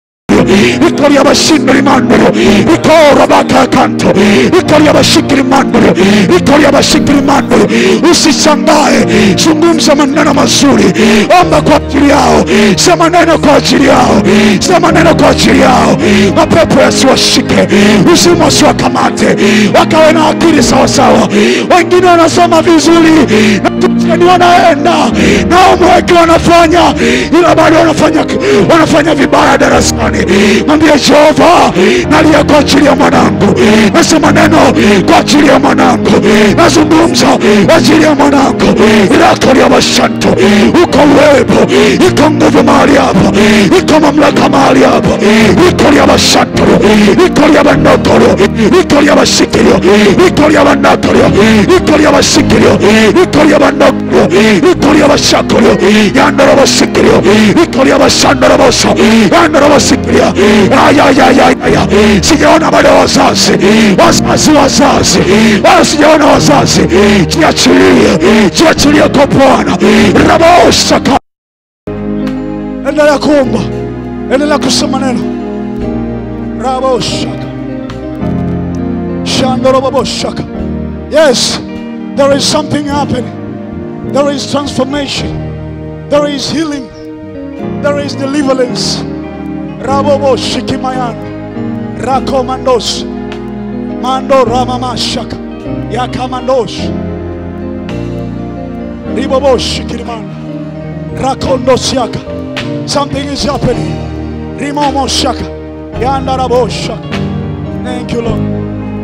ikoria bashindiri mandoro ikora bakakanto ikoria bashikiri mandoro ikoria bashikiri mandoro usishangae zungumza maneno mazuri omba kwa ajili yao sema neno kwa ajili yao sema neno kwa ajili yao mapepo yasiwashike uzimu wasiwakamate wakawe na akili sawasawa wengine wanasoma vizuri na tucheni wanaenda na umweke wanafanya ila bado wanafanya wanafanya vibaya darasani mwambie jehova nalia kwa ajili ya mwanangu nasema neno kwa ajili ya mwanangu nazungumza kwa ajili ya mwanangu ilakolia mashanto uko uwepo iko nguvu mahali hapa iko mamlaka mahali hapa ikolia mashantoro ikolia manotoro ikolia masikirio ikolia manotorio ikolia masikirio ikolia manotoro ikolia masakorio yandoro masikirio ikolia masandoro moso yandoro masikirio ayayayaya sijaona bado wazazi wazazi wazazi wala sijaona wazazi jiachilie jiachilie kwa bwana rabosaka endelea kuomba endelea kusema neno raboshaka shandorobaboshaka yes there is something happening there is transformation there is healing there is deliverance raboboshikimayan rakomandos mando ramamashaka yakamandos riboboshikiriman rakondosiaka something is happening rimomoshaka yandaraboshaka thank you lord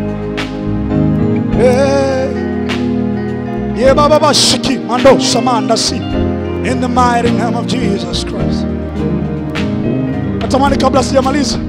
hey. yebababashiki mando samandasi in the mighty name of jesus christ natamani kabla sijamaliza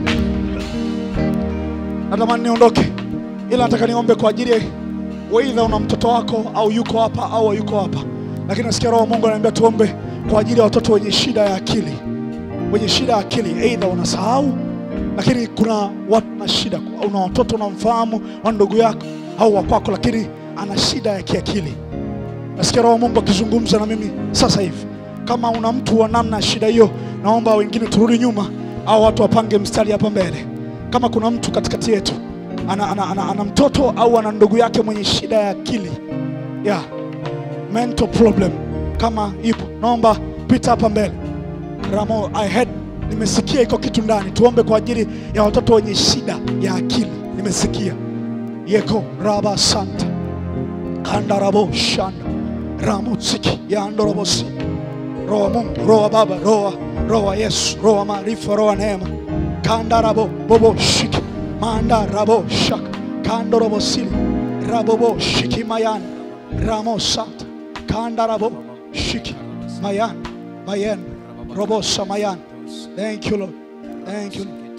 natamani niondoke ila nataka niombe kwa ajili ya weidha una mtoto wako au yuko hapa au hayuko hapa lakini nasikia roho wa mungu ananiambia tuombe kwa ajili ya watoto wenye shida ya akili wenye shida ya akili eidha unasahau lakini kuna watu na shida una watoto unamfahamu wa ndugu yako au wa kwako lakini ana shida ya kiakili nasikia roho wa mungu akizungumza na mimi sasa hivi kama una mtu wa namna ya shida hiyo naomba wengine turudi nyuma au watu wapange mstari hapa mbele kama kuna mtu katikati yetu ana, ana, ana, ana mtoto au ana ndugu yake mwenye shida ya akili yeah. mental problem kama ipo naomba pita hapa mbele ramo I heard, nimesikia iko kitu ndani tuombe kwa ajili ya watoto wenye shida ya akili nimesikia yeko raba santa kandarabo shanda ramutsiki yandorobosi roho wa mungu roho wa baba roho wa- roho wa yesu roho wa maarifa roho wa neema kandarabo bobo shiki manda rabo shak kandorobo sili rabobo shiki mayan ramosat kandarabo shiki mayan mayan robosa mayan thank you lord thank you Lord.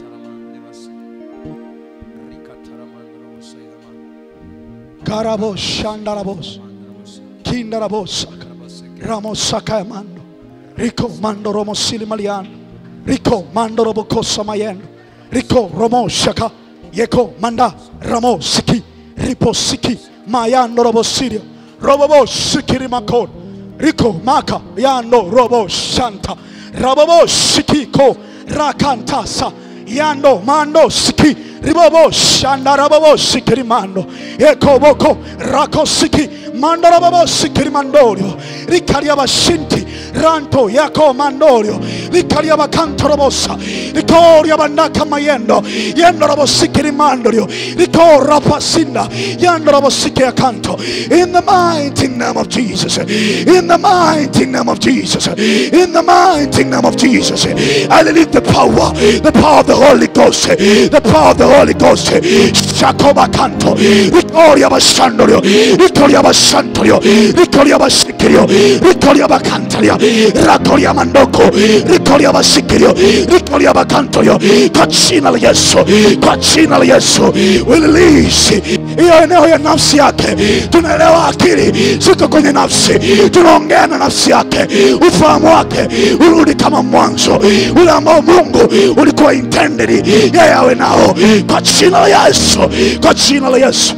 karabo shandarabos kindarabos ramosaka mando Rico mando romo sili maliano Rico mando robo kosa mayendo Rico romo shaka Yeko manda ramo siki Ripo siki mayando robo sirio Robo sikiri makon Rico maka yando robo shanta Rabobo sikiko rakantasa Yando mando siki ribobo shanda rabobo sikiri mando Eko boko rako siki mando rabobo sikiri mandorio Rikaria bashinti ranto yako mandorio Rikaria bakanto robosa Rikoria bandaka mayendo Yendo robo sikiri mandorio Riko rapasinda Yando robo sikiri akanto In the mighty name of Jesus In the mighty name of Jesus In the mighty name of Jesus I believe the power The power of the Holy Ghost The power of the Holy Ghost Shakoba kanto Rikoria basandorio Rikoria basantorio Rikoria basikirio Rikoria bakantario Rakoria mandoko Rikoria basikirio Rikoria bakantorio Kwa jina la Yesu Kwa jina la Yesu We release hiyo eneo ya nafsi yake tunaelewa akili ziko kwenye nafsi tunaongea na nafsi yake ufahamu wake urudi kama mwanzo ule ambao mungu ulikuwa intended yeye awe nao kwa jina la yesu kwa jina la yesu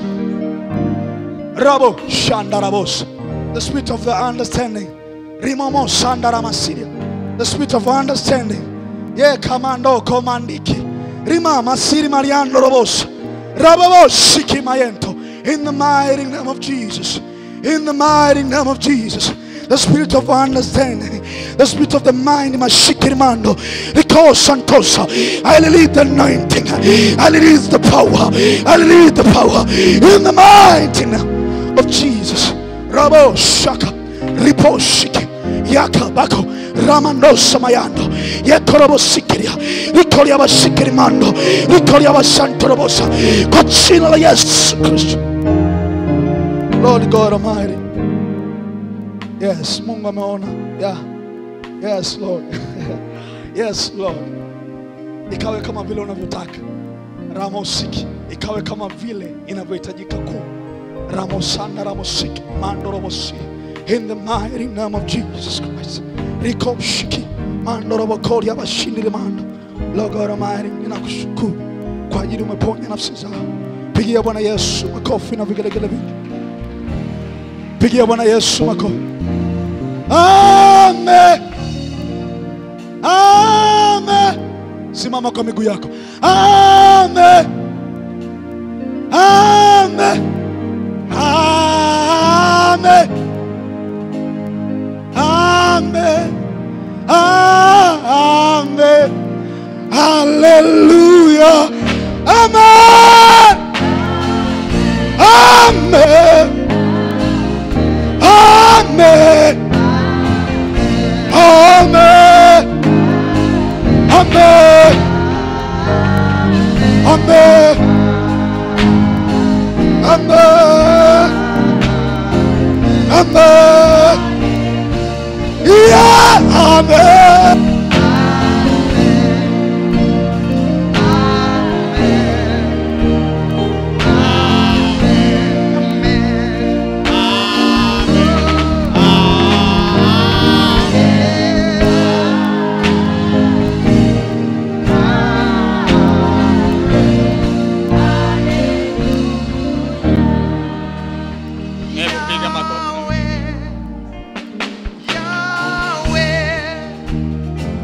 rabo shandarabos the spirit of the understanding rimomo sandaramasiria the spirit of understanding ye kamando komandiki rima masiri mariando robos rababosiki mayento in the mighty name of jesus in the mighty name of jesus the spirit of understanding, the spirit of the mind, Mashikirimando, Riko Santosa. I release the anointing, I release the power, I release the power in the mighty name of Jesus. Rabo Shaka, Ripo Shiki, Yaka Bako, Ramando Samayando, Yakorobo Sikiria, Rikoria Basikirimando, Rikoria Basantorobosa, Kochina Yes Christ. Lord God Almighty. Yes, Mungu ameona. Yeah. Yes, Lord. yes, Lord. Ikawe kama vile unavyotaka. Ramosiki, ikawe kama vile inavyohitajika kuwa. Ramosana Ramosiki, Mando Robosi. In the mighty name of Jesus Christ. Rikoshiki, Mando Robokori Abashindi Mando. Lord God Almighty, ninakushukuru kwa ajili umeponya nafsi zao. Pigia Bwana Yesu makofi na vigelegele vingi. Pigia Bwana Yesu makofi. Amen. Amen. Simama kwa miguu yako. Amen. Amen. Amen. Amen. Amen. Hallelujah. Amen. Amen. Amen. Amen. Amen. Amen. Amen. Amen. Yeah. Amen. Hebu piga makofi. Yahweh,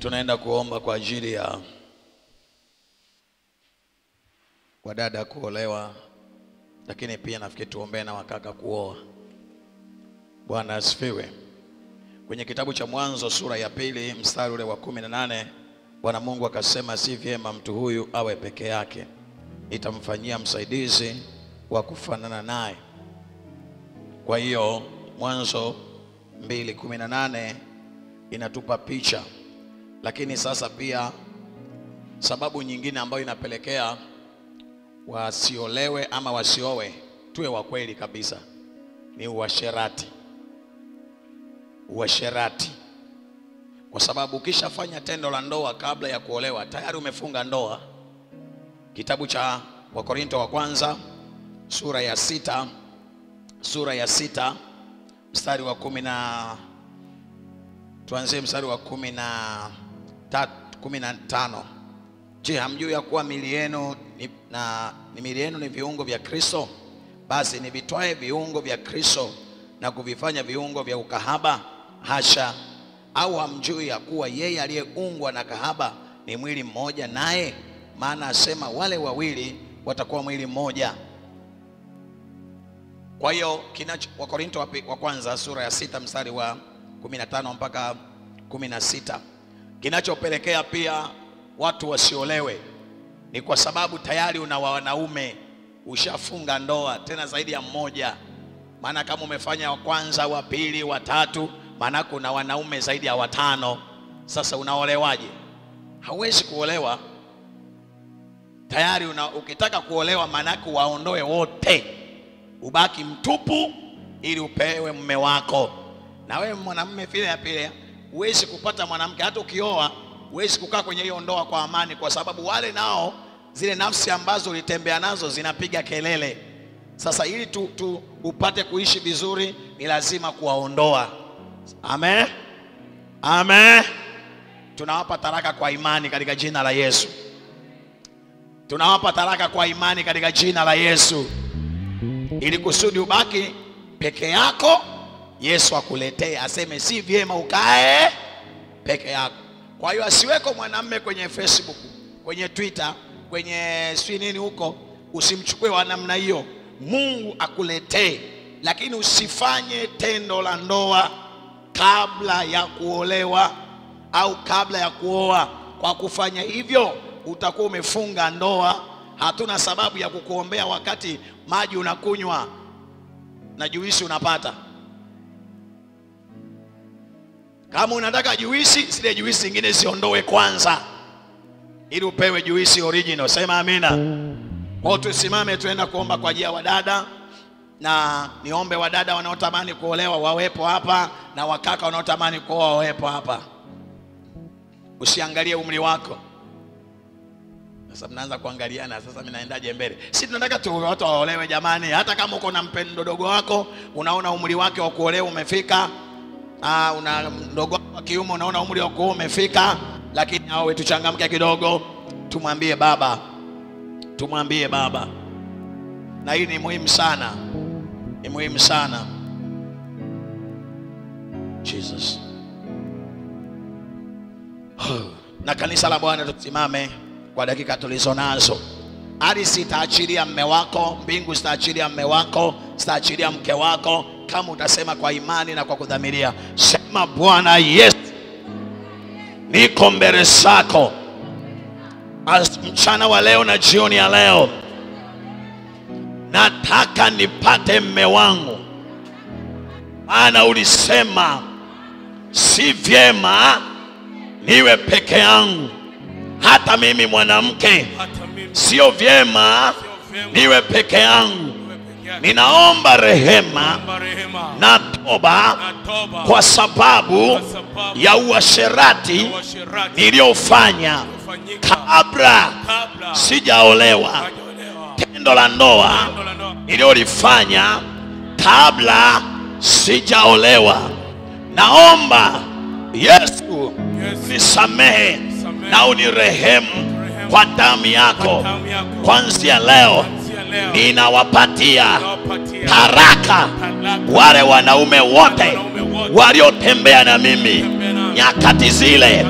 tunaenda kuomba kwa ajili ya wadada kuolewa, lakini pia nafikiri tuombee na wakaka kuoa. Bwana asifiwe. Kwenye kitabu cha Mwanzo sura ya pili mstari ule wa kumi na nane Bwana Mungu akasema, si vyema mtu huyu awe peke yake, nitamfanyia msaidizi wa kufanana naye. Kwa hiyo Mwanzo mbili kumi na nane inatupa picha, lakini sasa pia sababu nyingine ambayo inapelekea wasiolewe ama wasiowe, tuwe wa kweli kabisa, ni uasherati. Uasherati, kwa sababu ukishafanya tendo la ndoa kabla ya kuolewa tayari umefunga ndoa. Kitabu cha Wakorinto wa kwanza sura ya sita sura ya sita mstari wa kumi na tuanzie mstari wa kumi na tatu, kumi na tano. Je, hamjui ya kuwa mili yenu ni, na, ni mili yenu ni viungo vya Kristo? Basi nivitwae viungo vya Kristo na kuvifanya viungo vya ukahaba? Hasha! Au hamjui ya kuwa yeye aliyeungwa na kahaba ni mwili mmoja naye? Maana asema wale wawili watakuwa mwili mmoja. Kwa hiyo kinacho Wakorinto wa pi- wa kwanza sura ya sita mstari wa 15 mpaka 16, kinachopelekea pia watu wasiolewe ni kwa sababu tayari una wanaume, ushafunga ndoa, tena zaidi ya mmoja. Maana kama umefanya wa kwanza, wa pili, wa tatu, maana kuna wanaume zaidi ya watano. Sasa unaolewaje? Hauwezi kuolewa tayari una, ukitaka kuolewa maanake waondoe wote, ubaki mtupu ili upewe mume wako. Na wewe mwanamume vile ya pile, huwezi kupata mwanamke, hata ukioa huwezi kukaa kwenye hiyo ndoa kwa amani, kwa sababu wale nao zile nafsi ambazo ulitembea nazo zinapiga kelele. Sasa ili tu, tu upate kuishi vizuri, ni lazima kuwaondoa. Amen, amen. Tunawapa taraka kwa imani katika jina la Yesu tunawapa taraka kwa imani katika jina la Yesu, ili kusudi ubaki peke yako, Yesu akuletee, aseme si vyema ukae peke yako. Kwa hiyo asiweko mwanamume kwenye Facebook, kwenye Twitter, kwenye sijui nini huko, usimchukue wa namna hiyo. Mungu akuletee, lakini usifanye tendo la ndoa kabla ya kuolewa au kabla ya kuoa. Kwa kufanya hivyo utakuwa umefunga ndoa. Hatuna sababu ya kukuombea wakati maji unakunywa na juisi unapata. Kama unataka juisi, zile juisi zingine ziondoe kwanza, ili upewe juisi original. Sema amina. Kwa hiyo tusimame, tuenda kuomba kwa ajili ya wadada, na niombe wadada wanaotamani kuolewa wawepo hapa na wakaka wanaotamani kuoa wawepo hapa. Usiangalie umri wako. Sasa mnaanza kuangaliana, sasa mimi naendaje mbele? Si tunataka tu watu waolewe jamani. Hata kama uko na mpendo mdogo wako, unaona umri wake wa kuolewa umefika, ah, una mdogo wako wa kiume unaona umri wa kuoa umefika, lakini awe tuchangamke kidogo, tumwambie baba, tumwambie baba, na hii ni muhimu sana, ni muhimu sana. Jesus. na kanisa la Bwana tusimame kwa dakika tulizo nazo. Ardhi itaachilia mme wako, mbingu zitaachilia mme wako, zitaachilia mke wako, kama utasema kwa imani na kwa kudhamiria. Sema Bwana Yesu, niko mbele zako As- mchana wa leo na jioni ya leo, nataka nipate mme wangu, maana ulisema si vyema niwe peke yangu. Hata mimi mwanamke, hata mimi sio vyema niwe peke yangu. niwe peke yake. Ninaomba rehema Naomba rehema na toba na toba kwa sababu kwa sababu ya uasherati ya uasherati niliyofanya uliofanyika kabla kabla sijaolewa, hajaolewa. tendo la ndoa Tendo la ndoa niliyolifanya kabla sijaolewa. Naomba Yesu Yesu, nisamehe na unirehemu kwa damu yako. damu yako Kwanzia leo kuanzia leo ninawapatia nawapatia taraka talaka wale wanaume wote wanaume wote waliotembea na mimi waliotembea nami nyakati zile nyakati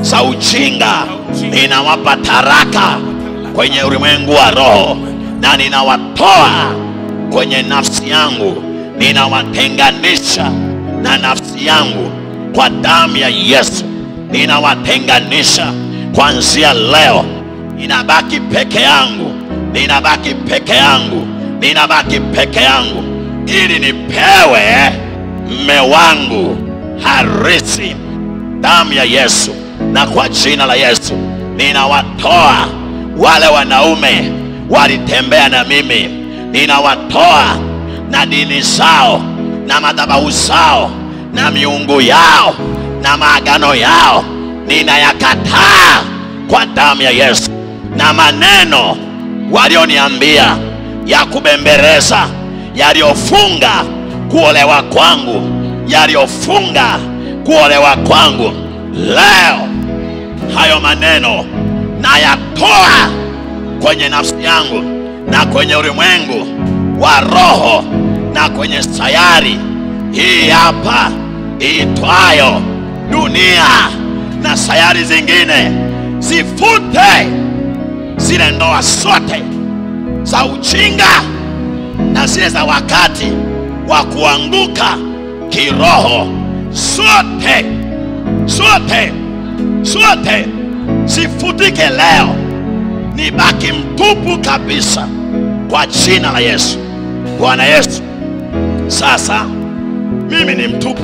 za ujinga ninawapa taraka kwenye ulimwengu wa roho na ninawatoa kwenye nafsi yangu ninawatenganisha na nafsi yangu kwa damu ya yesu ninawatenganisha kuanzia leo ninabaki peke yangu ninabaki peke yangu ninabaki peke yangu ili nipewe mme wangu harisi damu ya yesu na kwa jina la yesu ninawatoa wale wanaume walitembea na mimi ninawatoa na dini zao na madhabahu zao na miungu yao na maagano yao ninayakataa kwa damu ya yesu na maneno walioniambia ya kubembereza yaliyofunga kuolewa kwangu yaliyofunga kuolewa kwangu leo hayo maneno nayatoa kwenye nafsi yangu na kwenye ulimwengu wa roho na kwenye sayari hii hapa iitwayo dunia na sayari zingine zifute zile ndoa zote za ujinga na zile za wakati wa kuanguka kiroho zote zote zote zifutike leo nibaki mtupu kabisa kwa jina la yesu bwana yesu sasa mimi ni mtupu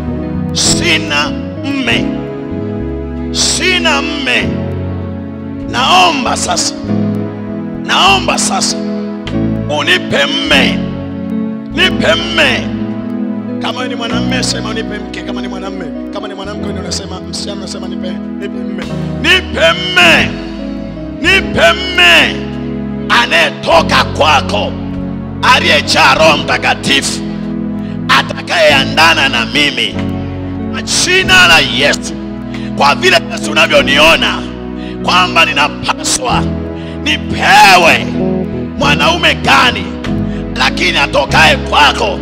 sina mme sina mme naomba sasa naomba sasa unipe mme nipe mme kama wewe ni mwanamme sema unipe mke kama ni mwanamme kama ni mwanamke ndio unasema msichana unasema nipe nipe mme nipe mme nipe mme anayetoka kwako aliyejaa roho mtakatifu atakayeandana na mimi kwa jina la yesu kwa vile yesu unavyoniona kwamba ninapaswa nipewe mwanaume gani lakini atokaye kwako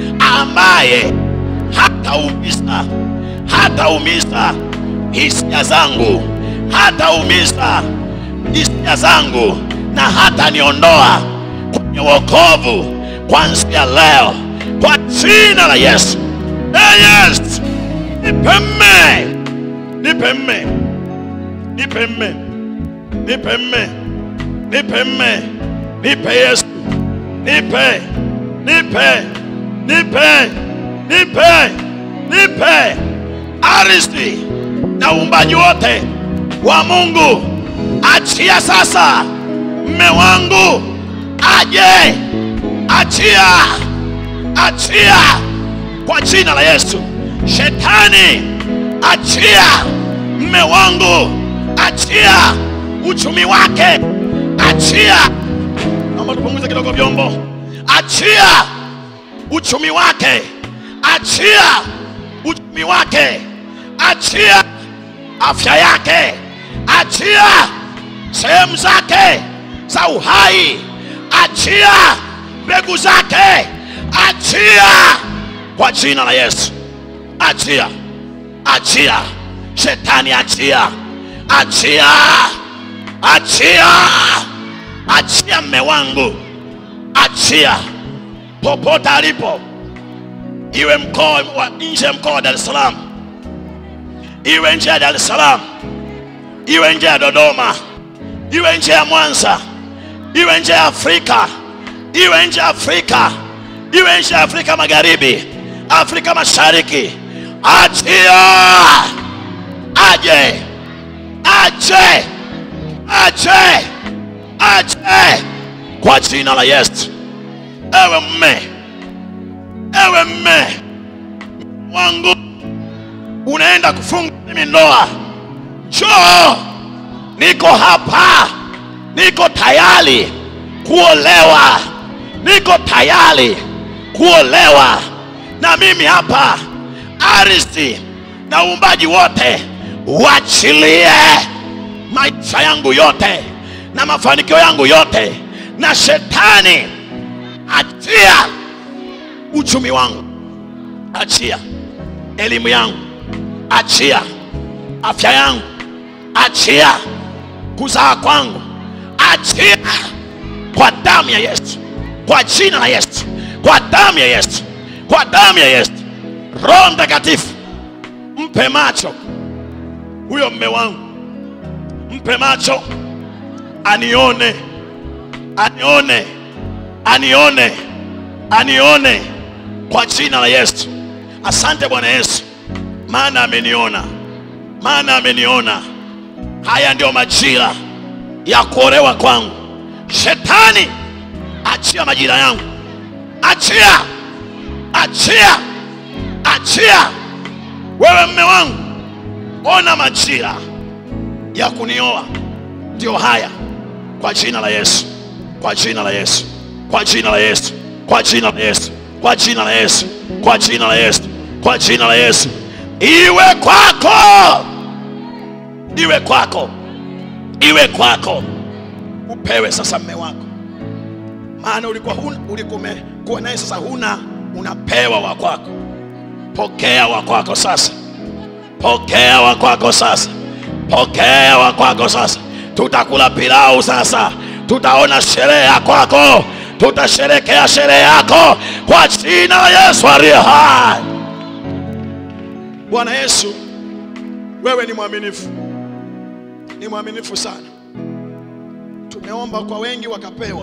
ambaye hataumiza hataumiza hisia zangu hataumiza hisia zangu na hata niondoa kwenye wokovu kuanzia leo kwa jina la yesu hey yes nipe mme nipe mme nipe mme nipe mme nipe mme nipe yesu nipe nipe nipe nipe nipe ardhi na uumbaji wote wa mungu achia sasa mme wangu aje achia achia kwa jina la yesu shetani achia mme wangu achia uchumi wake achia naomba tupunguze kidogo vyombo achia uchumi wake achia uchumi wake achia afya yake achia sehemu zake za uhai achia mbegu zake achia kwa jina la yesu achia achia shetani achia achia achia achia mme wangu achia popote alipo iwe mkoa wa nje ya mkoa wa dar es salaam iwe nje ya dar es salaam iwe nje ya dodoma iwe nje ya mwanza iwe nje ya afrika iwe nje ya afrika iwe nje ya afrika magharibi afrika mashariki achia aje aje aje aje kwa jina la yesu ewe mme ewe mme wangu unaenda kufunga mimi ndoa njoo niko hapa niko tayari kuolewa niko tayari kuolewa na mimi hapa ardhi na uumbaji wote uachilie maisha yangu yote na mafanikio yangu yote na shetani achia uchumi wangu achia elimu yangu achia afya yangu achia kuzaa kwangu achia kwa damu ya yesu kwa jina la yesu kwa damu ya yesu kwa damu ya yesu roho mtakatifu mpe macho huyo mme wangu mpe macho anione anione anione anione kwa jina la yesu asante bwana yesu maana ameniona maana ameniona haya ndio majira ya kuolewa kwangu shetani achia majira yangu achia achia achia wewe mme wangu ona majira ya kunioa ndio haya kwa jina la yesu kwa jina la yesu kwa jina la yesu kwa jina la yesu kwa jina la yesu kwa jina la yesu kwa jina la yesu iwe kwako iwe kwako iwe kwako upewe sasa mme wako maana ulikuwa huna ulikuwa umekuwa naye sasa huna unapewa wa kwako pokea wa kwako sasa pokea wa kwako sasa pokea wa kwako sasa tutakula pilau sasa tutaona sherehe ya kwako tutasherekea sherehe yako kwa jina la yesu aliye hai bwana yesu wewe ni mwaminifu ni mwaminifu sana tumeomba kwa wengi wakapewa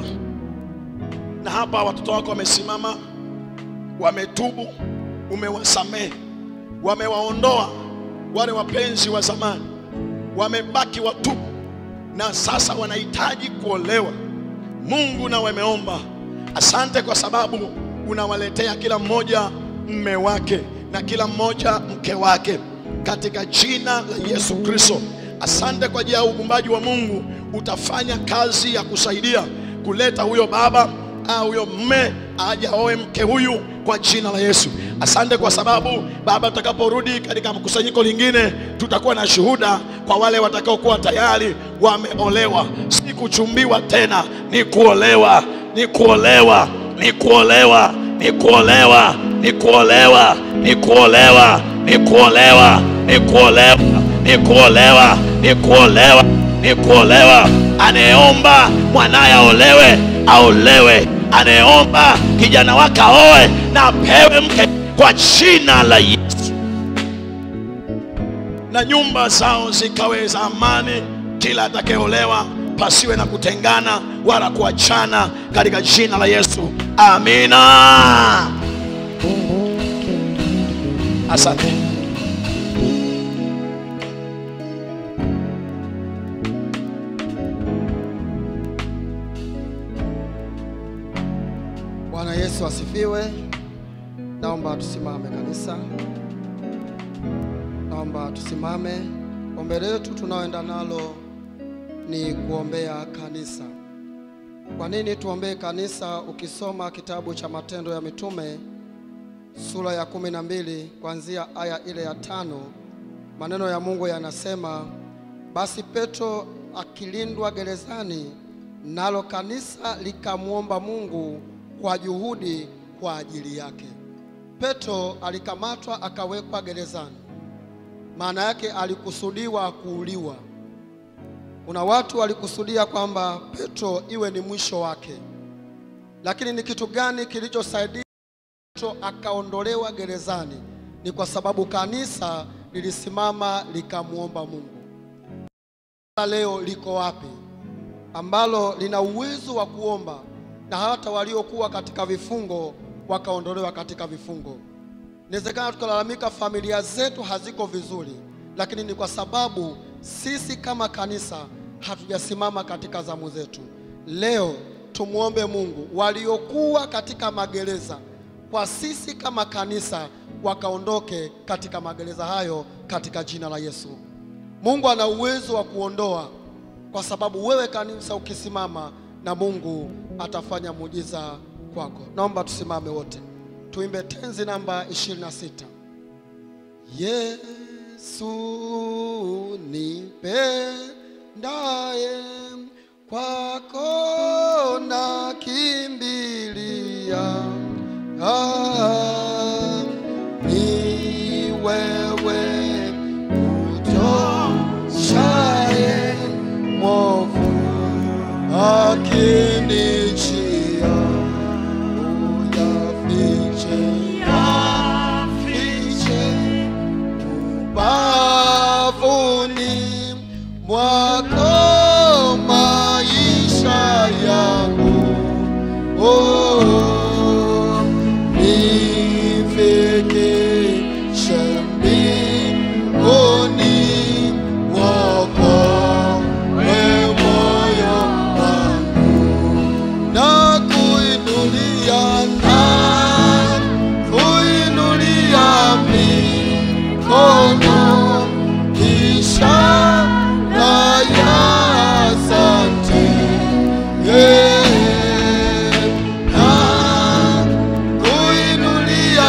na hapa watoto wako wamesimama wametubu umewasamehe wamewaondoa wale wapenzi wa zamani wamebaki watubu na sasa wanahitaji kuolewa mungu na wameomba asante kwa sababu unawaletea kila mmoja mme wake na kila mmoja mke wake katika jina la yesu kristo asante kwa ajili ya ugumbaji wa mungu utafanya kazi ya kusaidia kuleta huyo baba au huyo mme aje aoe mke huyu kwa jina la Yesu. Asante kwa sababu Baba, tutakaporudi katika mkusanyiko lingine, tutakuwa na shuhuda kwa wale watakaokuwa tayari wameolewa, si kuchumbiwa tena, ni kuolewa, ni kuolewa, ni kuolewa, ni kuolewa, ni kuolewa, ni kuolewa, ni kuolewa, ni kuolewa, ni kuolewa, ni kuolewa, ni kuolewa. Anayeomba mwanaye aolewe, aolewe. Anayeomba kijana wake aoe na apewe mke kwa jina la Yesu, na nyumba zao zikawe za amani. Kila atakayeolewa pasiwe na kutengana wala kuachana, katika jina la Yesu, amina. Asante. Bwana Yesu asifiwe. Naomba tusimame kanisa, naomba tusimame. Ombi letu tunaoenda nalo ni kuombea kanisa. Kwa nini tuombee kanisa? Ukisoma kitabu cha Matendo ya Mitume sura ya kumi na mbili kuanzia aya ile ya tano maneno ya Mungu yanasema, basi Petro akilindwa gerezani, nalo kanisa likamwomba Mungu kwa juhudi kwa ajili yake. Petro alikamatwa akawekwa gerezani, maana yake alikusudiwa kuuliwa. Kuna watu walikusudia kwamba Petro iwe ni mwisho wake, lakini ni kitu gani kilichosaidia Petro akaondolewa gerezani? Ni kwa sababu kanisa lilisimama likamwomba Mungu. Leo liko wapi ambalo lina uwezo wa kuomba na hata waliokuwa katika vifungo wakaondolewa katika vifungo. Inawezekana tukalalamika familia zetu haziko vizuri, lakini ni kwa sababu sisi kama kanisa hatujasimama katika zamu zetu. Leo tumwombe Mungu waliokuwa katika magereza, kwa sisi kama kanisa wakaondoke katika magereza hayo katika jina la Yesu. Mungu ana uwezo wa kuondoa, kwa sababu wewe kanisa ukisimama na Mungu atafanya muujiza kwako. Naomba tusimame wote tuimbe tenzi namba 26. Yesu nipendaye, kwako nakimbilia, ah, ni wewe utoshaye ukinijia uyafiche yafiche ubavuni mwako maisha yangu oh, nifikishe mbinguni mwako we moyo wangu na kuinulia na kuinulia mikono ishara ya asante yeah. na kuinulia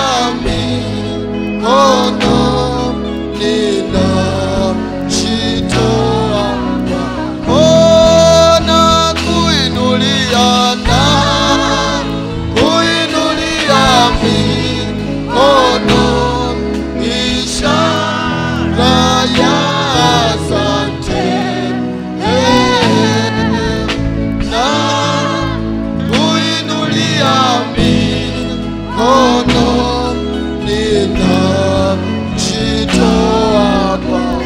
mikono ninajitoa kwako na kuinulia na kuinulia mikono ishara ya asante Eh, na kuinulia mikono ninajitoa kwako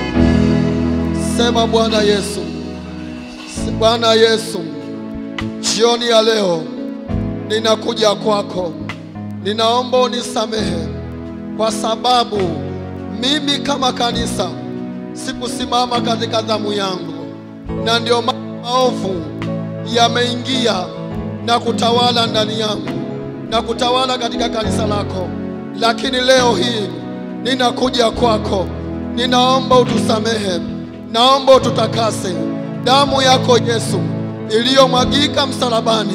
sema bwana yesu bwana yesu jioni ya leo ninakuja kwako ninaomba unisamehe kwa sababu mimi kama kanisa sikusimama katika dhamu yangu na ndio ma- maovu yameingia na kutawala ndani yangu na kutawala katika kanisa lako lakini leo hii ninakuja kwako ninaomba utusamehe naomba ututakase damu yako yesu iliyomwagika msalabani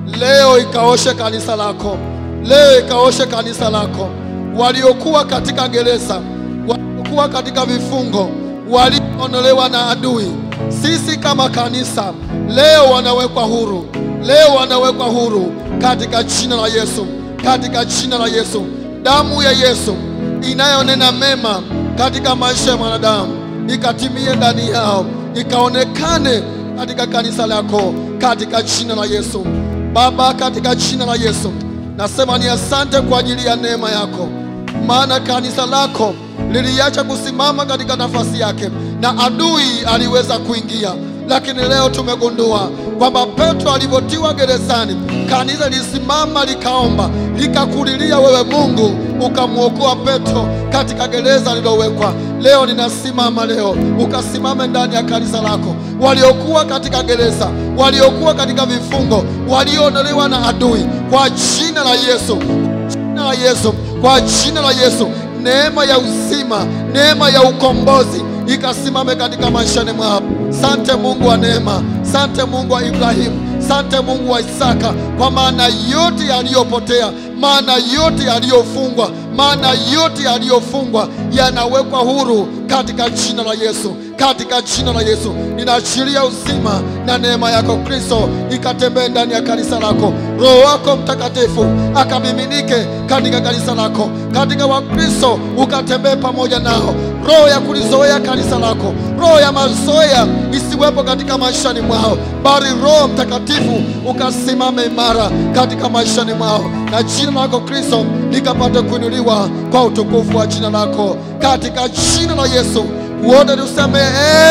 leo ikaoshe kanisa lako leo ikaoshe kanisa lako waliokuwa katika gereza waliokuwa katika vifungo walioondolewa na adui sisi kama kanisa leo wanawekwa huru leo wanawekwa huru katika jina la yesu katika jina la yesu damu ya yesu inayonena mema katika maisha ya mwanadamu ikatimie ndani yao ikaonekane katika kanisa lako katika jina la yesu baba katika jina la yesu nasema ni asante kwa ajili ya neema yako maana kanisa lako liliacha kusimama katika nafasi yake na adui aliweza kuingia lakini leo tumegundua kwamba petro alivyotiwa gerezani kanisa lilisimama likaomba likakulilia wewe mungu ukamwokoa petro katika gereza lililowekwa leo ninasimama leo ukasimame ndani ya kanisa lako waliokuwa katika gereza waliokuwa katika vifungo walioondolewa na adui kwa jina la yesu jina la Yesu, kwa jina la Yesu, neema ya uzima, neema ya ukombozi ikasimame katika maishani mwao. Sante Mungu wa neema, sante Mungu wa Ibrahimu, sante Mungu wa Isaka, kwa maana yote yaliyopotea, maana yote yaliyofungwa, maana yote yaliyofungwa yanawekwa huru katika jina la Yesu, katika jina la Yesu. Ninaachilia uzima na neema yako Kristo ikatembee ndani ya kanisa lako. Roho wako Mtakatifu akamiminike katika kanisa lako, katika Wakristo ukatembee pamoja nao. Roho ya kulizoea kanisa lako, roho ya mazoea isiwepo katika maishani mwao, bali Roho Mtakatifu ukasimame imara katika maishani mwao, na jina lako Kristo likapate kuinuliwa kwa utukufu wa jina lako, katika jina la Yesu. Wote tuseme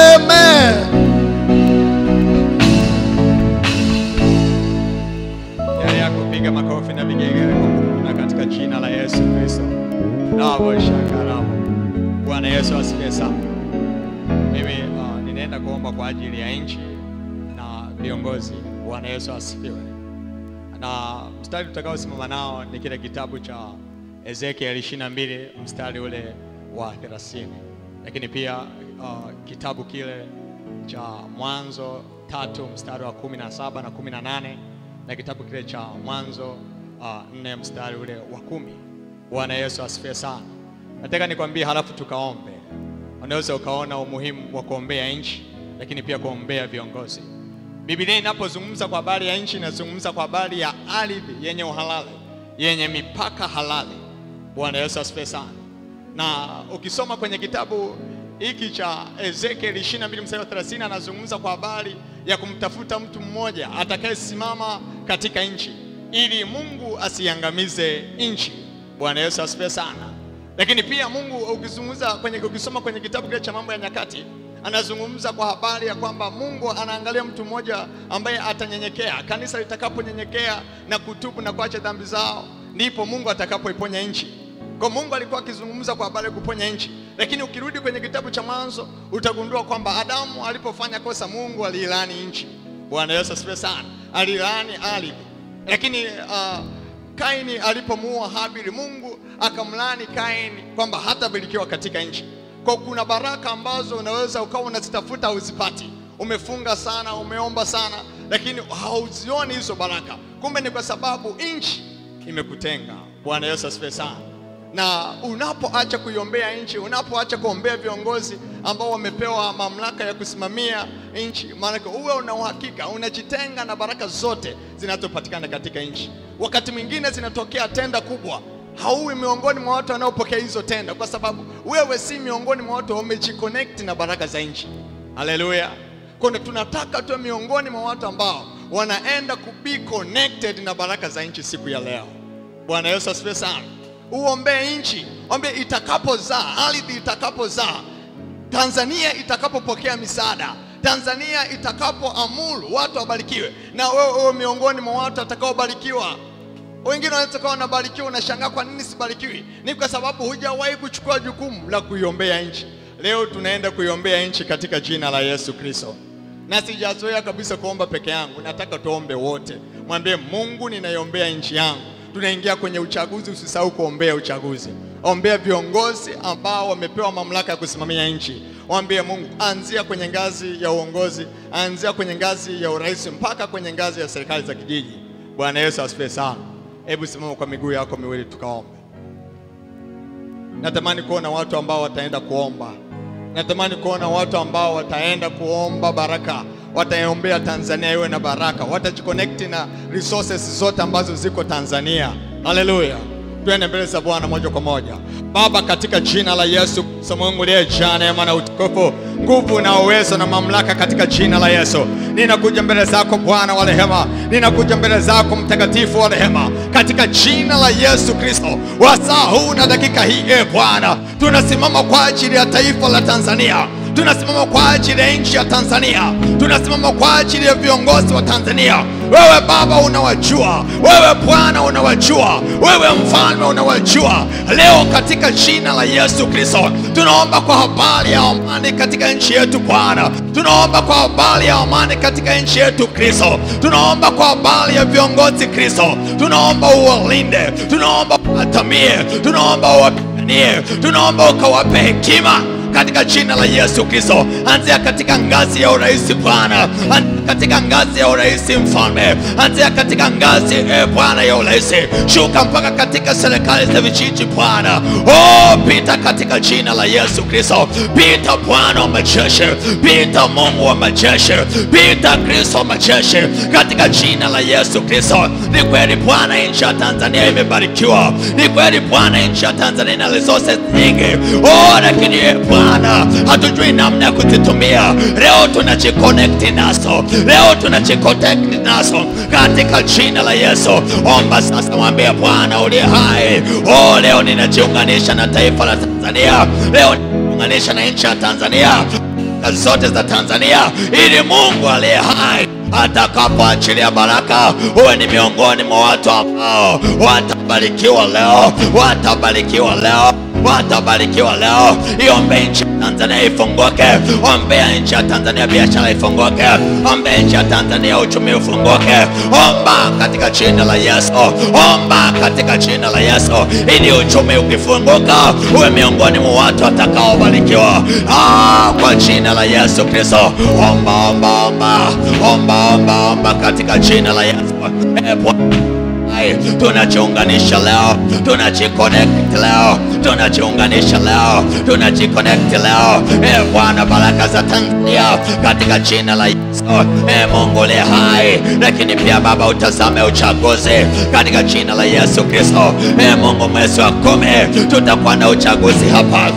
amen. yale ya kupiga makofi na vigelegele kwa Mungu na katika jina la Yesu Kristo. Nabo shakarabo. Bwana Yesu asifiwe sana. Mimi uh, ninaenda kuomba kwa ajili ya nchi na viongozi. Bwana Yesu asifiwe. Na mstari tutakaosimama nao ni kile kitabu cha Ezekiel 22 mstari ule wa 30, lakini pia uh, kitabu kile cha Mwanzo tatu mstari wa 17 na 18 na kitabu kile cha Mwanzo uh, nne mstari ule wa kumi. Bwana Yesu asifiwe sana. Nataka nikwambie, halafu tukaombe. Unaweza ukaona umuhimu wa kuombea nchi, lakini pia kuombea viongozi. Biblia inapozungumza kwa habari ya nchi, inazungumza kwa habari ya ardhi yenye uhalali, yenye mipaka halali. Bwana Yesu asifiwe sana. Na ukisoma kwenye kitabu hiki cha Ezekiel 22 mstari wa 30 anazungumza kwa habari ya kumtafuta mtu mmoja atakayesimama katika nchi ili Mungu asiangamize nchi. Bwana Yesu asifiwe sana. Lakini pia Mungu ukizungumza kwenye ukisoma kwenye kitabu kile cha mambo ya nyakati anazungumza kwa habari ya kwamba Mungu anaangalia mtu mmoja ambaye atanyenyekea. Kanisa litakaponyenyekea na kutubu na kuacha dhambi zao, ndipo Mungu atakapoiponya nchi. Kwa Mungu alikuwa akizungumza kwa habari ya kuponya nchi, lakini ukirudi kwenye kitabu cha Mwanzo utagundua kwamba Adamu alipofanya kosa, Mungu aliilani nchi. Bwana Yesu asifiwe sana, aliilani ardhi. Lakini uh, Kaini alipomuua Habili, Mungu akamlani Kaini kwamba hatabarikiwa katika nchi. Kwa kuna baraka ambazo unaweza ukawa unazitafuta uzipati, umefunga sana, umeomba sana, lakini hauzioni hizo baraka. Kumbe ni kwa sababu nchi imekutenga. Bwana Yesu asifiwe sana. Na unapoacha kuiombea nchi, unapoacha kuombea viongozi ambao wamepewa mamlaka ya kusimamia nchi, maanake uwe una uhakika unajitenga na baraka zote zinazopatikana katika nchi. Wakati mwingine zinatokea tenda kubwa, hauwi miongoni mwa watu wanaopokea hizo tenda, kwa sababu wewe si miongoni mwa watu wamejiconnect na baraka za nchi. Haleluya! Kwa hiyo tunataka tuwe miongoni mwa watu ambao wanaenda kubi connected na baraka za nchi siku ya leo. Bwana Yesu asifiwe sana. Uombee nchi, ombe itakapozaa, ardhi itakapozaa, Tanzania itakapopokea misaada, Tanzania itakapoamuru watu wabarikiwe, na wewe uwe miongoni mwa watu watakaobarikiwa. Wengine wanaweza kuwa wanabarikiwa, unashangaa kwa nini sibarikiwi? Ni kwa sababu hujawahi kuchukua jukumu la kuiombea nchi. Leo tunaenda kuiombea nchi katika jina la Yesu Kristo, na sijazoea kabisa kuomba peke yangu, nataka tuombe wote. Mwambie Mungu, ninaiombea nchi yangu. Tunaingia kwenye uchaguzi, usisahau kuombea uchaguzi. Ombea viongozi ambao wamepewa mamlaka ya kusimamia nchi. Mwambie Mungu, anzia kwenye ngazi ya uongozi, anzia kwenye ngazi ya urais mpaka kwenye ngazi ya serikali za kijiji. Bwana Yesu asifiwe sana. Hebu simama kwa miguu yako miwili tukaombe. Natamani kuona watu ambao wataenda kuomba. Natamani kuona watu ambao wataenda kuomba baraka, wataombea Tanzania iwe na baraka, watajiconnect na resources zote ambazo ziko Tanzania. Haleluya! Tuende mbele za Bwana moja kwa moja. Baba, katika jina la Yesu Kristo, Mungu uliyejaa neema na utukufu, nguvu na uwezo na mamlaka, katika jina la Yesu ninakuja mbele zako Bwana wa rehema, ninakuja mbele zako Mtakatifu wa rehema, katika jina la Yesu Kristo. Wasaa huu na dakika hii, e Bwana, tunasimama kwa ajili ya taifa la Tanzania tunasimama kwa ajili ya nchi ya Tanzania, tunasimama kwa ajili ya viongozi wa Tanzania. Wewe Baba unawajua, wewe Bwana unawajua, wewe Mfalme unawajua. Leo katika jina la Yesu Kristo tunaomba kwa habari ya amani katika nchi yetu Bwana, tunaomba kwa habari ya amani katika nchi yetu Kristo, tunaomba kwa habari ya viongozi Kristo, tunaomba uwalinde, tunaomba uwatamie, tunaomba uwapiganie, tunaomba ukawape hekima katika jina la Yesu Kristo. Anzia katika ngazi ya urais Bwana, anzia katika ngazi ya urais Mfalme, anzia katika ngazi e Bwana ya urais, shuka mpaka katika serikali za vijiji Bwana. Oh, pita katika jina la Yesu Kristo, pita Bwana wa majeshi, pita Mungu wa majeshi, pita Kristo wa majeshi, katika jina la Yesu Kristo. Ni kweli Bwana, nchi ya Tanzania imebarikiwa, ni kweli Bwana, nchi ya Tanzania ina resources nyingi, oh, lakini e Bwana, hatujui namna ya kuzitumia. Leo tunajiconnect nazo, leo tunajiconnect nazo katika jina la Yesu. Omba sasa, mwambie Bwana uliye hai, oh, leo ninajiunganisha na taifa la Tanzania, leo ninajiunganisha na nchi ya Tanzania na zote za Tanzania, ili Mungu aliye hai atakapoachilia baraka, uwe ni miongoni mwa watu ambao watabarikiwa leo, watabarikiwa leo watabarikiwa leo. Iombe nchi ya Tanzania ifunguke, ombea nchi ya Tanzania biashara ifunguke, ombea nchi ya Tanzania uchumi ufunguke. Omba katika jina la Yesu, omba katika jina la Yesu, ili uchumi ukifunguka uwe miongoni mwa watu watakaobarikiwa ah, kwa jina la Yesu Kristo. Omba, omba, omba, omba, omba, omba katika jina la Yesu. Eh, Bwana Hai, tunajiunganisha leo, tunajiconnect leo, tunajiunganisha leo, tunajiconnect leo. E Bwana, baraka za Tanzania katika jina la Yesu. E Mungu uliye hai, lakini pia Baba, utazame uchaguzi katika jina la Yesu Kristo. E Mungu, mwezi wa kumi tutakuwa na uchaguzi hapa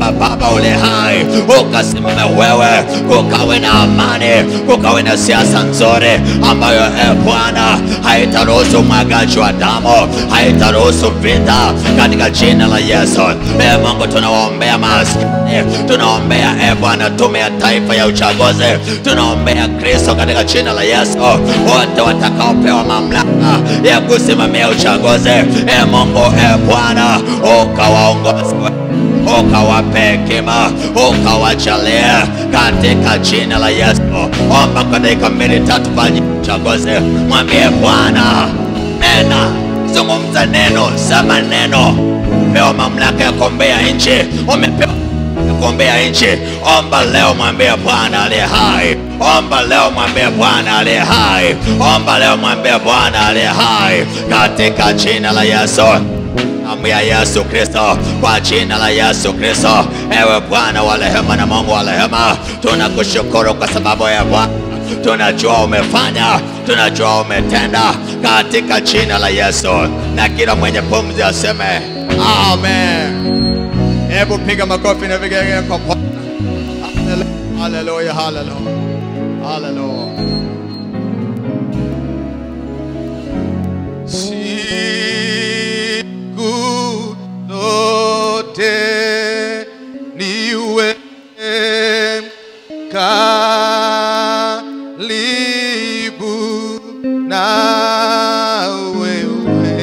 kwamba Baba ule hai ukasimame wewe, kukawe na amani, kukawe na siasa nzuri ambayo e Bwana haitaruhusu mwagaji wa damu, haitaruhusu vita katika jina la Yesu. E Mungu, tunawaombea maskini, tunaombea e Bwana tume ya taifa ya uchaguzi, tunaombea Kristo katika jina la Yesu, wote watakaopewa mamlaka ya kusimamia uchaguzi, e Mungu, e Bwana ukawaongoze ukawape hekima ukawajalie katika jina la Yesu. Omba kwa dakika mbili tatu fanya uchaguzi, mwambie Bwana, nena, zungumza neno, sema neno. Pewa mamlaka ya kuombea nchi, umepewa ya kuombea nchi. Omba leo, mwambie Bwana aliye hai. Omba leo, mwambie Bwana aliye hai. Omba leo, mwambie Bwana aliye hai, katika jina la Yesu damu ya Yesu Kristo, kwa jina la Yesu Kristo. Ewe Bwana wa rehema na Mungu wa rehema, tunakushukuru kwa sababu ya Bwana tunajua umefanya, tunajua umetenda, katika jina la Yesu. Na kila mwenye pumzi aseme amen. Hebu piga makofi na vigelegele kwa Bwana. Haleluya, haleluya, haleluya. Siku zote niwe karibu na wewe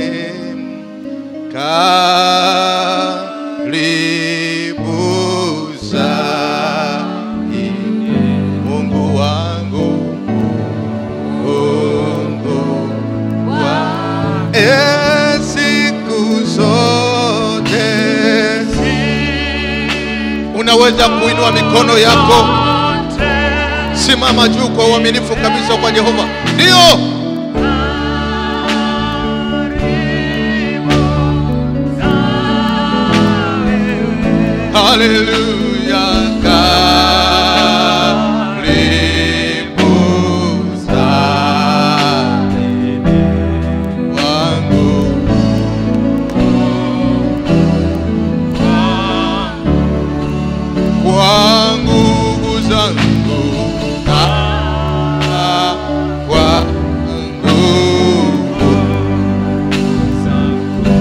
karibu zaidi Mungu wangu Mungu wangu e siku zote unaweza kuinua mikono yako simama juu kwa uaminifu kabisa kwa Jehova ndio Haleluya, karibu zaidi wangu kwa nguvu zangu na kwa nguvu zangu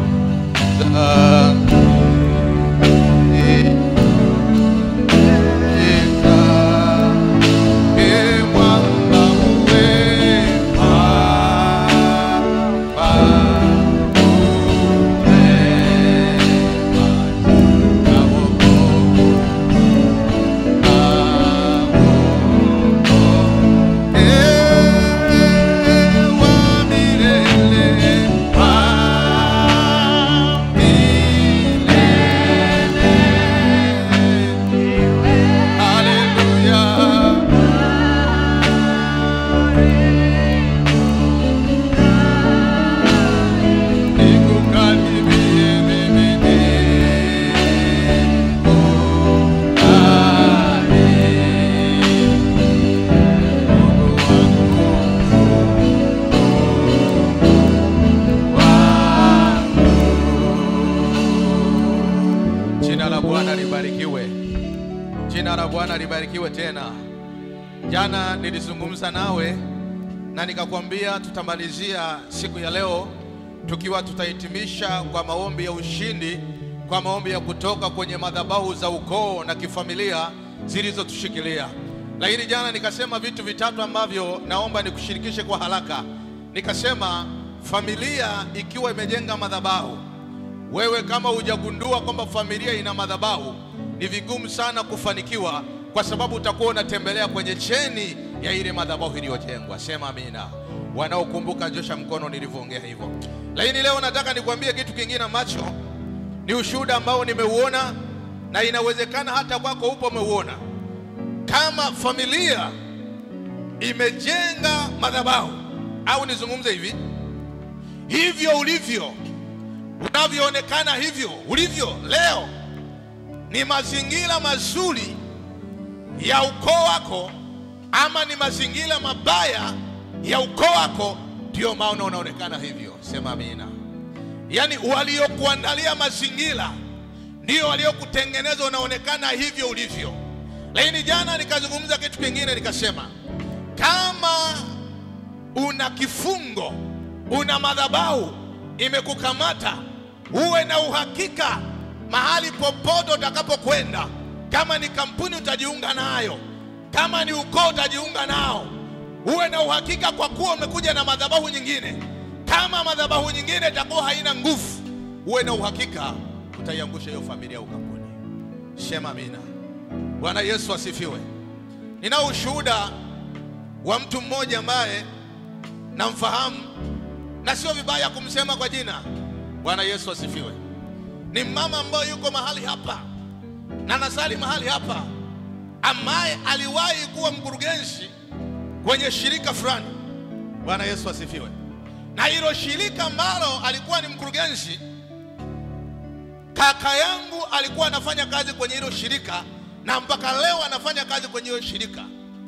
Jina la Bwana libarikiwe. Jina la Bwana libarikiwe tena. Jana nilizungumza nawe na nikakwambia tutamalizia siku ya leo tukiwa tutahitimisha kwa maombi ya ushindi, kwa maombi ya kutoka kwenye madhabahu za ukoo na kifamilia zilizotushikilia. Lakini jana nikasema vitu vitatu ambavyo naomba nikushirikishe kwa haraka. Nikasema familia ikiwa imejenga madhabahu wewe kama hujagundua kwamba familia ina madhabahu, ni vigumu sana kufanikiwa, kwa sababu utakuwa unatembelea kwenye cheni ya ile madhabahu iliyojengwa. Sema amina. Wanaokumbuka nyosha mkono nilivyoongea hivyo. Lakini leo nataka nikwambie kitu kingine ambacho ni ushuhuda ambao nimeuona na inawezekana hata kwako upo umeuona. Kama familia imejenga madhabahu, au nizungumze hivi, hivyo ulivyo unavyoonekana hivyo ulivyo leo ni mazingira mazuri ya ukoo wako ama ni mazingira mabaya ya ukoo wako ndio maana unaonekana hivyo sema amina yaani waliokuandalia mazingira ndio waliokutengeneza unaonekana hivyo ulivyo. Lakini jana nikazungumza kitu kingine, nikasema kama una kifungo, una madhabahu imekukamata, uwe na uhakika mahali popote utakapokwenda, kama ni kampuni utajiunga nayo, kama ni ukoo utajiunga nao, uwe na uhakika kwa kuwa umekuja na madhabahu nyingine. Kama madhabahu nyingine itakuwa haina nguvu, uwe na uhakika utaiangusha hiyo familia au kampuni. Sema amina. Bwana Yesu asifiwe. Ninao ushuhuda wa mtu mmoja ambaye namfahamu na sio vibaya kumsema kwa jina. Bwana Yesu asifiwe. Ni mama ambaye yuko mahali hapa na nasali mahali hapa, ambaye aliwahi kuwa mkurugenzi kwenye shirika fulani. Bwana Yesu asifiwe. Na hilo shirika ambalo alikuwa ni mkurugenzi, kaka yangu alikuwa anafanya kazi kwenye hilo shirika, na mpaka leo anafanya kazi kwenye hilo shirika.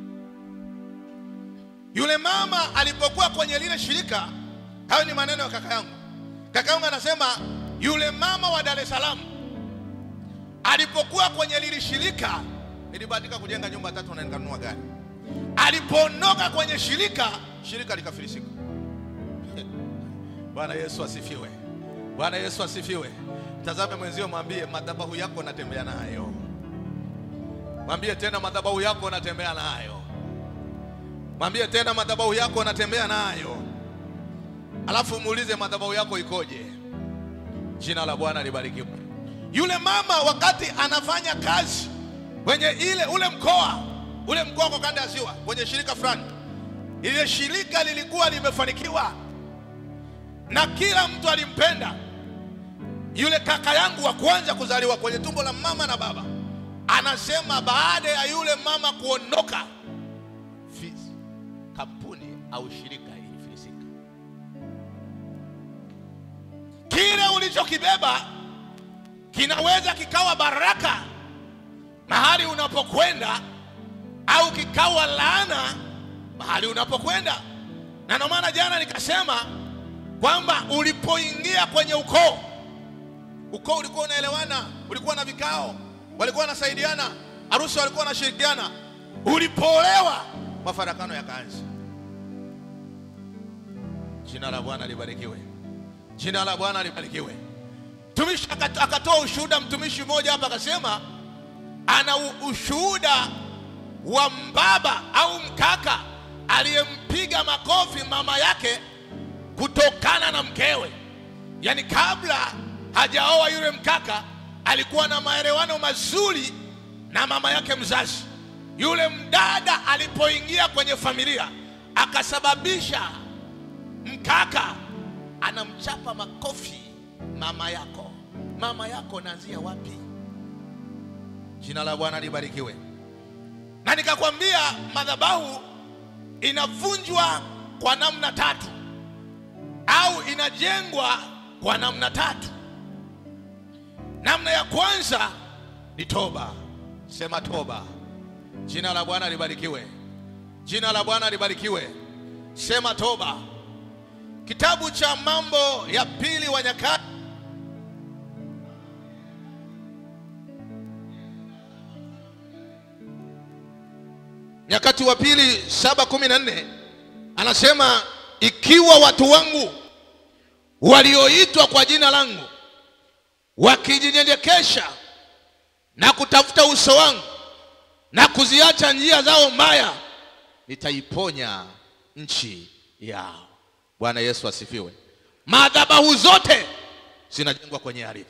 Yule mama alipokuwa kwenye lile shirika, hayo ni maneno ya kaka yangu. Kaka yangu anasema yule mama wa Dar es Salaam alipokuwa kwenye lile shirika, nilibahatika kujenga nyumba tatu na nikanunua gari. Alipoondoka kwenye shirika, shirika likafilisika. Bwana Yesu asifiwe. Bwana Yesu asifiwe. Tazame mwenzio, mwambie madhabahu yako natembea nayo. Mwambie tena madhabahu yako natembea nayo. Mwambie tena madhabahu yako natembea nayo. Alafu muulize madhabahu yako ikoje? Jina la Bwana libarikiwe. Yule mama wakati anafanya kazi kwenye ile ule mkoa ule mkoa kwa kanda ya Ziwa kwenye shirika fulani, ile shirika lilikuwa limefanikiwa na kila mtu alimpenda. Yule kaka yangu wa kwanza kuzaliwa kwenye tumbo la mama na baba anasema baada ya yule mama kuondoka, fi- kampuni au shirika ilifilisika. Kile ulichokibeba kinaweza kikawa baraka mahali unapokwenda au kikawa laana mahali unapokwenda. Na ndio maana jana nikasema kwamba ulipoingia kwenye ukoo, ukoo ulikuwa unaelewana, ulikuwa na vikao, walikuwa wanasaidiana, harusi walikuwa wanashirikiana. Ulipoolewa, mafarakano yakaanza. Jina la Bwana libarikiwe, jina la Bwana libarikiwe. Mtumishi akat- akatoa ushuhuda, mtumishi mmoja hapa akasema ana u- ushuhuda wa mbaba au mkaka aliyempiga makofi mama yake kutokana na mkewe. Yaani kabla hajaoa yule mkaka alikuwa na maelewano mazuri na mama yake mzazi. Yule mdada alipoingia kwenye familia akasababisha mkaka anamchapa makofi mama yako. Mama yako naanzia wapi? Jina la Bwana libarikiwe. Na nikakwambia madhabahu inavunjwa kwa namna tatu au inajengwa kwa namna tatu. Namna ya kwanza ni toba. Sema toba. Jina la Bwana libarikiwe. Jina la Bwana libarikiwe. Sema toba. Kitabu cha Mambo ya Pili wa Nyakati Nyakati wa Pili saba kumi na nne anasema ikiwa watu wangu walioitwa kwa jina langu wakijinyenyekesha na kutafuta uso wangu na kuziacha njia zao mbaya, nitaiponya nchi yao. Bwana Yesu asifiwe. Madhabahu zote zinajengwa kwenye ardhi.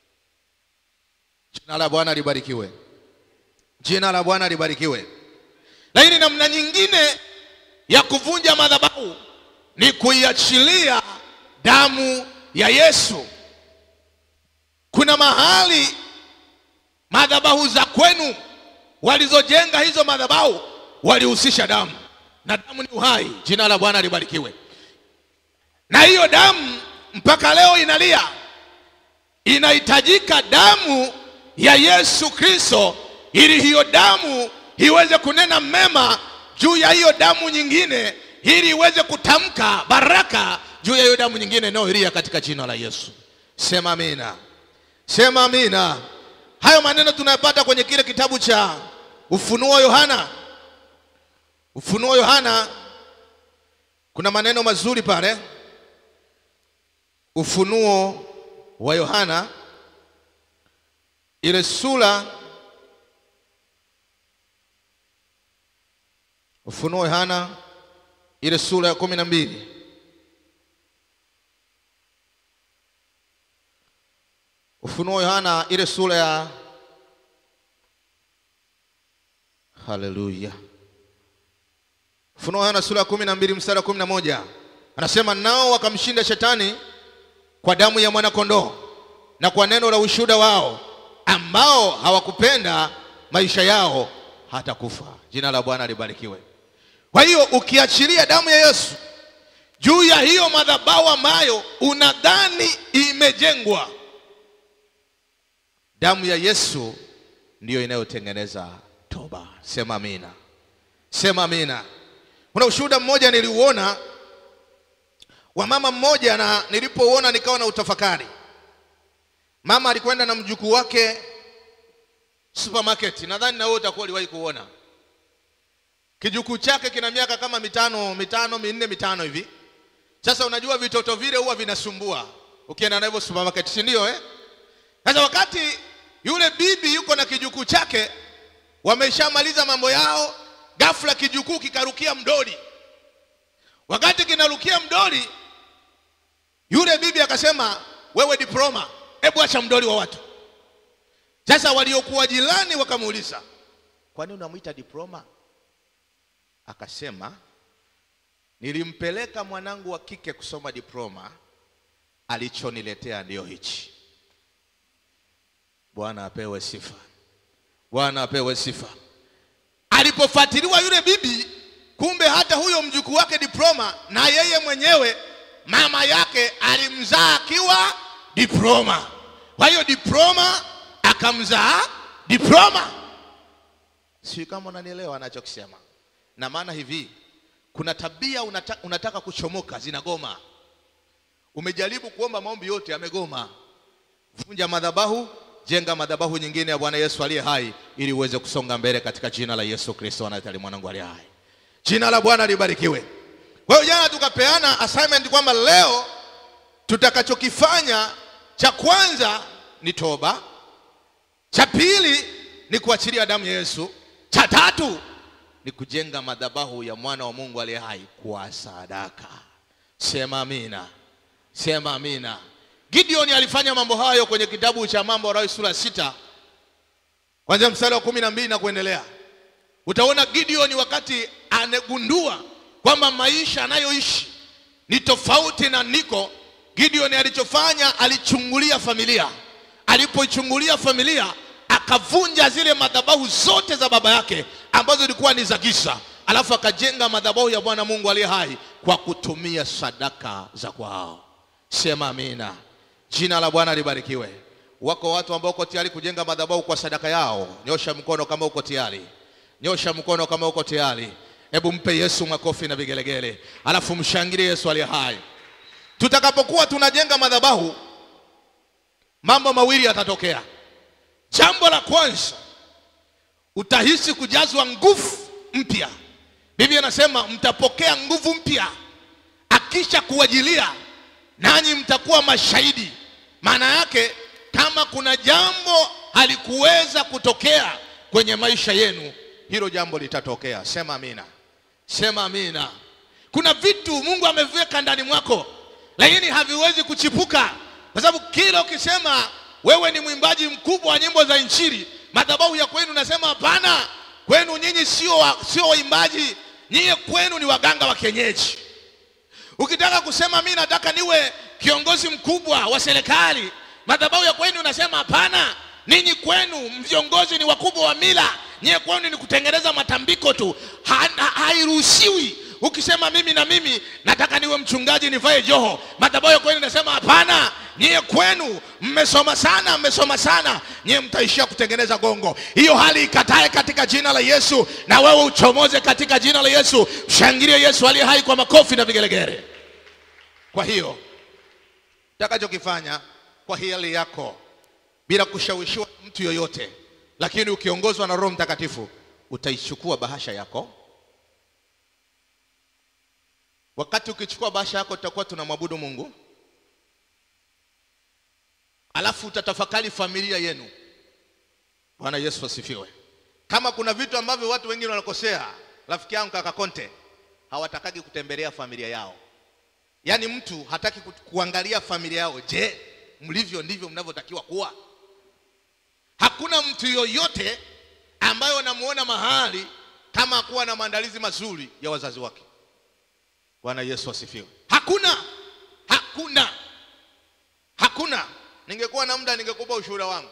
Jina la Bwana libarikiwe. Jina la Bwana libarikiwe. Lakini namna nyingine ya kuvunja madhabahu ni kuiachilia damu ya Yesu. Kuna mahali madhabahu za kwenu walizojenga hizo madhabahu walihusisha damu, na damu ni uhai. Jina la Bwana libarikiwe. Na hiyo damu mpaka leo inalia, inahitajika damu ya Yesu Kristo ili hiyo damu iweze kunena mema juu ya hiyo damu nyingine, ili iweze kutamka baraka juu ya hiyo damu nyingine inayoilia katika jina la Yesu. Sema amina, Sema amina. Hayo maneno tunayapata kwenye kile kitabu cha Ufunuo Yohana. Ufunuo Yohana kuna maneno mazuri pale. Ufunuo wa Yohana ile sura Ufunuo Yohana ile sura ya kumi na mbili Ufunuo Yohana ile sura ya Haleluya. Ufunuo Yohana sura ya kumi na mbili mstari wa kumi na moja anasema nao wakamshinda shetani kwa damu ya mwanakondoo na kwa neno la ushuhuda wao, ambao hawakupenda maisha yao hata kufa. Jina la Bwana libarikiwe. Kwa hiyo ukiachilia damu ya Yesu juu ya hiyo madhabahu ambayo unadhani imejengwa, damu ya Yesu ndiyo inayotengeneza toba. Sema amina, sema amina. Kuna ushuhuda mmoja niliuona wa mama mmoja, na nilipouona nikawa na utafakari. Mama alikwenda na mjukuu wake supermarket, nadhani na wewe utakuwa uliwahi kuona. Kijukuu chake kina miaka kama mitano mitano minne mitano hivi. Sasa unajua vitoto vile huwa vinasumbua ukienda navyo supermarket, si ndio eh? Sasa wakati yule bibi yuko na kijukuu chake, wameshamaliza mambo yao, ghafla kijukuu kikarukia mdoli. Wakati kinarukia mdoli, yule bibi akasema, wewe diploma, hebu acha mdoli wa watu. Sasa waliokuwa jirani wakamuuliza, kwani unamwita diploma? Akasema, nilimpeleka mwanangu wa kike kusoma diploma, alichoniletea ndio hichi. Bwana apewe sifa, Bwana apewe sifa. Alipofuatiliwa yule bibi, kumbe hata huyo mjukuu wake diploma, na yeye mwenyewe mama yake alimzaa akiwa diploma. Kwa hiyo diploma akamzaa diploma. Sijui kama unanielewa anachokisema. Na maana hivi, kuna tabia unata, unataka kuchomoka zinagoma. Umejaribu kuomba maombi yote yamegoma. Vunja madhabahu, jenga madhabahu nyingine ya Bwana Yesu aliye hai, ili uweze kusonga mbele katika jina la Yesu Kristo anayetali mwanangu aliye hai. Jina la Bwana libarikiwe. Kwa hiyo jana tukapeana assignment kwamba leo tutakachokifanya cha kwanza ni toba, cha pili ni kuachilia damu ya Yesu, cha tatu ni kujenga madhabahu ya mwana wa Mungu aliye hai kwa sadaka. Sema amina, sema amina. Gideon alifanya mambo hayo kwenye kitabu cha Mambo ya Walawi sura sita kwanzia mstari wa kumi na mbili na kuendelea. Utaona Gideon wakati anegundua kwamba maisha anayoishi ni tofauti na niko. Gideon alichofanya alichungulia familia. Alipoichungulia familia, akavunja zile madhabahu zote za baba yake ambazo zilikuwa ni za giza, alafu akajenga madhabahu ya Bwana Mungu aliye hai kwa kutumia sadaka za kwao. Sema amina. Jina la Bwana libarikiwe. Wako watu ambao uko tayari kujenga madhabahu kwa sadaka yao. Nyosha mkono kama uko tayari. Nyosha mkono kama uko tayari. Hebu mpe Yesu makofi na vigelegele, alafu mshangilie Yesu aliye hai. Tutakapokuwa tunajenga madhabahu, mambo mawili yatatokea. Jambo la kwanza, utahisi kujazwa nguvu mpya. Biblia inasema mtapokea nguvu mpya akisha kuwajilia, nanyi mtakuwa mashahidi. Maana yake kama kuna jambo halikuweza kutokea kwenye maisha yenu, hilo jambo litatokea. Sema amina, sema amina. Kuna vitu Mungu ameviweka ndani mwako, lakini haviwezi kuchipuka, kwa sababu kila ukisema wewe ni mwimbaji mkubwa wa nyimbo za Injili, madhabahu ya kwenu nasema hapana, kwenu nyinyi sio wa- sio waimbaji, nyinyi kwenu ni waganga wa kienyeji. Ukitaka kusema mi nataka niwe kiongozi mkubwa wa serikali, madhabahu ya kwenu unasema hapana, ninyi kwenu viongozi ni wakubwa wa mila, nyie kwenu ni kutengeneza matambiko tu, Ha- ha- hairuhusiwi. Ukisema mimi na mimi nataka niwe mchungaji nivae joho, madhabahu ya kwenu inasema hapana, nyie kwenu mmesoma sana, mmesoma sana, nyie mtaishia kutengeneza gongo. Hiyo hali ikatae katika jina la Yesu, na wewe uchomoze katika jina la Yesu. Mshangilie Yesu aliye hai kwa makofi na vigelegele. Kwa hiyo utakachokifanya kwa hiari yako, bila kushawishiwa na mtu yoyote lakini ukiongozwa na roho mtakatifu utaichukua bahasha yako wakati ukichukua bahasha yako tutakuwa tunamwabudu mungu alafu utatafakari familia yenu bwana yesu asifiwe kama kuna vitu ambavyo watu wengine wanakosea rafiki yangu kaka konte hawatakagi kutembelea familia yao yaani mtu hataki ku- kuangalia familia yao je mlivyo ndivyo mnavyotakiwa kuwa hakuna mtu yoyote ambaye unamuona mahali kama hakuwa na maandalizi mazuri ya wazazi wake bwana yesu asifiwe hakuna hakuna hakuna ningekuwa na muda ningekupa ushuhuda wangu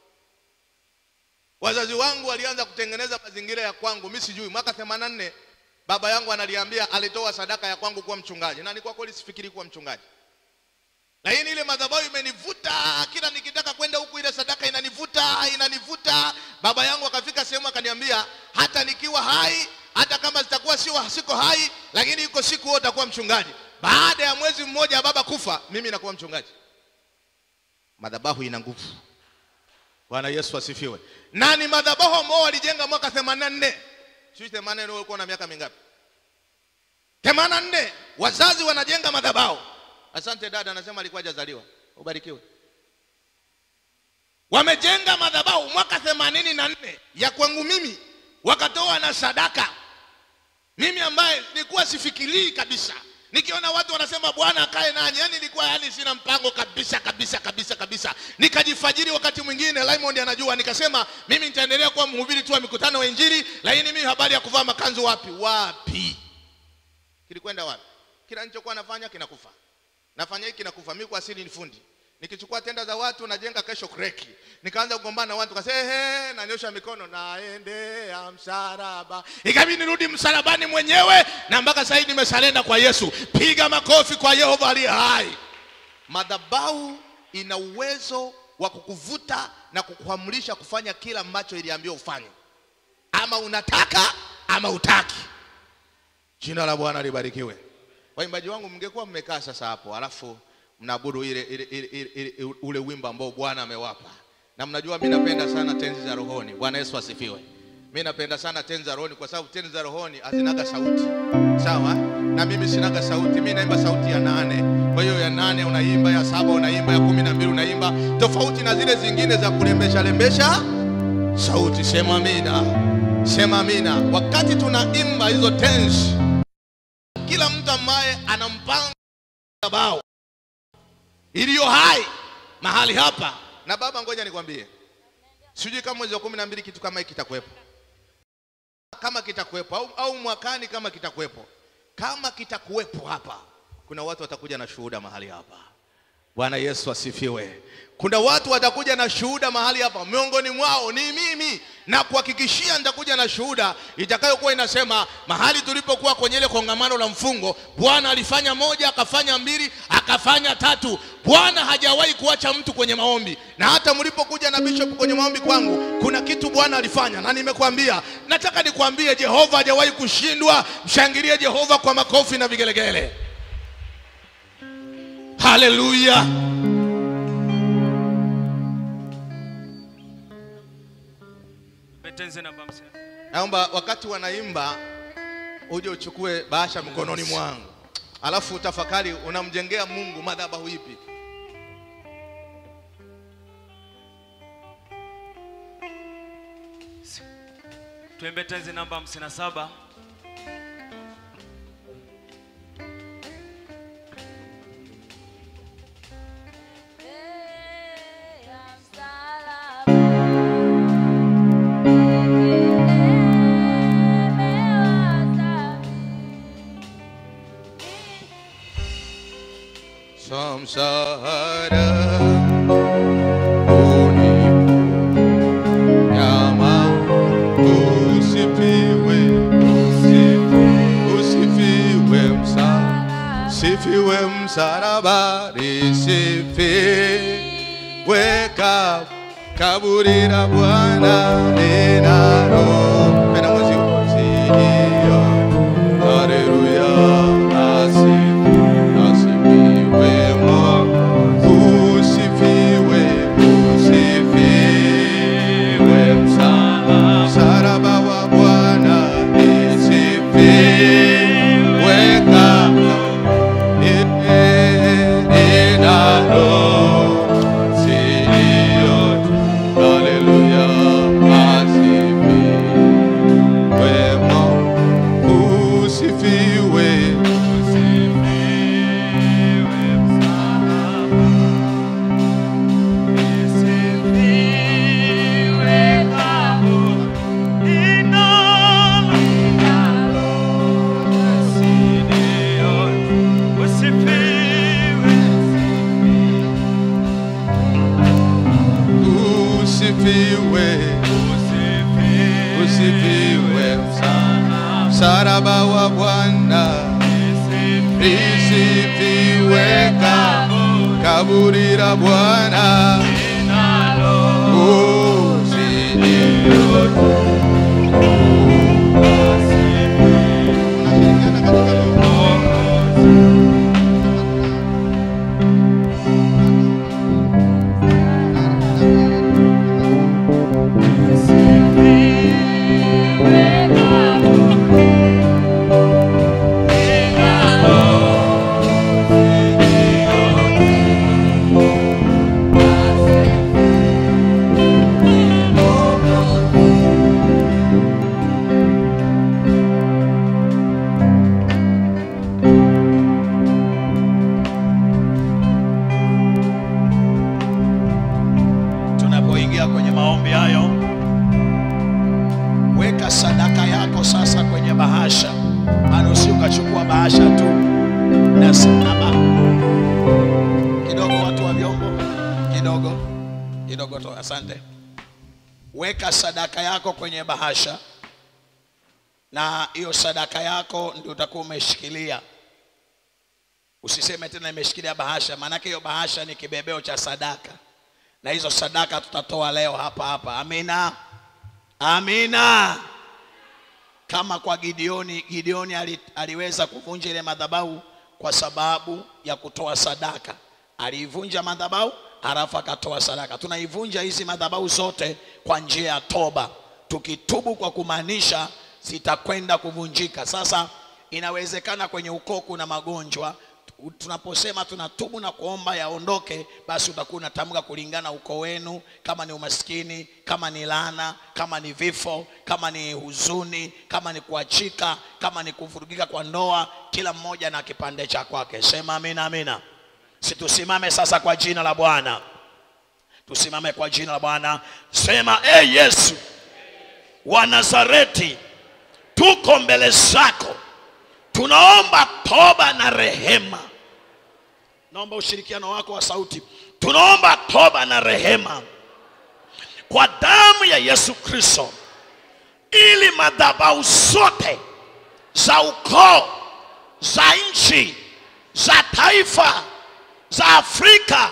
wazazi wangu walianza kutengeneza mazingira ya kwangu mi sijui mwaka 84 baba yangu analiambia alitoa sadaka ya kwangu kuwa mchungaji na ni kwa kweli sifikiri kuwa mchungaji lakini ile madhabahu imenivuta kila nikitaka kwenda huku ile sadaka inanivuta inanivuta baba yangu akafika sehemu akaniambia hata nikiwa hai hata kama zitakuwa sio siko hai lakini iko siku wewe utakuwa mchungaji baada ya mwezi mmoja baba kufa mimi nakuwa mchungaji madhabahu ina nguvu bwana yesu asifiwe na ni madhabahu ambao walijenga mwaka 84 sijui 84 ulikuwa na miaka mingapi 84 wazazi wanajenga madhabahu asante dada anasema alikuwa hajazaliwa ubarikiwe wamejenga madhabahu mwaka 84 ya kwangu mimi wakatoa na sadaka mimi ambaye nilikuwa sifikirii kabisa nikiona watu wanasema bwana akae nanyi yani nilikuwa yani sina mpango kabisa kabisa kabisa kabisa nikajifajiri wakati mwingine Raymond anajua nikasema mimi nitaendelea kuwa mhubiri tu wa mikutano wa injili lakini mimi habari ya kuvaa makanzu wapi wapi kilikwenda wapi kila nilichokuwa nafanya kinakufa nafanya hiki kinakufa mimi kwa asili ni fundi nikichukua tenda za watu najenga kesho kreki nikaanza kugombana na watu kasema ehe nanyosha mikono naendea msalaba ikabidi nirudi msalabani mwenyewe na mpaka sasa hivi nimesalenda kwa Yesu piga makofi kwa Yehova aliye hai madhabahu ina uwezo wa kukuvuta na kukuamrisha kufanya kila ambacho iliambiwa ufanye ama unataka ama utaki jina la bwana libarikiwe waimbaji wangu mngekuwa mmekaa sasa hapo alafu mnaabudu ile, ile, ile, ile, ile, ule wimbo ambao bwana amewapa na mnajua mi napenda sana tenzi za rohoni bwana yesu asifiwe mi napenda sana tenzi za rohoni kwa sababu tenzi za rohoni hazinaga sauti sawa na mimi sinaga sauti mi naimba sauti ya nane kwa hiyo ya nane unaimba ya saba unaimba ya kumi na mbili unaimba tofauti na zile zingine za kulembesha lembesha sauti sema amina sema amina wakati tunaimba hizo tenzi kila mtu ambaye ana mpango bao iliyo hai mahali hapa na baba ngoja nikwambie sijui kama mwezi wa kumi na mbili kitu kama hiki kitakuwepo kama kitakuwepo au, au mwakani kama kitakuwepo kama kitakuwepo hapa kuna watu watakuja na shuhuda mahali hapa bwana yesu asifiwe kuna watu watakuja na shuhuda mahali hapa miongoni mwao ni mimi na kuhakikishia nitakuja na shuhuda itakayokuwa inasema mahali tulipokuwa kwenye ile kongamano la mfungo bwana alifanya moja akafanya mbili akafanya tatu bwana hajawahi kuacha mtu kwenye maombi na hata mlipokuja na bishop kwenye maombi kwangu kuna kitu bwana alifanya na nimekwambia nataka nikwambie jehova hajawahi kushindwa mshangilie jehova kwa makofi na vigelegele haleluya Betenze namba hamsini. naomba wakati wanaimba uje uchukue bahasha mkononi mwangu alafu tafakari unamjengea mungu madhabahu ipi Tuimbe tenzi namba hamsini na saba. samsara uninyama usifiwe usifiwe msa sifiwe msalaba lisifiwe ka kaburi la bwana linalo pena mwezi usidio haleluya asifiwe asifiwe Mungu, usifiwe, usifiwe msalaba wa Bwana lisifiwe kaburi la Bwana tunapoingia kwenye maombi hayo weka sadaka yako sasa kwenye bahasha maana usi ukachukua bahasha tu na simama kidogo watu wa vyombo kidogo kidogo tu asante weka sadaka yako kwenye bahasha na hiyo sadaka yako ndio utakuwa umeshikilia usiseme tena imeshikilia bahasha maanake hiyo bahasha ni kibebeo cha sadaka na hizo sadaka tutatoa leo hapa hapa amina amina kama kwa gideoni gideoni ali, aliweza kuvunja ile madhabahu kwa sababu ya kutoa sadaka aliivunja madhabahu halafu akatoa sadaka tunaivunja hizi madhabahu zote kwa njia ya toba tukitubu kwa kumaanisha zitakwenda kuvunjika sasa inawezekana kwenye ukoo kuna magonjwa tunaposema tunatubu na kuomba yaondoke basi utakuwa unatamka kulingana ukoo wenu kama ni umaskini kama ni laana kama ni vifo kama ni huzuni kama ni kuachika kama ni kuvurugika kwa ndoa kila mmoja na kipande cha kwake sema amina amina situsimame sasa kwa jina la bwana tusimame kwa jina la bwana sema e hey yesu wa nazareti tuko mbele zako tunaomba toba na rehema naomba ushirikiano wako wa sauti tunaomba toba na rehema kwa damu ya yesu kristo ili madhabahu zote za ukoo za nchi za taifa za afrika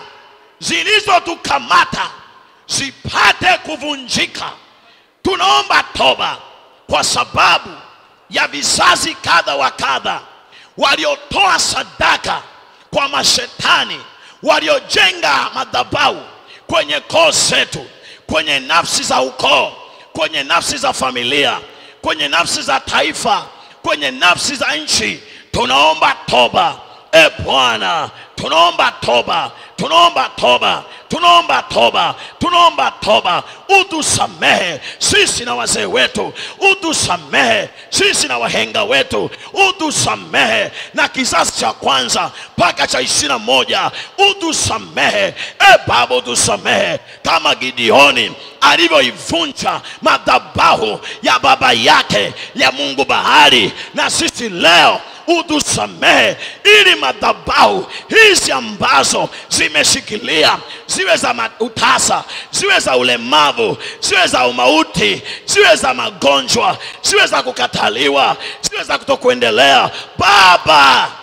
zilizotukamata zipate kuvunjika tunaomba toba kwa sababu ya vizazi kadha wa kadha waliotoa sadaka kwa mashetani waliojenga madhabahu kwenye koo zetu kwenye nafsi za ukoo kwenye nafsi za familia kwenye nafsi za taifa kwenye nafsi za nchi tunaomba toba e bwana tunaomba toba tunaomba toba tunaomba toba tunaomba toba utusamehe sisi na wazee wetu utusamehe sisi na wahenga wetu utusamehe na kizazi cha kwanza mpaka cha ishirini na moja utusamehe e baba utusamehe kama gideoni alivyoivunja madhabahu ya baba yake ya mungu bahari na sisi leo utusamehe ili madhabahu hizi ambazo zimeshikilia ziwe za ma- utasa ziwe za ulemavu ziwe za umauti ziwe za magonjwa ziwe za kukataliwa ziwe za kutokuendelea baba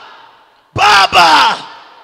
baba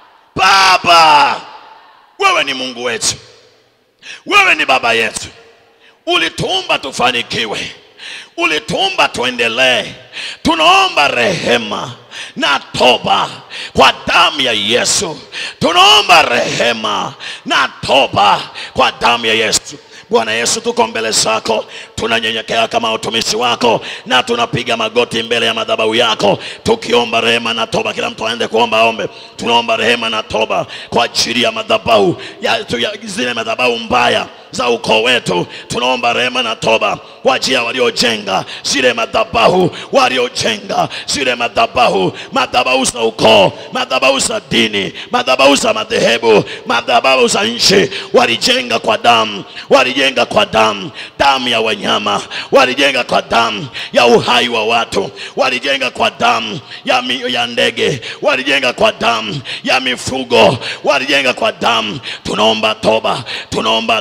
baba wewe ni mungu wetu wewe ni baba yetu ulituumba tufanikiwe ulituumba tuendelee tunaomba rehema na toba kwa damu ya yesu tunaomba rehema na toba kwa damu ya yesu bwana yesu tuko mbele zako tunanyenyekea kama utumishi wako na tunapiga magoti mbele ya madhabahu yako tukiomba rehema na toba kila mtu aende kuomba ombe tunaomba rehema na toba kwa ajili ya madhabahu ya, tu- ya zile madhabahu mbaya za ukoo wetu tunaomba rehema na toba kwa ajili ya waliojenga zile madhabahu waliojenga zile madhabahu madhabahu za ukoo madhabahu za dini madhabahu za madhehebu madhabahu za nchi walijenga kwa damu walijenga kwa damu damu ya wanyama walijenga kwa damu ya uhai wa watu walijenga kwa damu ya, mi, ya ndege walijenga kwa damu ya mifugo walijenga kwa damu tunaomba toba tunaomba toba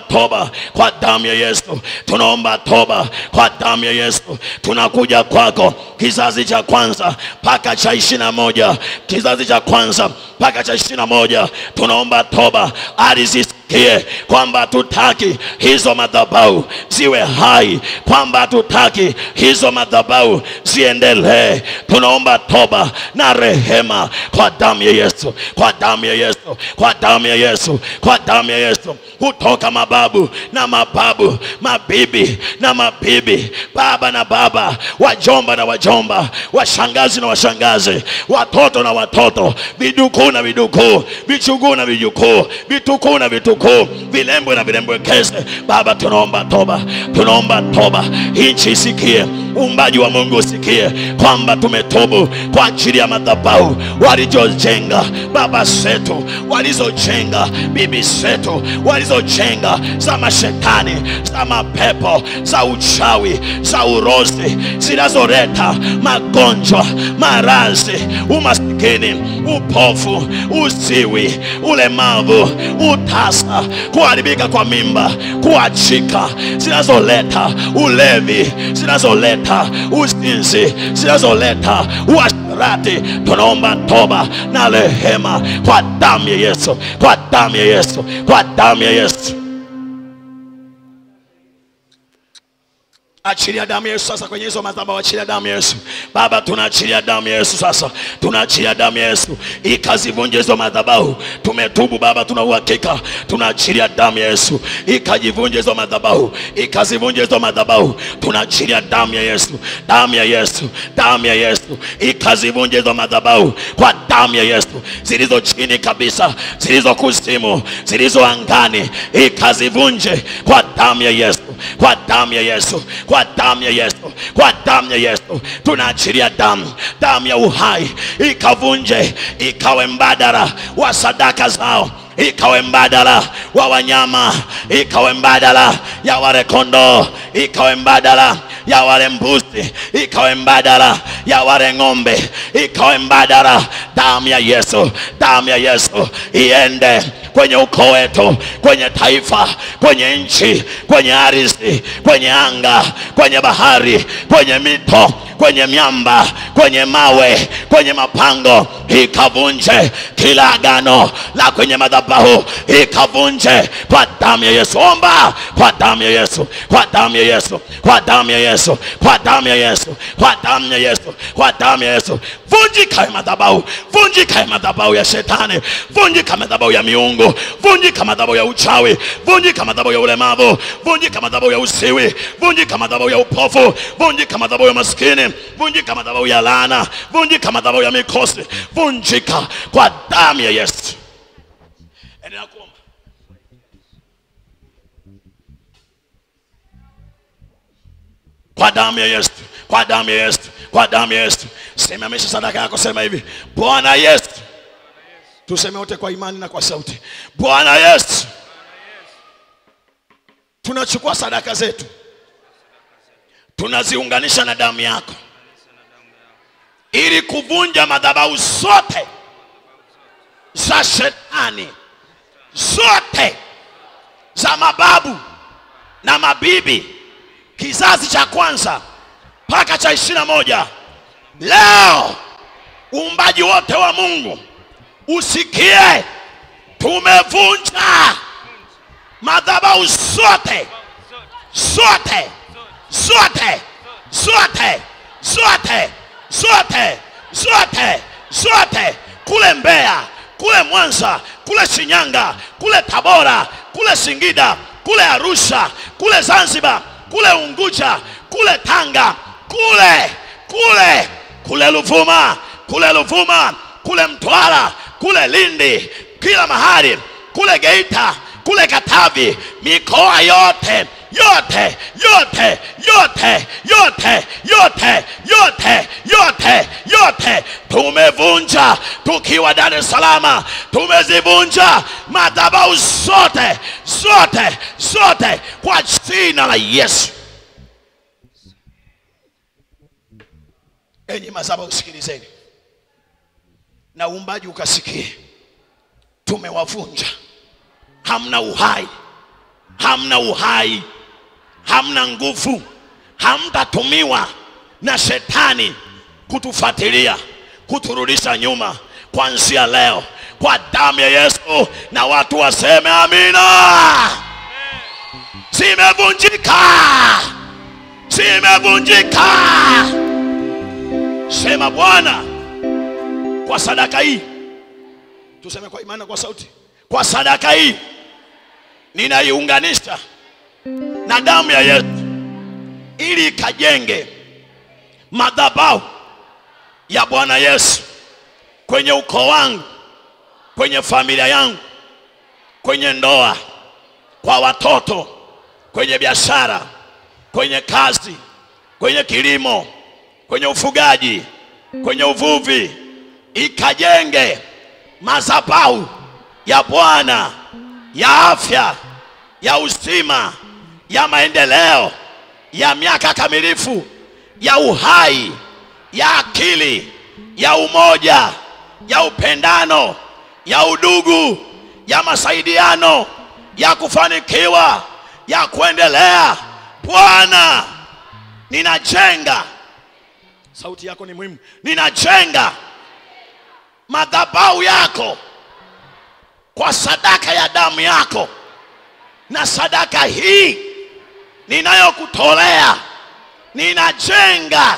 toba kwa damu ya Yesu, tunaomba toba kwa damu ya Yesu. Tunakuja kwako kizazi cha kwanza mpaka cha ishirini na moja kizazi cha kwanza mpaka cha ishirini na moja tunaomba toba alizisikie kwamba hatutaki hizo madhabahu ziwe hai, kwamba hatutaki hizo madhabahu ziendelee. Tunaomba toba na rehema kwa damu ya Yesu, kwa damu ya Yesu, kwa damu ya Yesu, kwa damu ya Yesu, kutoka mababu na mababu, mabibi na mabibi, baba na baba, wajomba na wajomba, washangazi na washangazi, watoto na watoto, vidukuu na vidukuu, vichuguu na vijukuu, vitukuu na vitukuu, vilembwe na vilembwekeze. Baba, tunaomba toba, tunaomba toba, nchi isikie, uumbaji wa Mungu usikie kwamba tumetubu kwa ajili ya madhabahu walizojenga baba zetu, walizojenga bibi zetu, walizojenga za mashetani, za mapepo, za uchawi, za urozi, zinazoleta magonjwa, maradhi, umasikini, upofu, uziwi, ulemavu, utasa, kuharibika kwa mimba, kuachika, zinazoleta ulevi, zinazoleta uzinzi, zinazoleta uasherati. Tunaomba toba na rehema kwa damu ya Yesu, kwa damu ya Yesu, kwa damu ya Yesu. Achilia damu ya Yesu sasa kwenye hizo madhabahu, achilia damu ya Yesu. Baba, tunaachilia damu ya Yesu sasa, tunaachilia damu ya Yesu ikazivunje hizo madhabahu. Tumetubu Baba, tuna uhakika, tunaachilia damu ya Yesu ikajivunje hizo madhabahu, ikazivunje hizo madhabahu. Tunaachilia damu ya Yesu, damu ya Yesu, damu ya Yesu ikazivunje hizo madhabahu kwa damu ya Yesu, zilizo chini kabisa, zilizo kuzimu, zilizo angani, ikazivunje kwa damu ya Yesu, kwa damu ya Yesu, kwa damu ya Yesu, kwa damu ya Yesu. Tunaachilia damu, damu ya uhai ikavunje, ikawe mbadala wa sadaka zao ikawe mbadala wa wanyama, ikawe mbadala ya wale kondoo, ikawe mbadala ya wale mbuzi, ikawe mbadala ya wale ng'ombe, ikawe mbadala. Damu ya Yesu, damu ya Yesu iende kwenye ukoo wetu, kwenye taifa, kwenye nchi, kwenye ardhi, kwenye anga, kwenye bahari, kwenye mito, kwenye miamba, kwenye mawe, kwenye mapango, ikavunje kila agano la kwenye madhabahu, ikavunje kwa damu ya Yesu. Omba kwa damu ya Yesu, kwa damu ya Yesu, kwa damu ya Yesu, kwa damu ya Yesu, kwa damu ya Yesu, kwa damu ya Yesu. Vunjika madhabahu, vunjika madhabahu ya shetani, vunjika madhabahu ya miungu, vunjika madhabahu ya uchawi, vunjika madhabahu ya ulemavu, vunjika madhabahu ya usiwi, vunjika madhabahu ya upofu, vunjika madhabahu ya maskini, vunjika madhabahu ya laana, vunjika madhabahu ya mikosi, vunjika kwa damu ya Yesu. Endelea kuomba. kwa damu ya Yesu, kwa damu ya Yesu, kwa damu ya Yesu. Simamisha sadaka yako, sema hivi: Bwana Yesu. Tuseme wote kwa imani na kwa sauti: Bwana Yesu, tunachukua sadaka zetu, tunaziunganisha na damu yako, ili kuvunja madhabahu zote za shetani, zote za mababu na mabibi kizazi cha kwanza mpaka cha ishirini na moja. Leo uumbaji wote wa Mungu usikie, tumevunja madhabahu zote zote zote zote zote zote zote zote, kule Mbeya, kule Mwanza, kule Shinyanga, kule Tabora, kule Singida, kule Arusha, kule Zanzibar kule Unguja, kule Tanga, kule kule kule Ruvuma, kule Ruvuma, kule Mtwara, kule Lindi, kila mahali, kule Geita, kule Katavi, mikoa yote yote yote yote yote yote yote yote yote tumevunja tukiwa Dar es Salaam, tumezivunja madhabahu zote zote zote kwa jina la Yesu. Enyi madhabahu, sikilizeni na uumbaji ukasikie, tumewavunja, hamna uhai hamna uhai hamna nguvu hamtatumiwa na shetani kutufuatilia kuturudisha nyuma kuanzia leo kwa damu ya yesu na watu waseme amina zimevunjika zimevunjika sema bwana kwa sadaka hii tuseme kwa imani na kwa sauti kwa sadaka hii ninaiunganisha na damu ya yesu ili ikajenge madhabahu ya bwana yesu kwenye ukoo wangu kwenye familia yangu kwenye ndoa kwa watoto kwenye biashara kwenye kazi kwenye kilimo kwenye ufugaji kwenye uvuvi ikajenge madhabahu ya bwana ya afya ya uzima ya maendeleo ya miaka kamilifu ya uhai ya akili ya umoja ya upendano ya udugu ya masaidiano ya kufanikiwa ya kuendelea bwana ninajenga sauti yako ni muhimu ninajenga madhabahu yako kwa sadaka ya damu yako na sadaka hii ninayokutolea ninajenga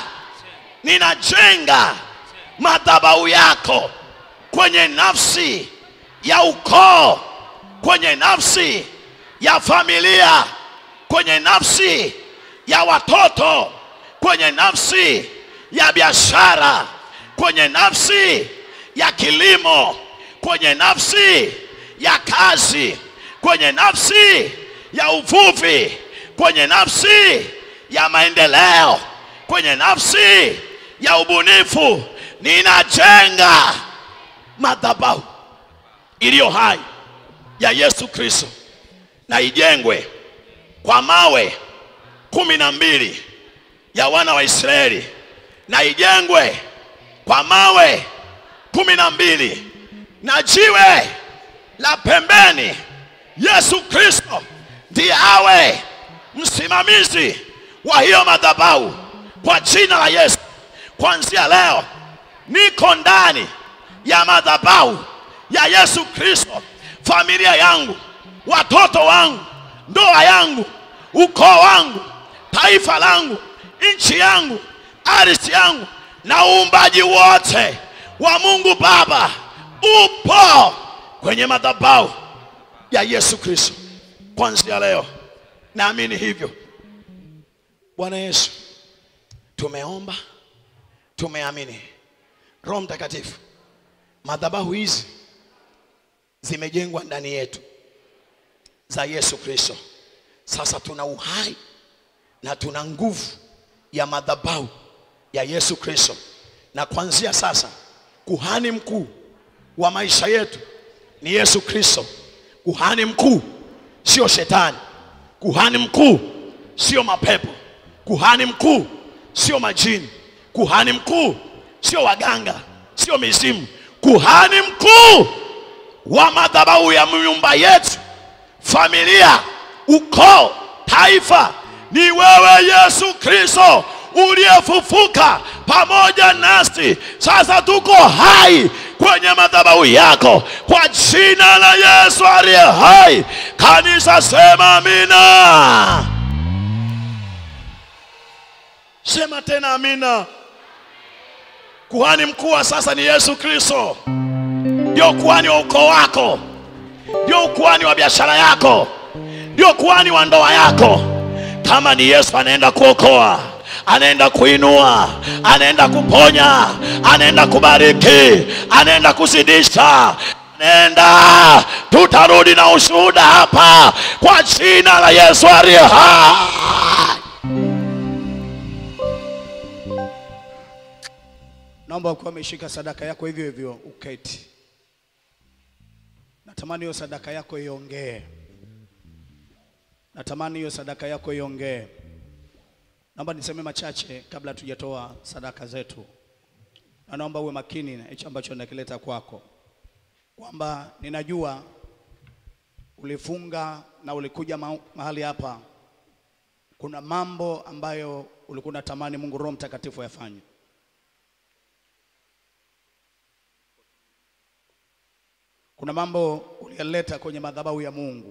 ninajenga madhabahu yako kwenye nafsi ya ukoo kwenye nafsi ya familia kwenye nafsi ya watoto kwenye nafsi ya biashara kwenye nafsi ya kilimo kwenye nafsi ya kazi kwenye nafsi ya uvuvi kwenye nafsi ya maendeleo kwenye nafsi ya ubunifu ninajenga madhabahu iliyo hai ya yesu kristo na ijengwe kwa mawe kumi na mbili ya wana wa israeli na ijengwe kwa mawe kumi na mbili na jiwe la pembeni yesu kristo ndiye awe msimamizi wa hiyo madhabahu kwa jina la yesu kuanzia leo niko ndani ya madhabahu ya yesu kristo familia yangu watoto wangu ndoa yangu ukoo wangu taifa langu nchi yangu ardhi yangu na uumbaji wote wa mungu baba upo kwenye madhabahu ya yesu kristo kuanzia leo naamini hivyo bwana yesu tumeomba tumeamini roho mtakatifu madhabahu hizi zimejengwa ndani yetu za yesu kristo sasa tuna uhai na tuna nguvu ya madhabahu ya yesu kristo na kuanzia sasa kuhani mkuu wa maisha yetu ni yesu kristo kuhani mkuu sio shetani kuhani mkuu sio mapepo kuhani mkuu sio majini kuhani mkuu sio waganga sio mizimu kuhani mkuu wa madhabahu ya nyumba yetu familia ukoo taifa ni wewe yesu kristo uliyefufuka pamoja nasi sasa tuko hai kwenye madhabahu yako kwa jina la yesu aliye hai kanisa sema amina sema tena amina kuhani mkuu wa sasa ni yesu kristo ndio kuhani wa ukoo wako ndio kuhani wa biashara yako ndio kuhani wa ndoa yako kama ni yesu anaenda kuokoa anaenda kuinua anaenda kuponya anaenda kubariki anaenda kuzidisha nenda tutarudi na ushuhuda hapa kwa jina la yesu aliye hai naomba ukiwa umeshika sadaka yako hivyo hivyo uketi natamani hiyo sadaka yako iongee natamani hiyo sadaka yako iongee naomba niseme machache kabla tujatoa sadaka zetu na naomba uwe makini na hicho ambacho nakileta kwako kwamba ninajua ulifunga na ulikuja ma- mahali hapa, kuna mambo ambayo ulikuwa unatamani Mungu Roho Mtakatifu yafanye. Kuna mambo uliyaleta kwenye madhabahu ya Mungu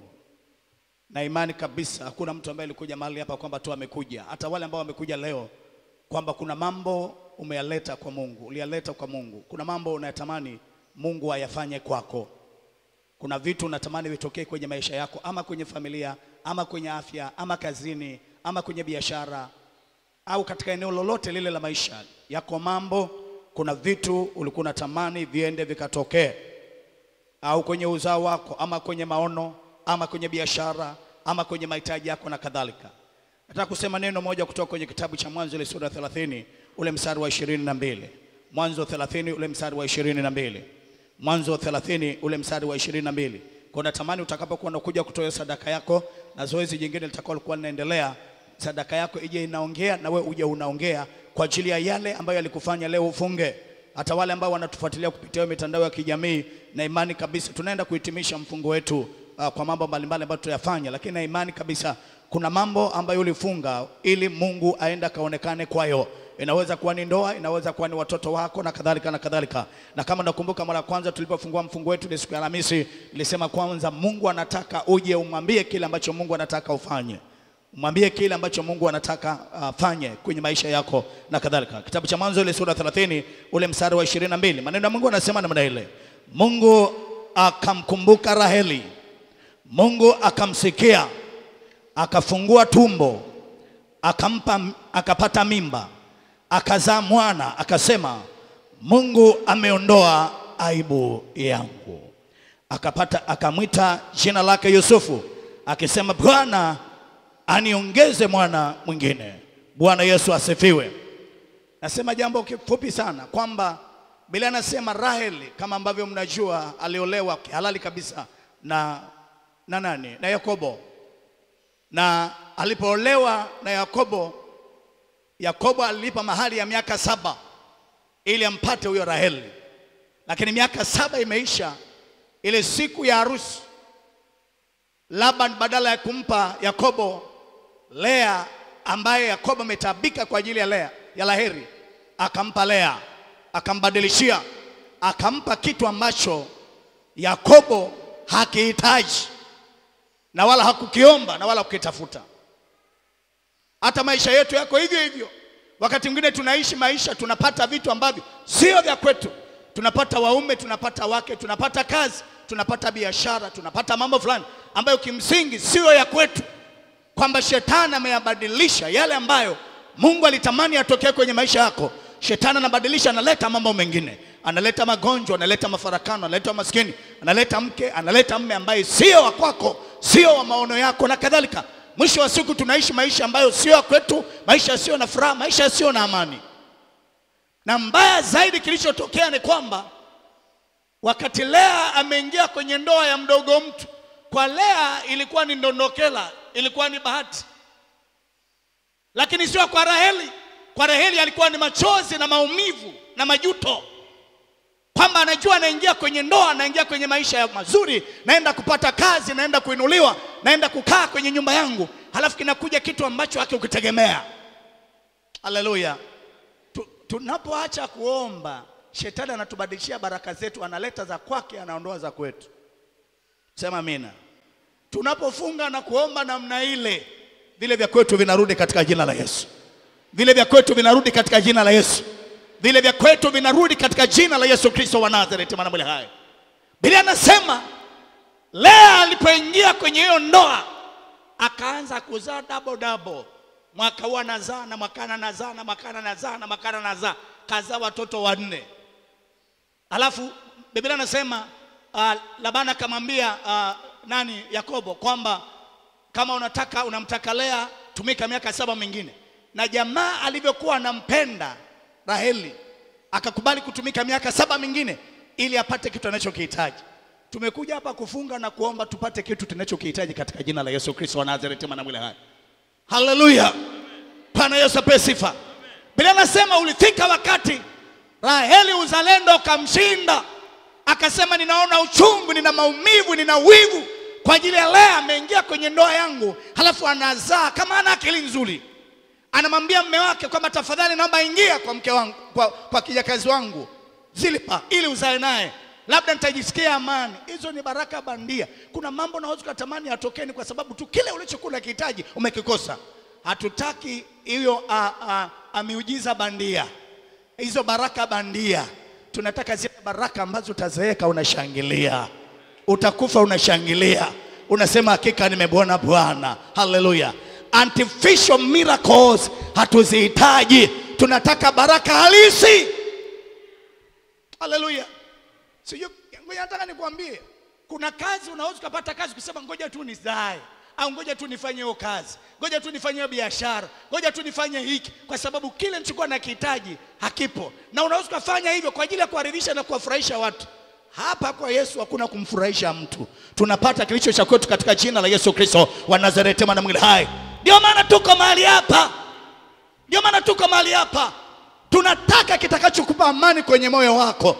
na imani kabisa, hakuna mtu ambaye alikuja mahali hapa kwamba tu amekuja, hata wale ambao wamekuja leo, kwamba kuna mambo umeyaleta kwa Mungu, uliyaleta kwa Mungu. Kuna mambo unayatamani Mungu ayafanye kwako. Kuna vitu unatamani vitokee kwenye maisha yako, ama kwenye familia, ama kwenye afya, ama kazini, ama kwenye biashara, au katika eneo lolote lile la maisha yako. Mambo, kuna vitu ulikuwa unatamani viende vikatokee au kwenye uzao wako ama kwenye maono ama kwenye biashara ama kwenye mahitaji yako na kadhalika. Nataka kusema neno moja kutoka kwenye kitabu cha Mwanzo ile sura ya 30 ule mstari wa ishirini na mbili. Mwanzo 30 ule mstari wa ishirini na mbili. Mwanzo 30 ule mstari wa ishirini na mbili. Kwa natamani utakapokuwa unakuja kutoa sadaka yako na zoezi jingine litakuwa likuwa linaendelea, sadaka yako ije inaongea na we uje unaongea kwa ajili ya yale ambayo yalikufanya leo ufunge hata wale ambao wanatufuatilia kupitia mitandao ya kijamii, na imani kabisa tunaenda kuhitimisha mfungo wetu uh, kwa mambo mbalimbali ambayo tutayafanya, lakini na imani kabisa kuna mambo ambayo ulifunga ili Mungu aenda kaonekane kwayo. Inaweza kuwa ni ndoa, inaweza kuwa ni watoto wako na kadhalika na kadhalika. Na kama nakumbuka mara ya kwanza tulipofungua mfungo wetu ile siku ya Alhamisi, nilisema kwanza Mungu anataka uje umwambie kile ambacho Mungu anataka ufanye mwambie kile ambacho Mungu anataka afanye kwenye maisha yako na kadhalika. Kitabu cha Mwanzo ile sura 30 ule mstari wa 22, maneno ya Mungu anasema namna ile, Mungu akamkumbuka Raheli, Mungu akamsikia, akafungua tumbo, akampa, akapata mimba, akazaa mwana, akasema Mungu ameondoa aibu yangu. Akapata, akamwita jina lake Yusufu, akisema Bwana aniongeze mwana mwingine. Bwana Yesu asifiwe. Nasema jambo kifupi sana kwamba Biblia anasema Raheli, kama ambavyo mnajua, aliolewa kihalali kabisa na na nani? Na Yakobo. Na alipoolewa na Yakobo, Yakobo alilipa mahali ya miaka saba ili ampate huyo Raheli, lakini miaka saba imeisha. Ile siku ya harusi Laban badala ya kumpa Yakobo Lea ambaye Yakobo ametabika kwa ajili ya Lea ya Raheli, akampa Lea, akambadilishia, akampa kitu ambacho Yakobo hakihitaji na wala hakukiomba na wala kukitafuta. Hata maisha yetu yako hivyo hivyo. Wakati mwingine tunaishi maisha, tunapata vitu ambavyo sio vya kwetu. Tunapata waume, tunapata wake, tunapata kazi, tunapata biashara, tunapata mambo fulani ambayo kimsingi sio ya kwetu, kwamba shetani ameyabadilisha yale ambayo Mungu alitamani yatokee kwenye maisha yako. Shetani anabadilisha, analeta mambo mengine, analeta magonjwa, analeta mafarakano, analeta maskini, analeta mke, analeta mme ambaye sio wa kwako, sio wa maono yako na kadhalika. Mwisho wa siku tunaishi maisha ambayo sio ya kwetu, maisha yasiyo na furaha, maisha yasiyo na amani. Na mbaya zaidi kilichotokea ni kwamba wakati Lea ameingia kwenye ndoa ya mdogo mtu, kwa Lea ilikuwa ni ndondokela, ilikuwa ni bahati, lakini sio kwa Raheli. Kwa Raheli alikuwa ni machozi na maumivu na majuto, kwamba anajua anaingia kwenye ndoa, anaingia kwenye maisha ya mazuri, naenda kupata kazi, naenda kuinuliwa, naenda kukaa kwenye nyumba yangu, halafu kinakuja kitu ambacho hakikitegemea. Haleluya! Tu- Tunapoacha kuomba, shetani anatubadilishia baraka zetu, analeta za kwake, anaondoa za kwetu. Sema amina. Tunapofunga na kuomba namna ile, vile vya kwetu vinarudi katika jina la Yesu. Vile vya kwetu vinarudi katika jina la Yesu. Vile vya kwetu vinarudi katika jina la Yesu Kristo wa Nazareti, mwana mwele hai. Biblia anasema Lea alipoingia kwenye hiyo ndoa akaanza kuzaa double double. Mwaka huu anazaa na mwakana anazaa na mwakana anazaa na mwakana anazaa, kazaa watoto wanne. Alafu Biblia anasema uh, Labani akamwambia uh, nani Yakobo kwamba kama unataka unamtaka Lea tumika miaka saba mingine. Na jamaa alivyokuwa anampenda Raheli akakubali kutumika miaka saba mingine ili apate kitu anachokihitaji. Tumekuja hapa kufunga na kuomba tupate kitu tunachokihitaji katika jina la Yesu Kristo wa Nazareti, mwana mwile hai. Haleluya! Bwana Yesu apewe sifa. Biblia nasema ulifika wakati Raheli uzalendo ukamshinda, akasema ninaona uchungu, nina maumivu, nina wivu kwa ajili ya Lea ameingia kwenye ndoa yangu, halafu anazaa kama ana akili nzuri, anamwambia mme wake kwamba tafadhali, naomba ingia kwa mke wangu, kwa, kwa kijakazi wangu Zilpa ili uzae naye, labda nitajisikia amani. Hizo ni baraka bandia. Kuna mambo unaweza ukatamani yatokeni kwa sababu tu kile ulichokuwa unakihitaji umekikosa. Hatutaki hiyo a- a- a miujiza bandia, hizo baraka bandia. Tunataka zile baraka ambazo utazeeka unashangilia, utakufa unashangilia, unasema hakika nimemwona Bwana. Haleluya! Artificial miracles hatuzihitaji, tunataka baraka halisi. Haleluya! Sijui, ngoja nataka nikwambie, kuna kazi unaweza ukapata kazi kusema ngoja tu nizae au ngoja tu nifanye hiyo kazi, ngoja tu nifanye hiyo biashara, ngoja tu nifanye hiki, kwa sababu kile nilichokuwa nakihitaji hakipo, na unaweza ukafanya hivyo kwa ajili ya kuwaridhisha na kuwafurahisha watu. Hapa kwa Yesu hakuna kumfurahisha mtu, tunapata kilicho cha kwetu katika jina la Yesu Kristo wa Nazareti, mwana mwili hai. Ndio maana tuko mahali hapa, ndio maana tuko mahali hapa, tunataka kitakachokupa amani kwenye moyo wako.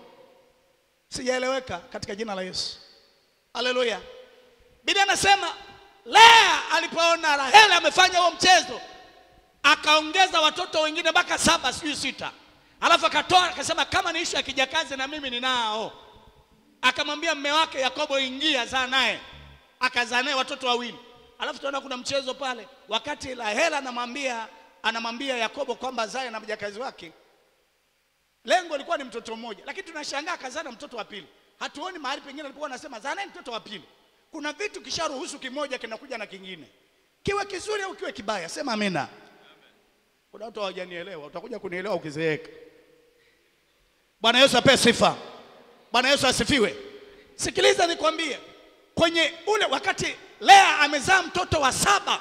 Sijaeleweka katika jina la Yesu. Haleluya. Biblia anasema Lea alipoona Raheli amefanya huo mchezo, akaongeza watoto wengine mpaka saba, sijui sita, alafu akatoa akasema, kama ni ishu ya kijakazi na mimi ninao. Akamwambia mme wake Yakobo, ingia zaa naye, akazaa naye watoto wawili. Alafu tunaona kuna mchezo pale, wakati Raheli anamwambia anamwambia Yakobo kwamba zae na mjakazi wake lengo lilikuwa ni mtoto mmoja, lakini tunashangaa akazaa na mtoto wa pili. Hatuoni mahali pengine alipokuwa anasema zaa naye mtoto wa pili. Kuna vitu kisharuhusu kimoja kinakuja na kingine, kiwe kizuri au kiwe kibaya. Sema amina. Kuna watu hawajanielewa, utakuja kunielewa ukizeeka. Bwana Yesu apewe sifa. Bwana Yesu asifiwe. Sikiliza nikwambie, kwenye ule wakati Lea amezaa mtoto wa saba,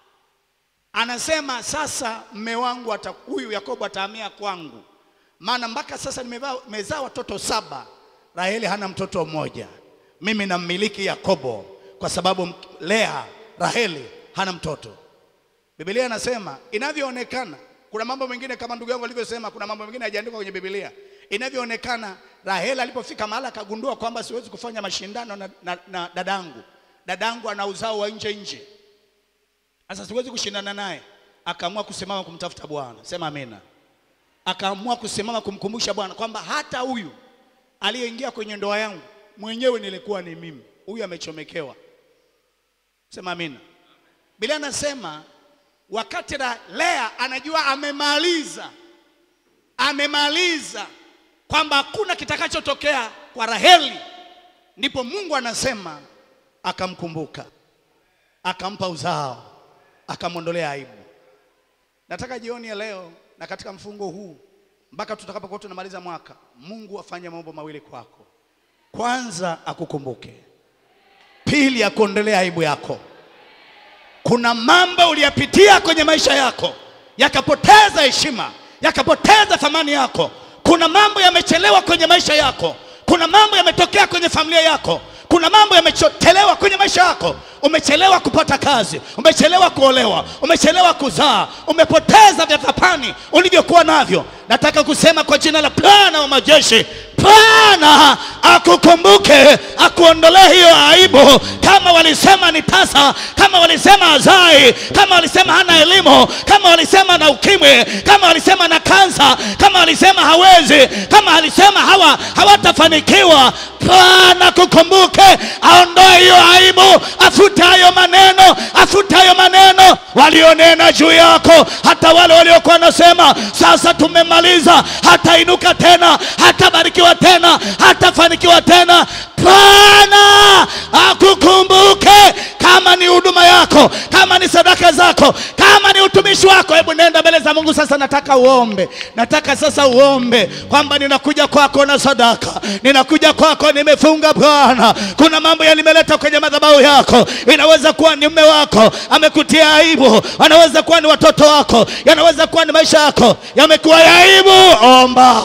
anasema sasa mme wangu ata- huyu Yakobo atahamia kwangu maana mpaka sasa nimevaa- nimezaa watoto saba, Raheli hana mtoto mmoja. Mimi nammiliki Yakobo kwa sababu m- Lea, Raheli hana mtoto. Biblia inasema inavyoonekana, kuna mambo mengine kama ndugu yangu alivyosema, kuna mambo mengine hayajaandikwa kwenye Biblia. Inavyoonekana, Raheli alipofika mahali akagundua kwamba siwezi kufanya mashindano na, na, na dadangu, dadangu ana uzao wa nje nje, sasa siwezi kushindana naye, akaamua kusimama kumtafuta Bwana. Sema amina akaamua kusimama kumkumbusha Bwana kwamba hata huyu aliyeingia kwenye ndoa yangu mwenyewe nilikuwa ni mimi, huyu amechomekewa. Sema amina. Biblia anasema wakati la Lea anajua amemaliza, amemaliza kwamba hakuna kitakachotokea kwa Raheli, ndipo Mungu anasema akamkumbuka, akampa uzao, akamwondolea aibu. Nataka jioni ya leo na katika mfungo huu mpaka tutakapokuwa tunamaliza mwaka, Mungu afanye mambo mawili kwako. Kwanza akukumbuke, pili akuondolee aibu yako. Kuna mambo uliyapitia kwenye maisha yako yakapoteza heshima, yakapoteza thamani yako. Kuna mambo yamechelewa kwenye maisha yako. Kuna mambo yametokea kwenye familia yako. Kuna mambo yamechelewa kwenye maisha yako. Umechelewa kupata kazi, umechelewa kuolewa, umechelewa kuzaa, umepoteza vya thamani ulivyokuwa navyo. Nataka kusema kwa jina la Bwana wa majeshi, Bwana akukumbuke, akuondolee hiyo aibu. Kama walisema ni tasa, kama walisema azai, kama walisema hana elimu, kama walisema na ukimwi, kama walisema na kansa, kama walisema hawezi, kama walisema hawa hawatafanikiwa, Bwana kukumbuke, aondoe hiyo aibu, afute hayo maneno, afute hayo maneno walionena juu yako, hata wale waliokuwa wanasema sasa tumemaliza, hatainuka tena, hatabarikiwa tena, hatafanikiwa tena. Bwana akukumbuke, kama ni huduma yako, kama ni sadaka zako, kama ni utumishi wako, hebu nenda mbele za Mungu sasa. Nataka uombe, nataka sasa uombe kwamba ninakuja kwako na sadaka, ninakuja kwako, nimefunga Bwana. Kuna mambo yalimeleta kwenye madhabahu yako, inaweza kuwa ni mume wako amekutia aibu, anaweza kuwa ni watoto wako, yanaweza kuwa ni maisha yako yamekuwa ya aibu. Omba,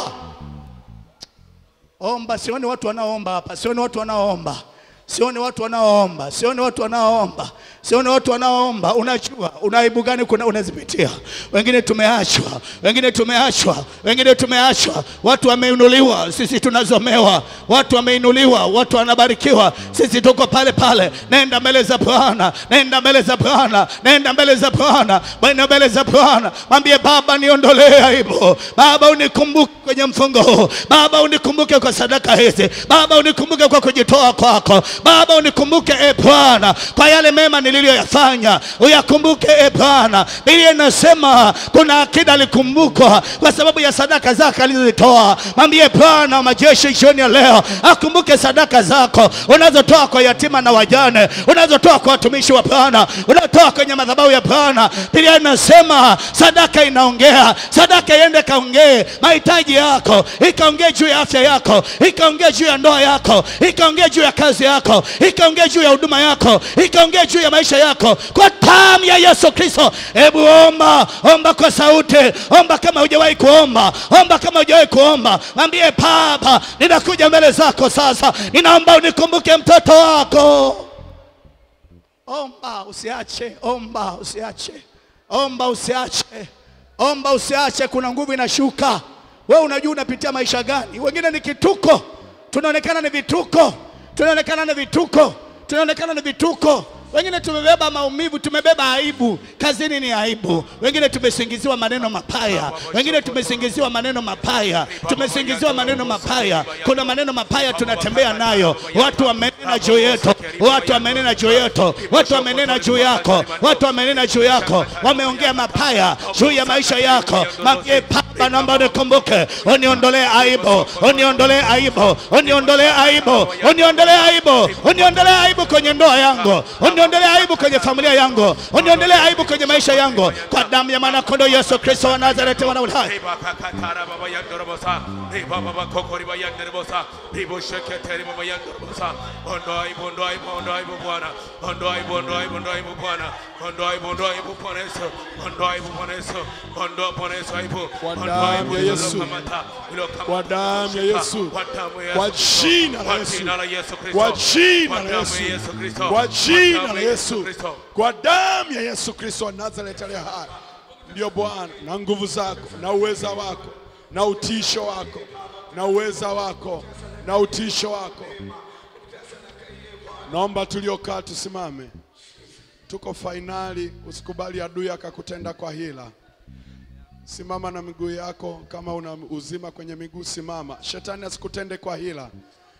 omba. Sioni watu wanaoomba hapa, sioni watu wanaoomba sioni watu wanaoomba, sioni watu wanaoomba, Siona watu wanaoomba, unajua unaibu gani kuna unazipitia. Wengine tumeachwa, wengine tumeachwa, wengine tumeachwa. Watu wameinuliwa, sisi tunazomewa. Watu wameinuliwa, watu wanabarikiwa, sisi tuko pale pale. Nenda mbele za Bwana, nenda mbele za Bwana, nenda mbele za Bwana, nenda mbele za Bwana. Mwambie Baba, niondolee aibu. Baba, unikumbuke kwenye mfungo huu. Baba, unikumbuke kwa sadaka hizi. Baba, unikumbuke kwa kujitoa kwako. Baba, unikumbuke e Bwana kwa yale mema niliyoyafanya, uyakumbuke e Bwana. Biblia inasema kuna akida alikumbukwa kwa sababu ya sadaka zake alizozitoa. Mwambie Bwana wa majeshi jioni ya leo akumbuke sadaka zako unazotoa kwa yatima na wajane, unazotoa kwa watumishi wa Bwana, unazotoa kwenye madhabahu ya Bwana. Biblia inasema sadaka inaongea, sadaka iende kaongee mahitaji yako, ikaongee juu ya afya yako, ikaongee juu ya ndoa yako, ikaongee juu ya kazi yako, ikaongee juu ya huduma yako, ikaongee juu ya maisha yako kwa damu ya Yesu Kristo. Hebu omba, omba kwa sauti, omba kama hujawahi kuomba, omba kama hujawahi kuomba. Mwambie Baba, ninakuja mbele zako sasa, ninaomba unikumbuke mtoto wako. Omba usiache, omba usiache, omba usiache, omba usiache. Kuna nguvu inashuka. Wewe unajua unapitia maisha gani? Wengine ni kituko, tunaonekana ni vituko, tunaonekana ni vituko, tunaonekana ni vituko. Wengine tumebeba maumivu, tumebeba aibu. Kazini ni aibu. Wengine tumesingiziwa maneno mapaya, wengine tumesingiziwa maneno mapaya, tumesingiziwa maneno mapaya. Kuna maneno mapaya tunatembea nayo, watu wamenena juu yetu, watu wamenena juu yetu, watu wamenena juu yako, watu wamenena juu yako, wameongea mapaya juu ya maisha yako. Mwambie Baba, naomba unikumbuke, uniondolee aibu, uniondolee aibu, uniondolee aibu, uniondolee aibu, uniondolee aibu kwenye ndoa yangu, uniondolee aibu kwenye familia yangu, uniondolee aibu kwenye maisha yangu, kwa damu ya mwana kondoo Yesu Kristo wa Nazareti, mwana wa Ulai. Ondoa aibu, ondoa aibu, ondoa aibu Bwana. Ondoa aibu, ondoa aibu, ondoa aibu Bwana. Ondoa aibu, ondoa aibu Bwana Yesu. Ondoa aibu Bwana Yesu. Ondoa Bwana Yesu aibu. Kwa Ondoa damu aibu ya Yesu. iliyokamata, iliyokamata Kwa damu ya Yesu. Kwa damu ya Kwa Yesu Kristo. jina la Kwa Yesu. jina la Yesu Kristo. Kwa jina Kwa la damu Yesu. ya Yesu Kristo. Kwa jina damu la ya Yesu. Kristo. Kwa damu ya Yesu Kristo wa Nazareti aliye hai. Ndio Bwana, na nguvu zako na uweza wako na utisho wako na uweza wako na utisho wako. Naomba tuliokaa tusimame. Tuko fainali, usikubali adui akakutenda kwa hila. Simama na miguu yako, kama una uzima kwenye miguu simama. Shetani asikutende kwa hila.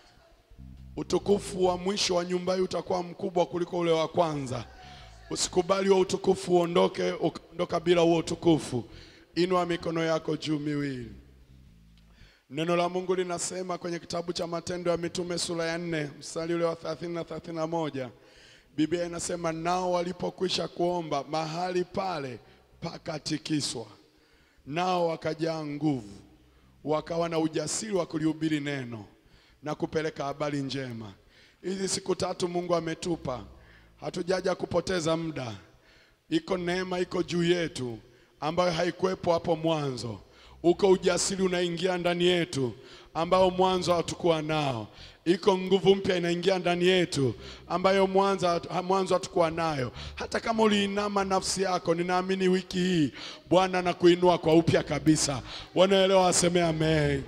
Utukufu wa mwisho wa nyumba hii utakuwa mkubwa kuliko ule wa kwanza. Usikubali huo utukufu uondoke, ukaondoka bila huo utukufu. Inua mikono yako juu miwili. Neno la Mungu linasema kwenye kitabu cha Matendo ya Mitume sura ya nne mstari ule wa 30 na 31. Biblia inasema nao walipokwisha kuomba mahali pale pakatikiswa, nao wakajaa nguvu, wakawa na ujasiri wa kulihubiri neno na kupeleka habari njema. Hizi siku tatu Mungu ametupa, hatujaja kupoteza muda. Iko neema iko juu yetu ambayo haikuwepo hapo mwanzo. Uko ujasiri unaingia ndani yetu ambao mwanzo hatukuwa nao. Iko nguvu mpya inaingia ndani yetu ambayo mwanzo mwanzo hatukuwa nayo. Hata kama uliinama nafsi yako, ninaamini wiki hii Bwana anakuinua kwa upya kabisa. Wanaelewa, aseme amen.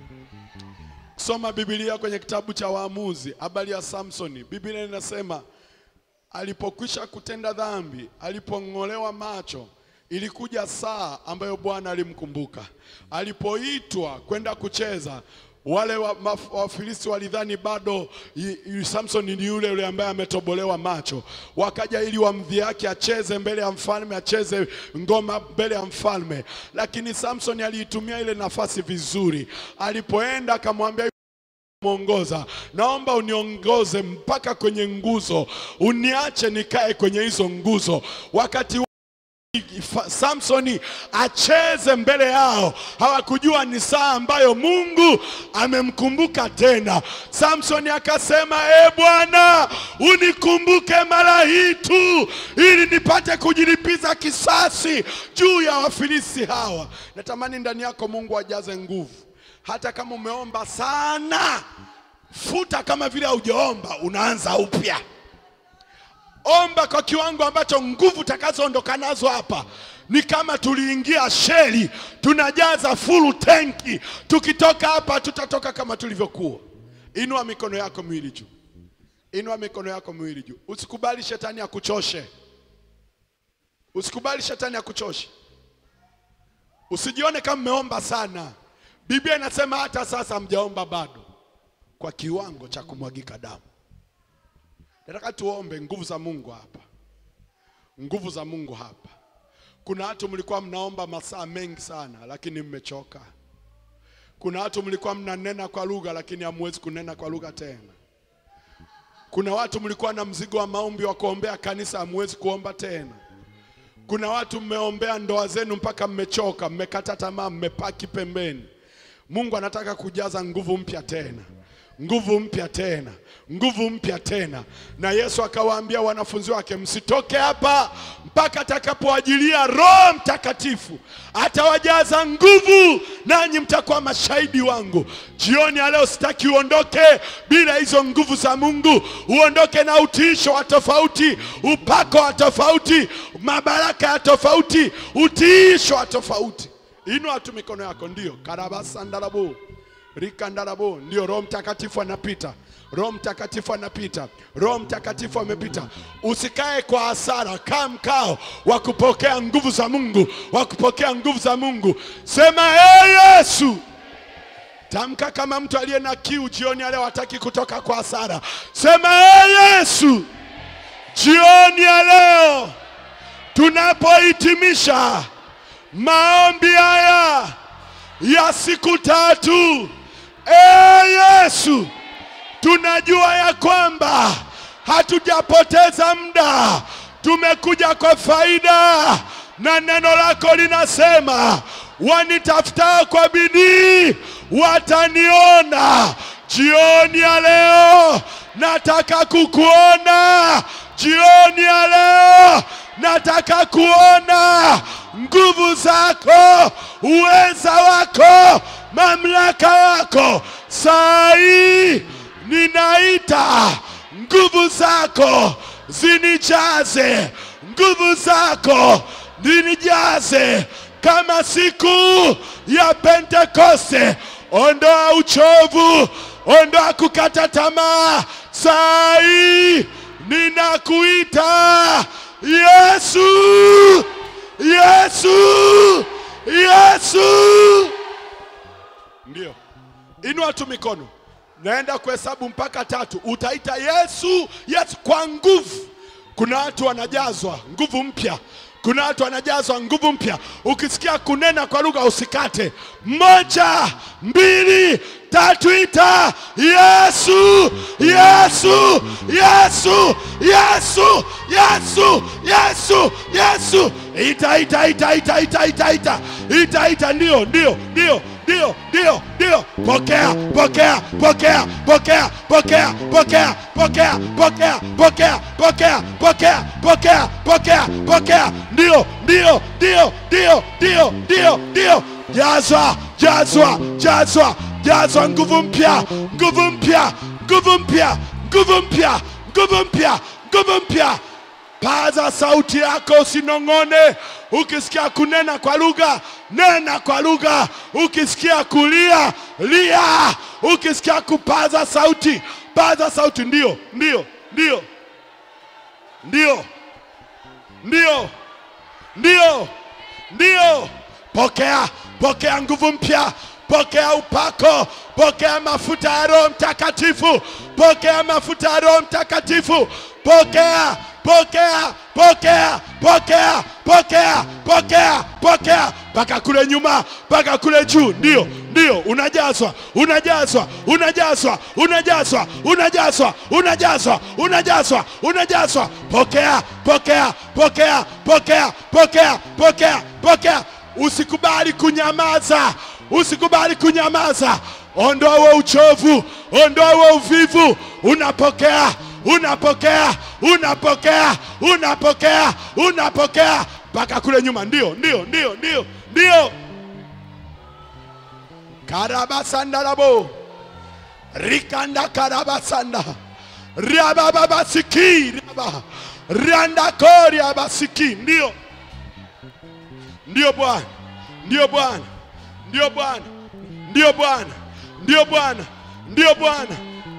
Soma Biblia kwenye kitabu cha Waamuzi, habari ya Samsoni. Biblia inasema alipokwisha kutenda dhambi, alipong'olewa macho, ilikuja saa ambayo Bwana alimkumbuka. Alipoitwa kwenda kucheza, wale wa- maf- Wafilisti walidhani bado y- y- Samson ni yule yule ambaye ametobolewa macho, wakaja ili wamdhihaki acheze mbele ya mfalme, acheze ngoma mbele ya mfalme, lakini Samson aliitumia ile nafasi vizuri. Alipoenda akamwambia mwongoza, naomba uniongoze mpaka kwenye nguzo, uniache nikae kwenye hizo nguzo. Wakati wa- Fa- Samsoni acheze mbele yao, hawakujua ni saa ambayo Mungu amemkumbuka tena. Samsoni akasema, e Bwana, unikumbuke mara hii tu, ili nipate kujilipiza kisasi juu ya Wafilisti hawa. Natamani ndani yako Mungu ajaze nguvu, hata kama umeomba sana futa kama vile haujaomba, unaanza upya. omba kwa kiwango ambacho nguvu utakazoondoka nazo hapa ni kama tuliingia sheli tunajaza fulu tenki tukitoka hapa tutatoka kama tulivyokuwa inua mikono yako miwili juu inua mikono yako miwili juu usikubali shetani akuchoshe usikubali shetani akuchoshe usijione kama mmeomba sana biblia inasema hata sasa mjaomba bado kwa kiwango cha kumwagika damu nataka tuombe nguvu za mungu hapa nguvu za mungu hapa kuna watu mlikuwa mnaomba masaa mengi sana lakini mmechoka kuna watu mlikuwa mnanena kwa lugha lakini hamwezi kunena kwa lugha tena kuna watu mlikuwa na mzigo wa maombi wa kuombea kanisa hamwezi kuomba tena kuna watu mmeombea ndoa zenu mpaka mmechoka mmekata tamaa mmepaki pembeni mungu anataka kujaza nguvu mpya tena nguvu mpya tena nguvu mpya tena na yesu akawaambia wanafunzi wake msitoke hapa mpaka atakapoajilia roho mtakatifu atawajaza nguvu nanyi mtakuwa mashahidi wangu jioni ya leo sitaki uondoke bila hizo nguvu za mungu uondoke na utiisho wa tofauti upako wa tofauti mabaraka ya tofauti utiisho wa tofauti inua tu mikono yako ndio karabasandarabu rikandarabo ndio roho mtakatifu anapita roho mtakatifu anapita roho mtakatifu amepita usikae kwa hasara kaa mkao wa kupokea nguvu za mungu wa kupokea nguvu za mungu sema hey yesu tamka kama mtu aliye na kiu jioni ya leo hataki kutoka kwa hasara sema hey yesu jioni ya leo tunapohitimisha maombi haya ya siku tatu e yesu tunajua ya kwamba hatujapoteza muda tumekuja kwa faida na neno lako linasema wanitafutao kwa bidii wataniona jioni ya leo nataka kukuona jioni ya leo nataka kuona nguvu zako uweza wako mamlaka yako saa hii ninaita nguvu zako zinijaze nguvu zako zinijaze kama siku ya pentekoste ondoa uchovu ondoa kukata tamaa saa hii ninakuita yesu yesu yesu ndio inua tu mikono naenda kuhesabu mpaka tatu utaita yesu yesu kwa nguvu kuna watu wanajazwa nguvu mpya kuna watu wanajazwa nguvu mpya ukisikia kunena kwa lugha usikate moja mbili tatu ita yesu yesu yesu yesu yesu yesu yesu ita ita ita ita ita ita ita ita ita ndio ndio ndio ndio ndio ndio pokea pokea pokea pokea pokea pokea pokea pokea pokea pokea pokea pokea pokea pokea ndio ndio ndio ndio ndio ndio ndio jazwa jazwa jazwa jazwa nguvu mpya nguvu mpya nguvu mpya nguvu mpya nguvu mpya nguvu mpya paza sauti yako usinong'one ukisikia kunena kwa lugha nena kwa lugha ukisikia kulia lia ukisikia kupaza sauti paza sauti ndio ndio ndio ndio ndio ndio ndio pokea pokea nguvu mpya pokea upako pokea mafuta ya roho mtakatifu pokea mafuta ya roho mtakatifu pokea pokea pokea pokea pokea pokea pokea mpaka kule nyuma mpaka kule juu ndio ndio unajazwa unajazwa unajazwa unajazwa unajazwa unajazwa unajazwa unajazwa pokea pokea pokea pokea pokea pokea pokea usikubali kunyamaza usikubali kunyamaza ondoa huo uchovu ondoa huo uvivu unapokea unapokea unapokea unapokea unapokea mpaka kule nyuma ndio ndio ndio ndio ndio karabasandarabo rikanda karabasanda riabababasiki riaba riandakori abasiki ndio ndio bwana ndio bwana ndio bwana ndio bwana ndio bwana ndio bwana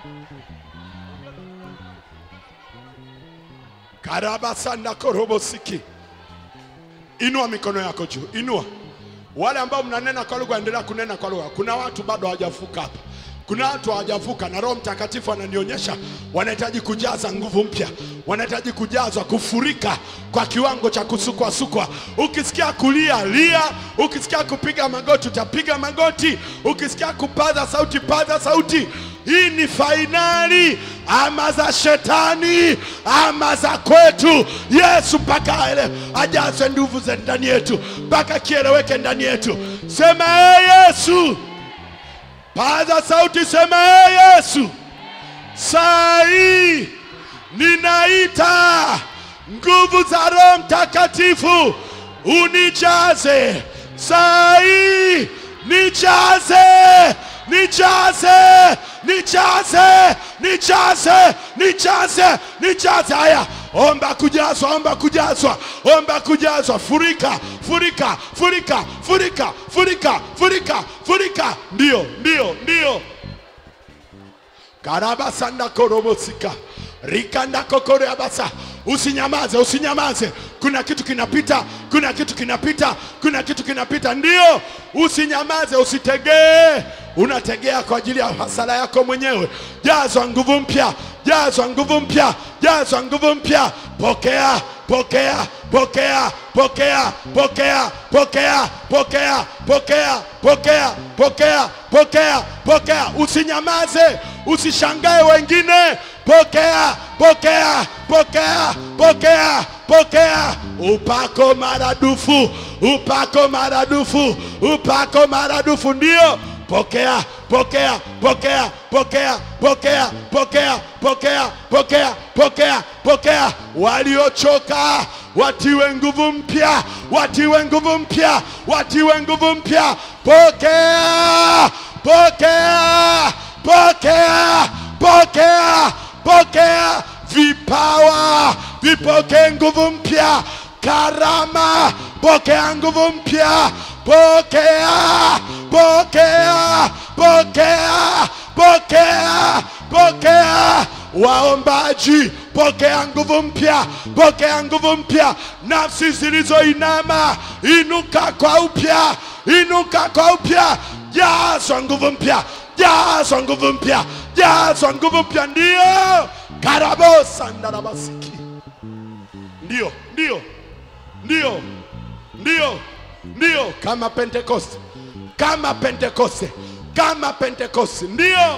karabasanda korobosiki inua mikono yako juu inua wale ambao mnanena kwa lugha endelea kunena kwa lugha kuna watu bado hawajavuka hapa kuna watu hawajavuka na roho mtakatifu ananionyesha wanahitaji kujaza nguvu mpya wanahitaji kujazwa kufurika kwa kiwango cha kusukwasukwa ukisikia kulia lia ukisikia kupiga magoti utapiga magoti ukisikia kupaza sauti paza sauti hii ni fainali ama za shetani ama za kwetu yesu mpaka aele- ajazwe nguvu za ndani yetu mpaka kieleweke ndani yetu sema ee yesu paza sauti sema ee yesu saa hii ninaita nguvu za roho mtakatifu unijaze saa hii nijaze nijaze nijaze nijaze nijaze nijaze haya omba kujazwa omba kujazwa omba kujazwa furika furika furika furika furika furika furika ndio ndio ndio karabasanda korobosika rikanda kokoreabasa usinyamaze usinyamaze kuna kitu kinapita kuna kitu kinapita kuna kitu kinapita ndio usinyamaze usitegee unategea kwa ajili ya hasara yako mwenyewe jazwa nguvu mpya jazwa nguvu mpya jazwa nguvu mpya pokea pokea pokea pokea pokea pokea pokea pokea pokea pokea pokea pokea usinyamaze usishangae wengine pokea pokea pokea pokea pokea upako maradufu upako maradufu upako maradufu ndio pokea pokea pokea pokea pokea pokea pokea pokea pokea pokea waliochoka watiwe nguvu mpya watiwe nguvu mpya watiwe nguvu mpya pokea pokea pokea pokea pokea vipawa vipokee nguvu mpya karama pokea nguvu mpya pokea pokea pokea pokea pokea waombaji pokea nguvu mpya pokea nguvu mpya nafsi zilizoinama inuka kwa upya inuka kwa upya jazwa nguvu mpya jazwa nguvu mpya jazwa nguvu mpya ndio karabosa ndarabasiki ndio ndio ndio ndio ndio kama pentekoste kama pentekoste kama pentekoste ndio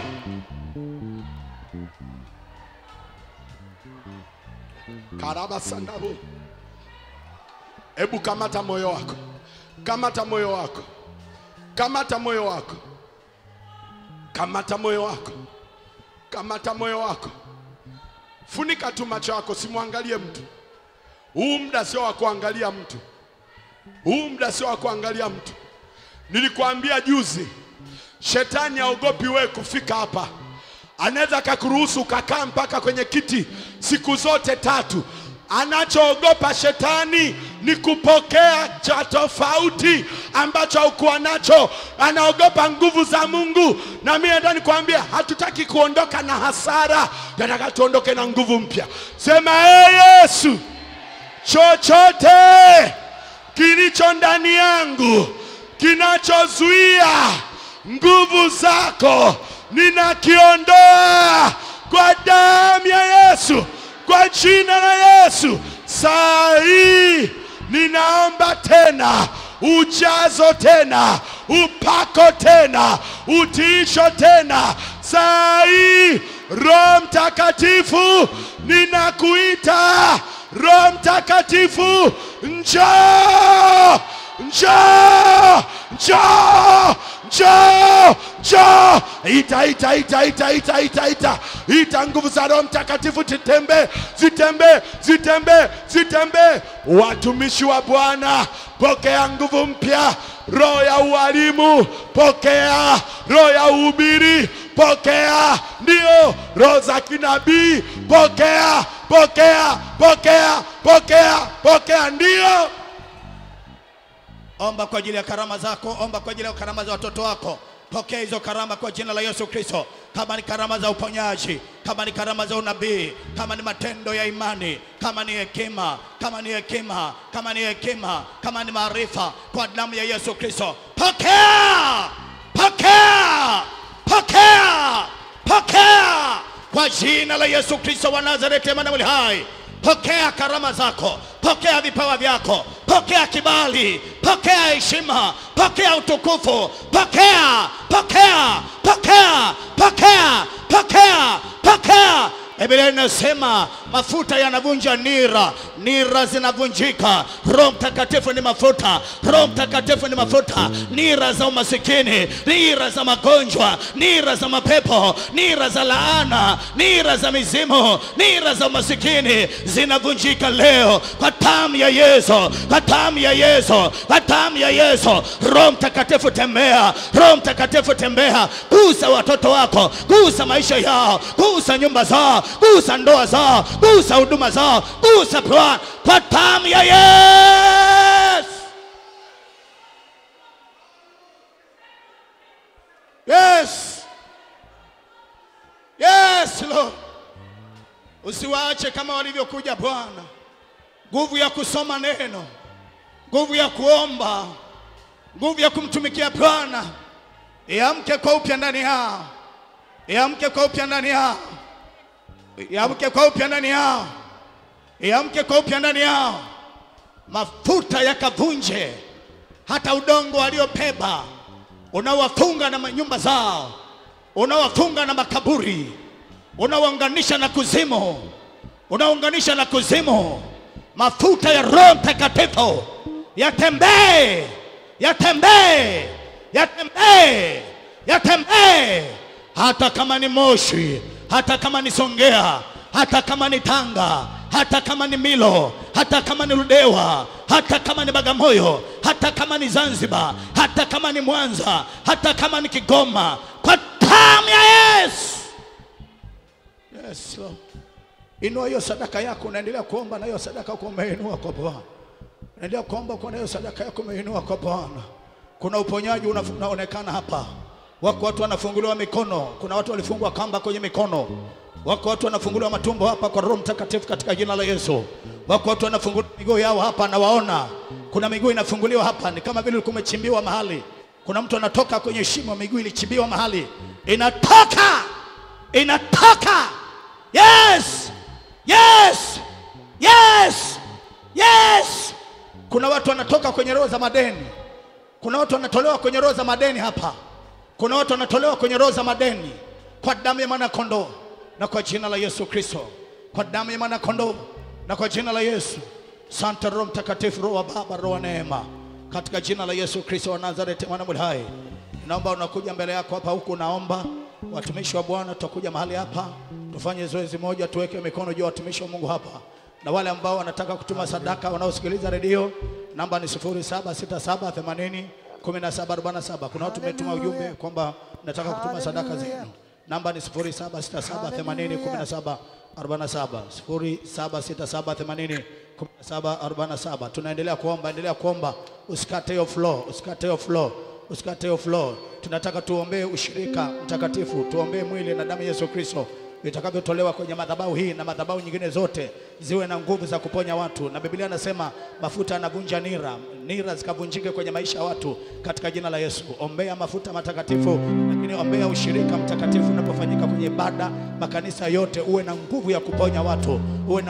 karabasandabo hebu kamata moyo wako kamata moyo wako kamata moyo wako kamata moyo wako kamata moyo wako funika tu macho yako simwangalie mtu huu muda sio wa kuangalia mtu huu muda sio wa kuangalia mtu nilikuambia juzi shetani aogopi wewe kufika hapa anaweza akakuruhusu ukakaa mpaka kwenye kiti siku zote tatu anachoogopa shetani ni kupokea cha tofauti ambacho haukuwa nacho anaogopa nguvu za mungu na mimi nataka nikwambia hatutaki kuondoka na hasara nataka tuondoke na nguvu mpya sema ee yesu chochote kilicho ndani yangu kinachozuia nguvu zako ninakiondoa kwa damu ya Yesu, kwa jina la Yesu. Saa hii ninaomba tena ujazo tena, upako tena, utiisho tena. Saa hii Roho Mtakatifu, ninakuita Roho Mtakatifu, njoo, njoo, njoo, njoo, njoo. Ita, ita, ita, ita, ita, ita, ita, ita nguvu za Roho Mtakatifu zitembee, zitembee, zitembee, zitembee. Watumishi wa Bwana, pokea nguvu mpya, roho ya ualimu, pokea roho ya uhubiri, pokea ndio roho za kinabii pokea pokea pokea pokea pokea ndio omba kwa ajili ya karama zako omba kwa ajili ya karama za watoto wako pokea hizo karama kwa jina la yesu kristo kama ni karama za uponyaji kama ni karama za unabii kama ni matendo ya imani kama ni hekima kama ni hekima kama ni hekima kama ni maarifa kwa damu ya yesu kristo pokea pokea pokea pokea kwa jina la yesu kristo wa nazareti emanueli hai pokea karama zako pokea vipawa vyako pokea kibali pokea heshima pokea utukufu pokea pokea pokea pokea pokea pokea Biblia inasema mafuta yanavunja nira, nira zinavunjika. Roho Mtakatifu ni mafuta, Roho Mtakatifu ni mafuta. Nira za umasikini, nira za magonjwa, nira za mapepo, nira za laana, nira za mizimu, nira za umasikini zinavunjika leo kwa damu ya Yesu, kwa damu ya Yesu, kwa damu ya Yesu. Roho Mtakatifu tembea, Roho Mtakatifu tembea, gusa watoto wako, gusa maisha yao, gusa nyumba zao, gusa ndoa zao, gusa huduma zao, gusa Bwana kwa damu ya Yesu. Yes. Yes, Lord. Usiwaache kama walivyokuja Bwana. Nguvu ya kusoma neno, nguvu ya kuomba, nguvu ya kumtumikia Bwana iamke kwa upya ndani yao, iamke kwa upya ndani yao, iamke kwa upya ndani yao, iamke kwa upya ndani yao. Mafuta yakavunje hata udongo waliobeba unawafunga na nyumba zao, unawafunga na makaburi, unawaunganisha na kuzimu, unaunganisha na kuzimu. Mafuta ya Roho Mtakatifu yatembee, yatembee, yatembee, yatembee, hata kama ni Moshi, hata kama ni Songea, hata kama ni Tanga, hata kama ni Milo, hata kama ni Ludewa, hata kama ni Bagamoyo, hata kama ni Zanzibar, hata kama ni Mwanza, hata kama ni Kigoma, kwa damu ya Yesu. Yes, Lord. Inua hiyo sadaka yako, unaendelea kuomba na hiyo sadaka yako umeinua kwa Bwana. Unaendelea kuomba kwa hiyo sadaka yako umeinua kwa Bwana. Kuna uponyaji una- unaonekana hapa. Wako watu wanafunguliwa mikono, kuna watu walifungwa kamba kwenye mikono. Wako watu wanafunguliwa matumbo hapa kwa Roho Mtakatifu katika jina la Yesu. Wako watu wanafunguliwa miguu yao hapa, nawaona. Kuna miguu inafunguliwa hapa, ni kama vile ulikuwa umechimbiwa mahali. Kuna mtu anatoka kwenye shimo, miguu ilichimbiwa mahali, inatoka, inatoka. Yes, yes, yes, yes. Kuna watu wanatoka kwenye roho za madeni. Kuna watu wanatolewa kwenye roho za madeni hapa. Kuna watu wanatolewa kwenye roho za madeni kwa damu ya mwana kondoo na kwa jina la Yesu Kristo, kwa damu ya mwana kondoo na kwa jina la Yesu. Santa Roho Mtakatifu, Roho wa Baba, Roho wa neema, katika jina la Yesu Kristo wa Nazareti, mwana mwenye hai, naomba unakuja mbele yako hapa, huku naomba watumishi wa Bwana, tutakuja mahali hapa tufanye zoezi moja, tuweke mikono juu ya watumishi wa Mungu hapa na wale ambao wanataka kutuma sadaka wanaosikiliza redio, namba ni 076780 1747. Kuna watu umetuma ujumbe kwamba nataka kutuma sadaka zenu, namba ni 076780 1747, 076780 1747. Tunaendelea kuomba, endelea kuomba, usikate hiyo flow, usikate hiyo flow, usikate hiyo flow. Tunataka tuombee ushirika mtakatifu, tuombee mwili na damu ya Yesu Kristo vitakavyotolewa kwenye madhabahu hii na madhabahu nyingine zote ziwe na nguvu za kuponya watu, na Biblia anasema mafuta yanavunja nira, nira zikavunjike kwenye maisha ya watu katika jina la Yesu. Ombea mafuta matakatifu, lakini ombea ushirika mtakatifu unapofanyika kwenye ibada, makanisa yote, uwe na nguvu ya kuponya watu, uwe na